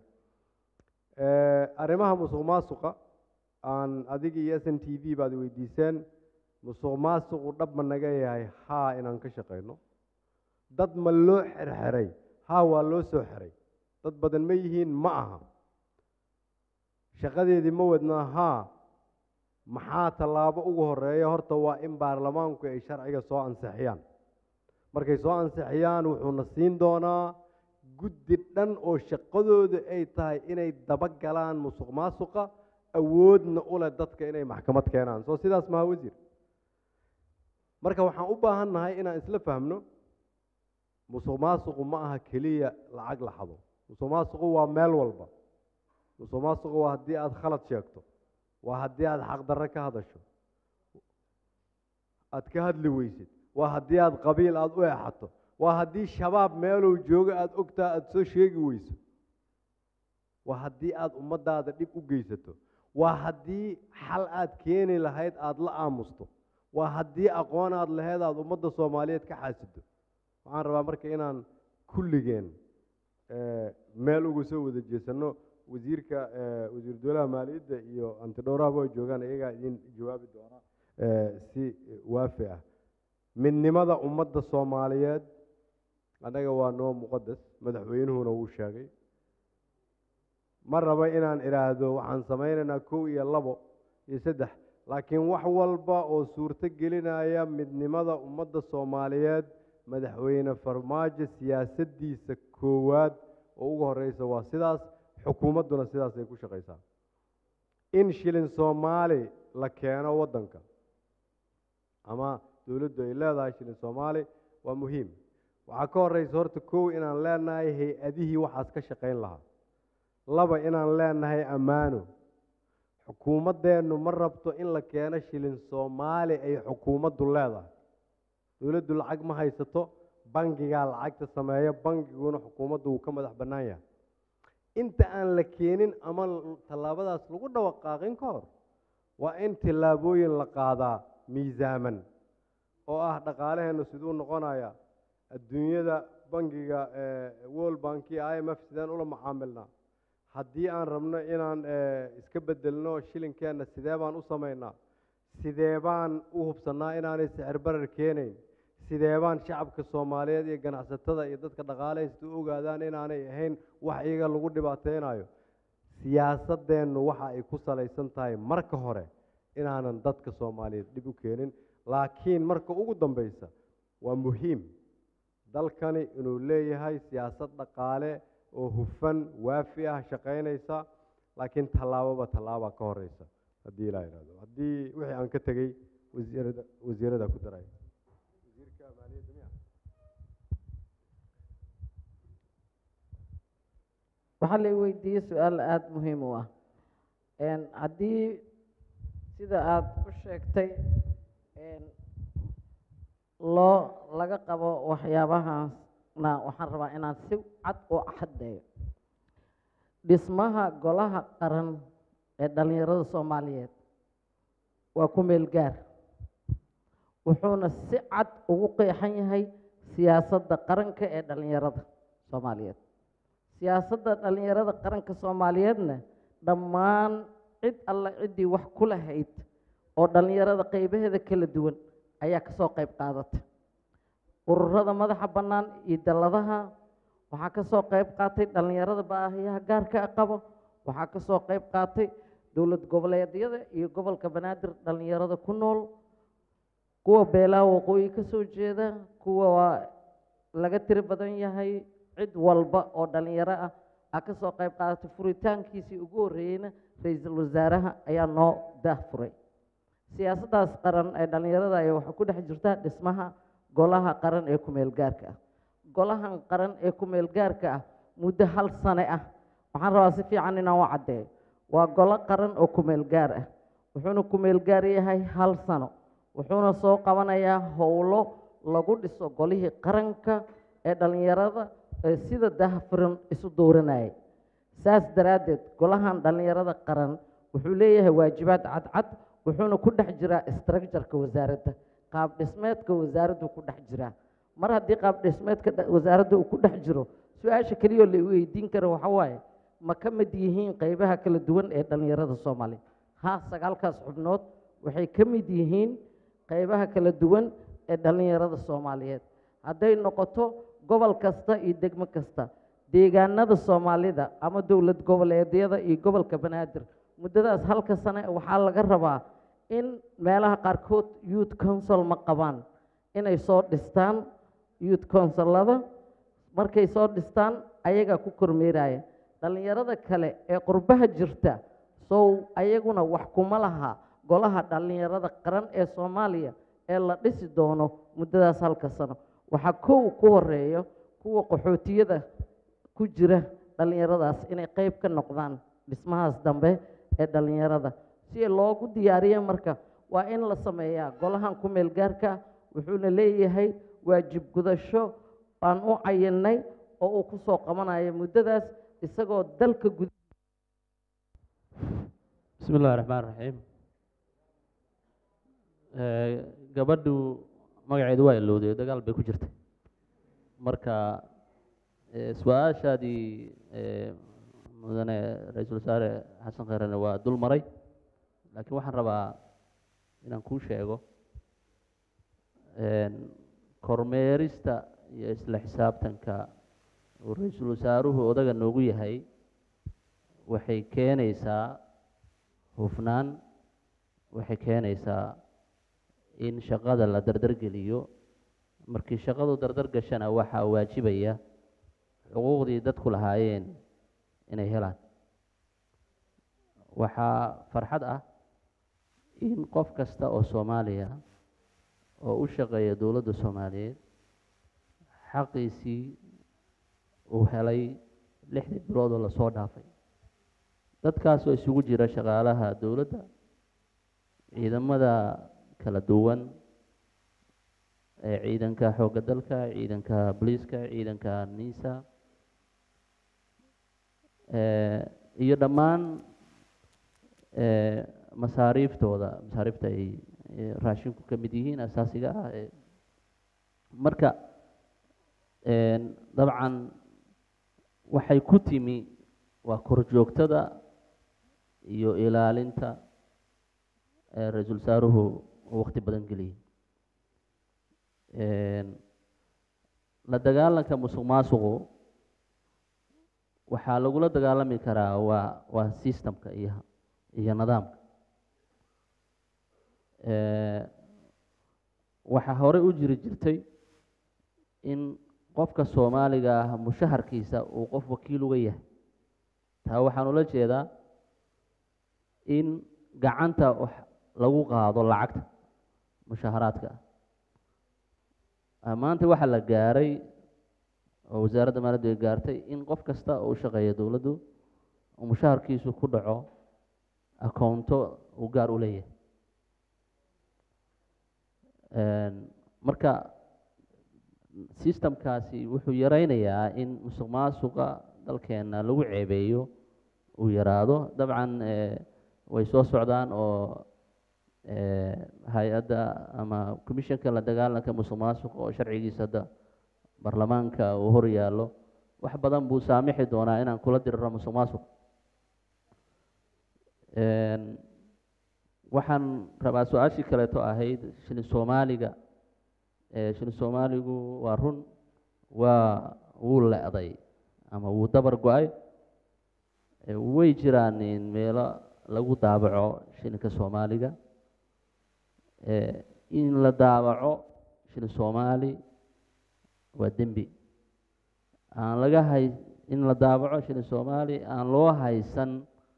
Speaker 18: Eh, arrimaha musuq maasuqa aan adiga iyo s n t v baad weydiiseen musuq maasuqu dhab ma naga yahay haa inaan ka shaqayno dad ma loo xirxiray haa waa loo soo xiray dad badan ma yihiin ma aha shaqadeedii ma wadnaa haa maxaa tallaabo ugu horeeya horta waa in baarlamaanku ay sharciga soo ansixiyaan markay soo ansixiyaan wuxuuna siin doonaa guddi dhan oo shaqadooda ay tahay inay daba galaan musuq maasuqa awoodna u leh dadka inay maxkamad keenaan soo sidaas maha wasiir marka waxaan u baahan nahay inaan isla fahmno musuq maasuqu ma aha keliya lacag la xado musuq maasuqu waa meel walba musuq maasuqu waa haddii aada khalad sheegto waa haddii aada xaqdarre ka hadasho aada ka hadli weysid waa haddii aada qabiil aada u eexato waa haddii shabaab meeluu joogo aada ogtaa aada soo sheegi weyso waa haddii aada ummaddaada dhib u geysato waa haddii xal aad keeni lahayd aada la aamusto waa haddii aqoon aad lahayd aada ummadda soomaaliyeed ka xaasido waxaan rabaa marka inaan kulligeen eh, meel uga soo wada jeesano wasiirka eh, wasiir dowlaha maaliyadda iyo antidhowrahaba ay joogaan iyagaa idin jawaabi doona eh, si waafi ah midnimada ummadda soomaaliyeed annaga waa noo muqadas madaxweynuhuna wuu sheegay ma raba inaan idhaahdo waxaan samaynaynaa kow iyo labo iyo saddex laakiin wax walba oo suurto gelinaya midnimada ummadda soomaaliyeed madaxweyne farmaajo siyaasaddiisa koowaad oo ugu horeysa waa sidaas xukuumadduna sidaasay ku shaqaysaa in shilin soomaali la keeno waddanka ama dowladdu ay leedahay shilin soomaali waa muhiim waxaa ka horeysa horta kow inaan leenahay hay-adihii waxaas ka shaqayn lahaa laba inaan leenahay ammaano xukuumaddeennu ma rabto in la keeno shilin soomaali ay xukuumaddu leedahay dowladdu lacag ma haysato bangigaa lacagta sameeya bangiguna xukuumaddu wuu ka madax bannaan yahay inta aan la keenin ama tallaabadaas lagu dhawaqaaqin ka hor waa in tillaabooyin la qaadaa miisaaman oo ah dhaqaalaheennu siduu noqonaya adduunyada bangiga world bank iyo i m f sideen ula macaamilnaa haddii aan rabno inaan iska bedelno shilinkeenna sidee baan u samaynaa sidee baan u hubsannaa inaanay sicir barar keenayn sidee baan shacabka soomaaliyeed iyo ganacsatada iyo dadka dhaqaalahaysta u ogaadaan inaanay ahayn wax iyaga lagu dhibaateynayo siyaasadeennu waxa ay ku salaysan tahay marka hore inaanan dadka soomaaliyeed dhib u keenin laakiin marka ugu dambeysa waa muhiim dalkani inuu leeyahay siyaasad dhaqaale oo hufan waafi ah shaqaynaysa laakiin tallaababa tallaaba ka horeysa haddii ilaa ihahdo haddii wixii aan ka tegey wasiirada wasiirada ku daray
Speaker 3: waxaa la weydiiyey su-aal aada muhiim u ah haddii sida aada u sheegtay loo laga qabo waxyaabahaasna waxaan rabaa inaan si cad u xaddeeyo dhismaha golaha qaran ee dhallinyarada soomaaliyeed waa ku meel gaar wuxuuna si cad ugu qeexan yahay siyaasadda qaranka ee dhallinyarada soomaaliyeed siyaasadda dhallinyarada qaranka soomaaliyeedna dhammaan cid alla ciddii wax ku lahayd oo dhallinyarada qaybaheeda kala duwan ayaa ka soo qayb qaadatay ururada madaxa bannaan iyo dalladaha waxaa ka soo qayb qaatay dhallinyarada baahiyaha gaarka a qabo waxaa ka soo qayb qaatay dowlad goboleedyada iyo gobolka banaadir dhallinyarada ku nool kuwa beelaha waqooyi ka soo jeeda kuwa waa laga tiri badan yahay cid walba oo dhallinyaro ah aa ka soo qayb qaadatay furitaankiisii ugu horreeyeyna ra-iisul wasaaraha ayaa noo daah furay siyaasaddaas qaran ee dhallinyarada ayaa waxaa ku dhex jirta dhismaha golaha qaran ee ku-meel gaarka ah golahan qaran ee ku-meel gaarka ah muddo hal sane ah waxaan rabaa si fiican inaan u caddeeyo waa golo qaran oo ku-meel gaar ah wuxuuna ku-meel gaar yahay hal sano wuxuuna soo qabanayaa howlo lagu dhiso golihii qaranka ee dhallinyarada ee sida daahfuran isu dooranayay saas daraaddeed golahan dhallinyarada qaran wuxuu leeyahay waajibaad cadcad wuxuuna ku dhex jiraa structureka wasaaradda qaab dhismeedka wasaaraddu ku dhex jiraa mar haddii qaab dhismeedka wasaaradda uu ku dhex jiro su-aasha keliyoo la weydiin karo waxa waaye ma ka mid yihiin qaybaha kala duwan ee dhallinyarada soomaaliya ha sagaalkaas xubnood waxay ka mid yihiin qaybaha kala duwan ee dhallinyarada soomaaliyeed hadday noqoto gobol kasta iyo degmo kasta deegaanada soomaalida ama dowlad goboleedyada iyo gobolka banaadir muddadaas halka sane waxaa laga rabaa in meelaha qaarkood youth council ma qabaan inay soo dhistaan youth councilada markay soo dhistaan ayagaa ku kormeeraya dhallinyarada kale ee qurbaha jirta sow ayaguna wax kuma laha golaha dhallinyarada qaran ee soomaaliya ee la dhisi doono muddadaas halka sano waxaa kow ku horeeyo kuwa qaxootiyada ku jira dhallinyaradaas inay qayb ka noqdaan dhismahaas dambe ee dhallinyarada si loogu diyaariyo marka waa in la sameeyaa golahan ku meel gaarka wuxuuna leeyahay waajib gudasho aan u cayinay oo uu ku soo qabanayo muddadaas isagoo dalka gud
Speaker 7: bismi illahi raxmaan raxiim gabadhu magaceedu waa ilowday dagaal bay ku jirtay marka su-aashaadii mudane ra-iisul wasaare xasan kheerene waa dul maray laakiin waxaan rabaa inaan kuu sheego kormeerista iyo isla xisaabtanka uu ra-iisul wasaaruhu odaga noogu yahay waxay keenaysaa hufnaan waxay keenaysaa in shaqada la dardargeliyo markii shaqadu dardar gashana waxaa waajibaya xuquuqdii dadku lahaayeen inay helaan waxaa farxad ah in qof kasta oo soomaaliya oo u shaqeeya dowladda soomaaliyeed xaqiisii uu helay lixdii bilood oo lasoo dhaafay dadkaasoo isugu jira shaqaalaha dowladda ciidamada kala duwan ee ciidanka xoogga dalka ciidanka booliiska ciidanka nisa eh, iyo dhammaan eh, masaariiftooda masaariifta ay eh, raashinku ka mid yihiin asaasiga ah ee marka een, dabcan waxay ku timi waa korjoogtada iyo ilaalinta ee ra-iisul wasaaruhu uu waqti badan geliyey Een, la dagaalanka musuq maasuqu waxaa lagula dagaalami karaa waa waa systemka iyo iyo nidaamka Eh, waxaa hore u jiri jirtay in qofka soomaaliga ah mushaharkiisa uu qof wakiil uga yahay taa waxaan ula jeedaa in gacanta wax lagu qaado lacagta mushaharaadka ah maanta waxaa la gaaray oo wasaaradda maaliyaddu ay gaartay in qof kasta oo u shaqeeya dowladdu uu mushaharkiisu ku dhaco akoonto uu gaar u leeyahay Een, marka systemkaasi wuxuu yareynayaa in musuq maasuqa dalkeena lagu ceebeeyo uu yaraado dabcan eh, way soo socdaan oo eh, hay-adda ama commissionka la dagaalanka musuq maasuqa oo sharcigiisa hadda baarlamaanka uu hor yaallo wax badan buu saamixi doonaa inaan kula diriro musuq maasuq Een, waxaan rabaa su-aashii kaleeto ahayd shilin soomaaliga Eh, shilin soomaaligu waa run waa wuu le-day ama wuu dabar go-ay Eh, way jiraan in meelo lagu daabaco shilinka soomaaliga Eh, in la daabaco shilin soomaali waa dembi aan laga hay in la daabaco shilin soomaali aan loo haysan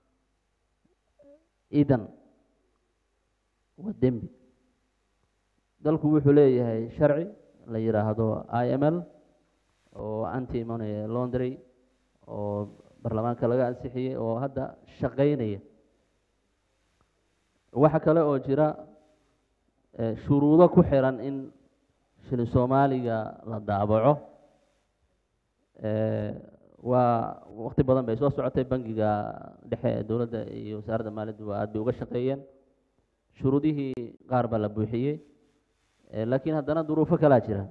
Speaker 7: idan waa dembi dalku wuxuu leeyahay sharci la yidhaahdo i m l oo anti money laundry oo baarlamaanka laga ansixiyey oo hadda shaqeynaya waxa kale oo jira eh, shuruudo ku xiran in shilin soomaaliga la daabaco Eh, waa waqti badan bay soo socotay bangiga dhexe ee dowladda iyo wasaaradda maaliyaddu waa aad bay uga shaqeeyeen shuruudihii qaar baa la buuxiyey Eh, laakiin haddana duruufo kalaa jira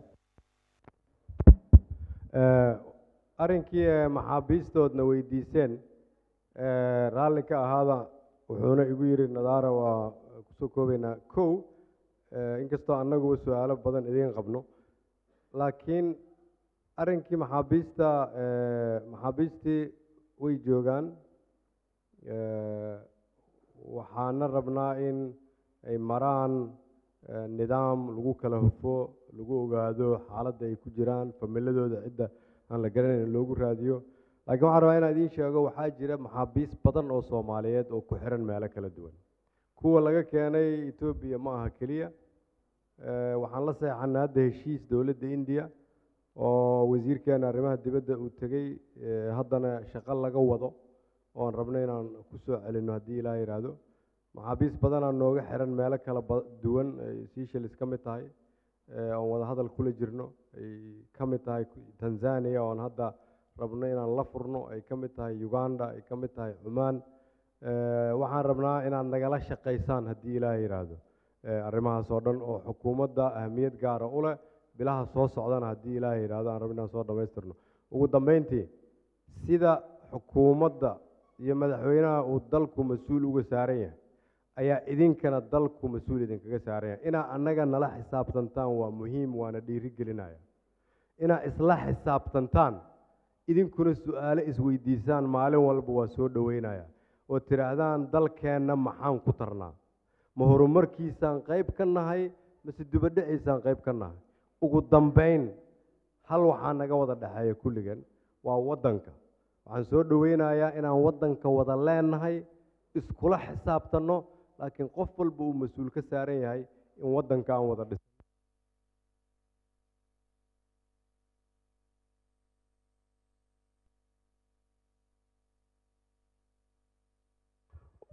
Speaker 18: Eh, arrinkii ee maxaabiistoodna weydiiseen eh, raalli ka ahaada wuxuuna igu yidhi nadaara waa kusoo koobaynaa kow eh, inkastoo annaguba su-aalo badan idiin qabno laakiin arrinkii maxaabiista eh, maxaabiistii way joogaan Eh, waxaana rabnaa in ay maraan eh, nidaam lagu kala hufo lagu ogaado xaaladda ay ku jiraan familadooda cidda aan la garanayn loogu raadiyo laakiin waxaan rabaa inaan idiin sheego waxaa jira maxaabiis badan oo soomaaliyeed oo ku xiran meelo kala duwan kuwa laga keenay etoobiya ma aha keliya Eh, waxaan la seexanay hadda heshiis dowladda indiya oo wasiirkeena arrimaha dibadda uu tegey eh, haddana shaqo laga wado oon rabno inaan ku soo celinno haddii ilaah yidhaahdo maxaabiis badanaa nooga xiran meelo kala ba- duwan ay Seychelles ka mid tahay eh, oon wada hadal kula jirno ay ka mid tahay ku- Tanzania oon hadda rabno inaan la furno ay ka mid tahay Uganda ay ka mid tahay Cumaan Eh, waxaan rabnaa inaad nagala shaqaysaan haddii ilaah yidhaahdo eh, arrimahaas oo dhan oo xukuumadda ahmiyad gaara u leh bilaha soo socdana haddii ilaah yidhaahdo aan rabno inaan soo dhammaystirno ugu dambeyntii sida xukuumadda iyo madaxweynaha uu dalku mas-uul uga saaran yahay ayaa idinkana dalku mas-uul idinkaga saaran yahay inaa annaga nala xisaabtantaan waa muhiim waana dhiiri gelinaya inaa isla xisaabtantaan idinkuna su-aalo isweydiisaan maalin walba waa soo dhoweynaya oo tidhaahdaan dalkeenna maxaan ku tarnaa ma horumarkiisaan qayb ka nahay mase dibadhaciisaan qayb ka nahay ugu dambayn hal waxaa naga wada dhexeeya kulligan waa waddanka waxaan soo dhoweynayaa inaan waddanka wada leenahay iskula xisaabtanno laakiin qof walba uu mas-uul ka saaran yahay in waddanka aan wada dhis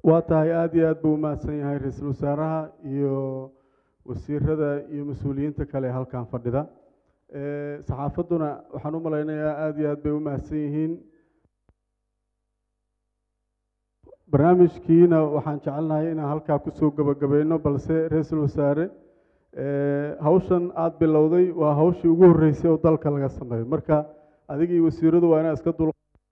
Speaker 1: waa tahay aada iyo aad buu u mahadsan yahay ra-iisul wasaaraha iyo wasiirada iyo mas-uuliyiinta kale ee halkan fadhida Eh, saxaafadduna waxaan u malaynayaa aada iyo aad bay u mahadsan yihiin barnaamijkiina waxaan jecelnahay inaan halkaa kusoo gabagabayno balse ra-iisul wasaare eh, hawshan aada bilowday waa hawshii ugu horreysay oo dalka laga sameeyo marka adiga iyo wasiiradu waa inaad iska dul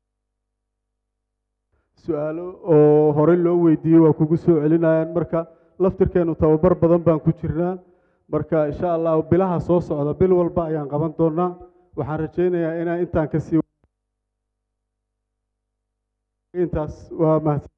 Speaker 1: su-aalo oo horey loo weydiiyey waa kugu soo celinayaan marka laftirkeenu tababar badan baan ku jirnaa marka insha allah bilaha soo socda bil walba ayaan qaban doonaa waxaan rajaynayaa inaan intaan kasii intaas waa mahadsan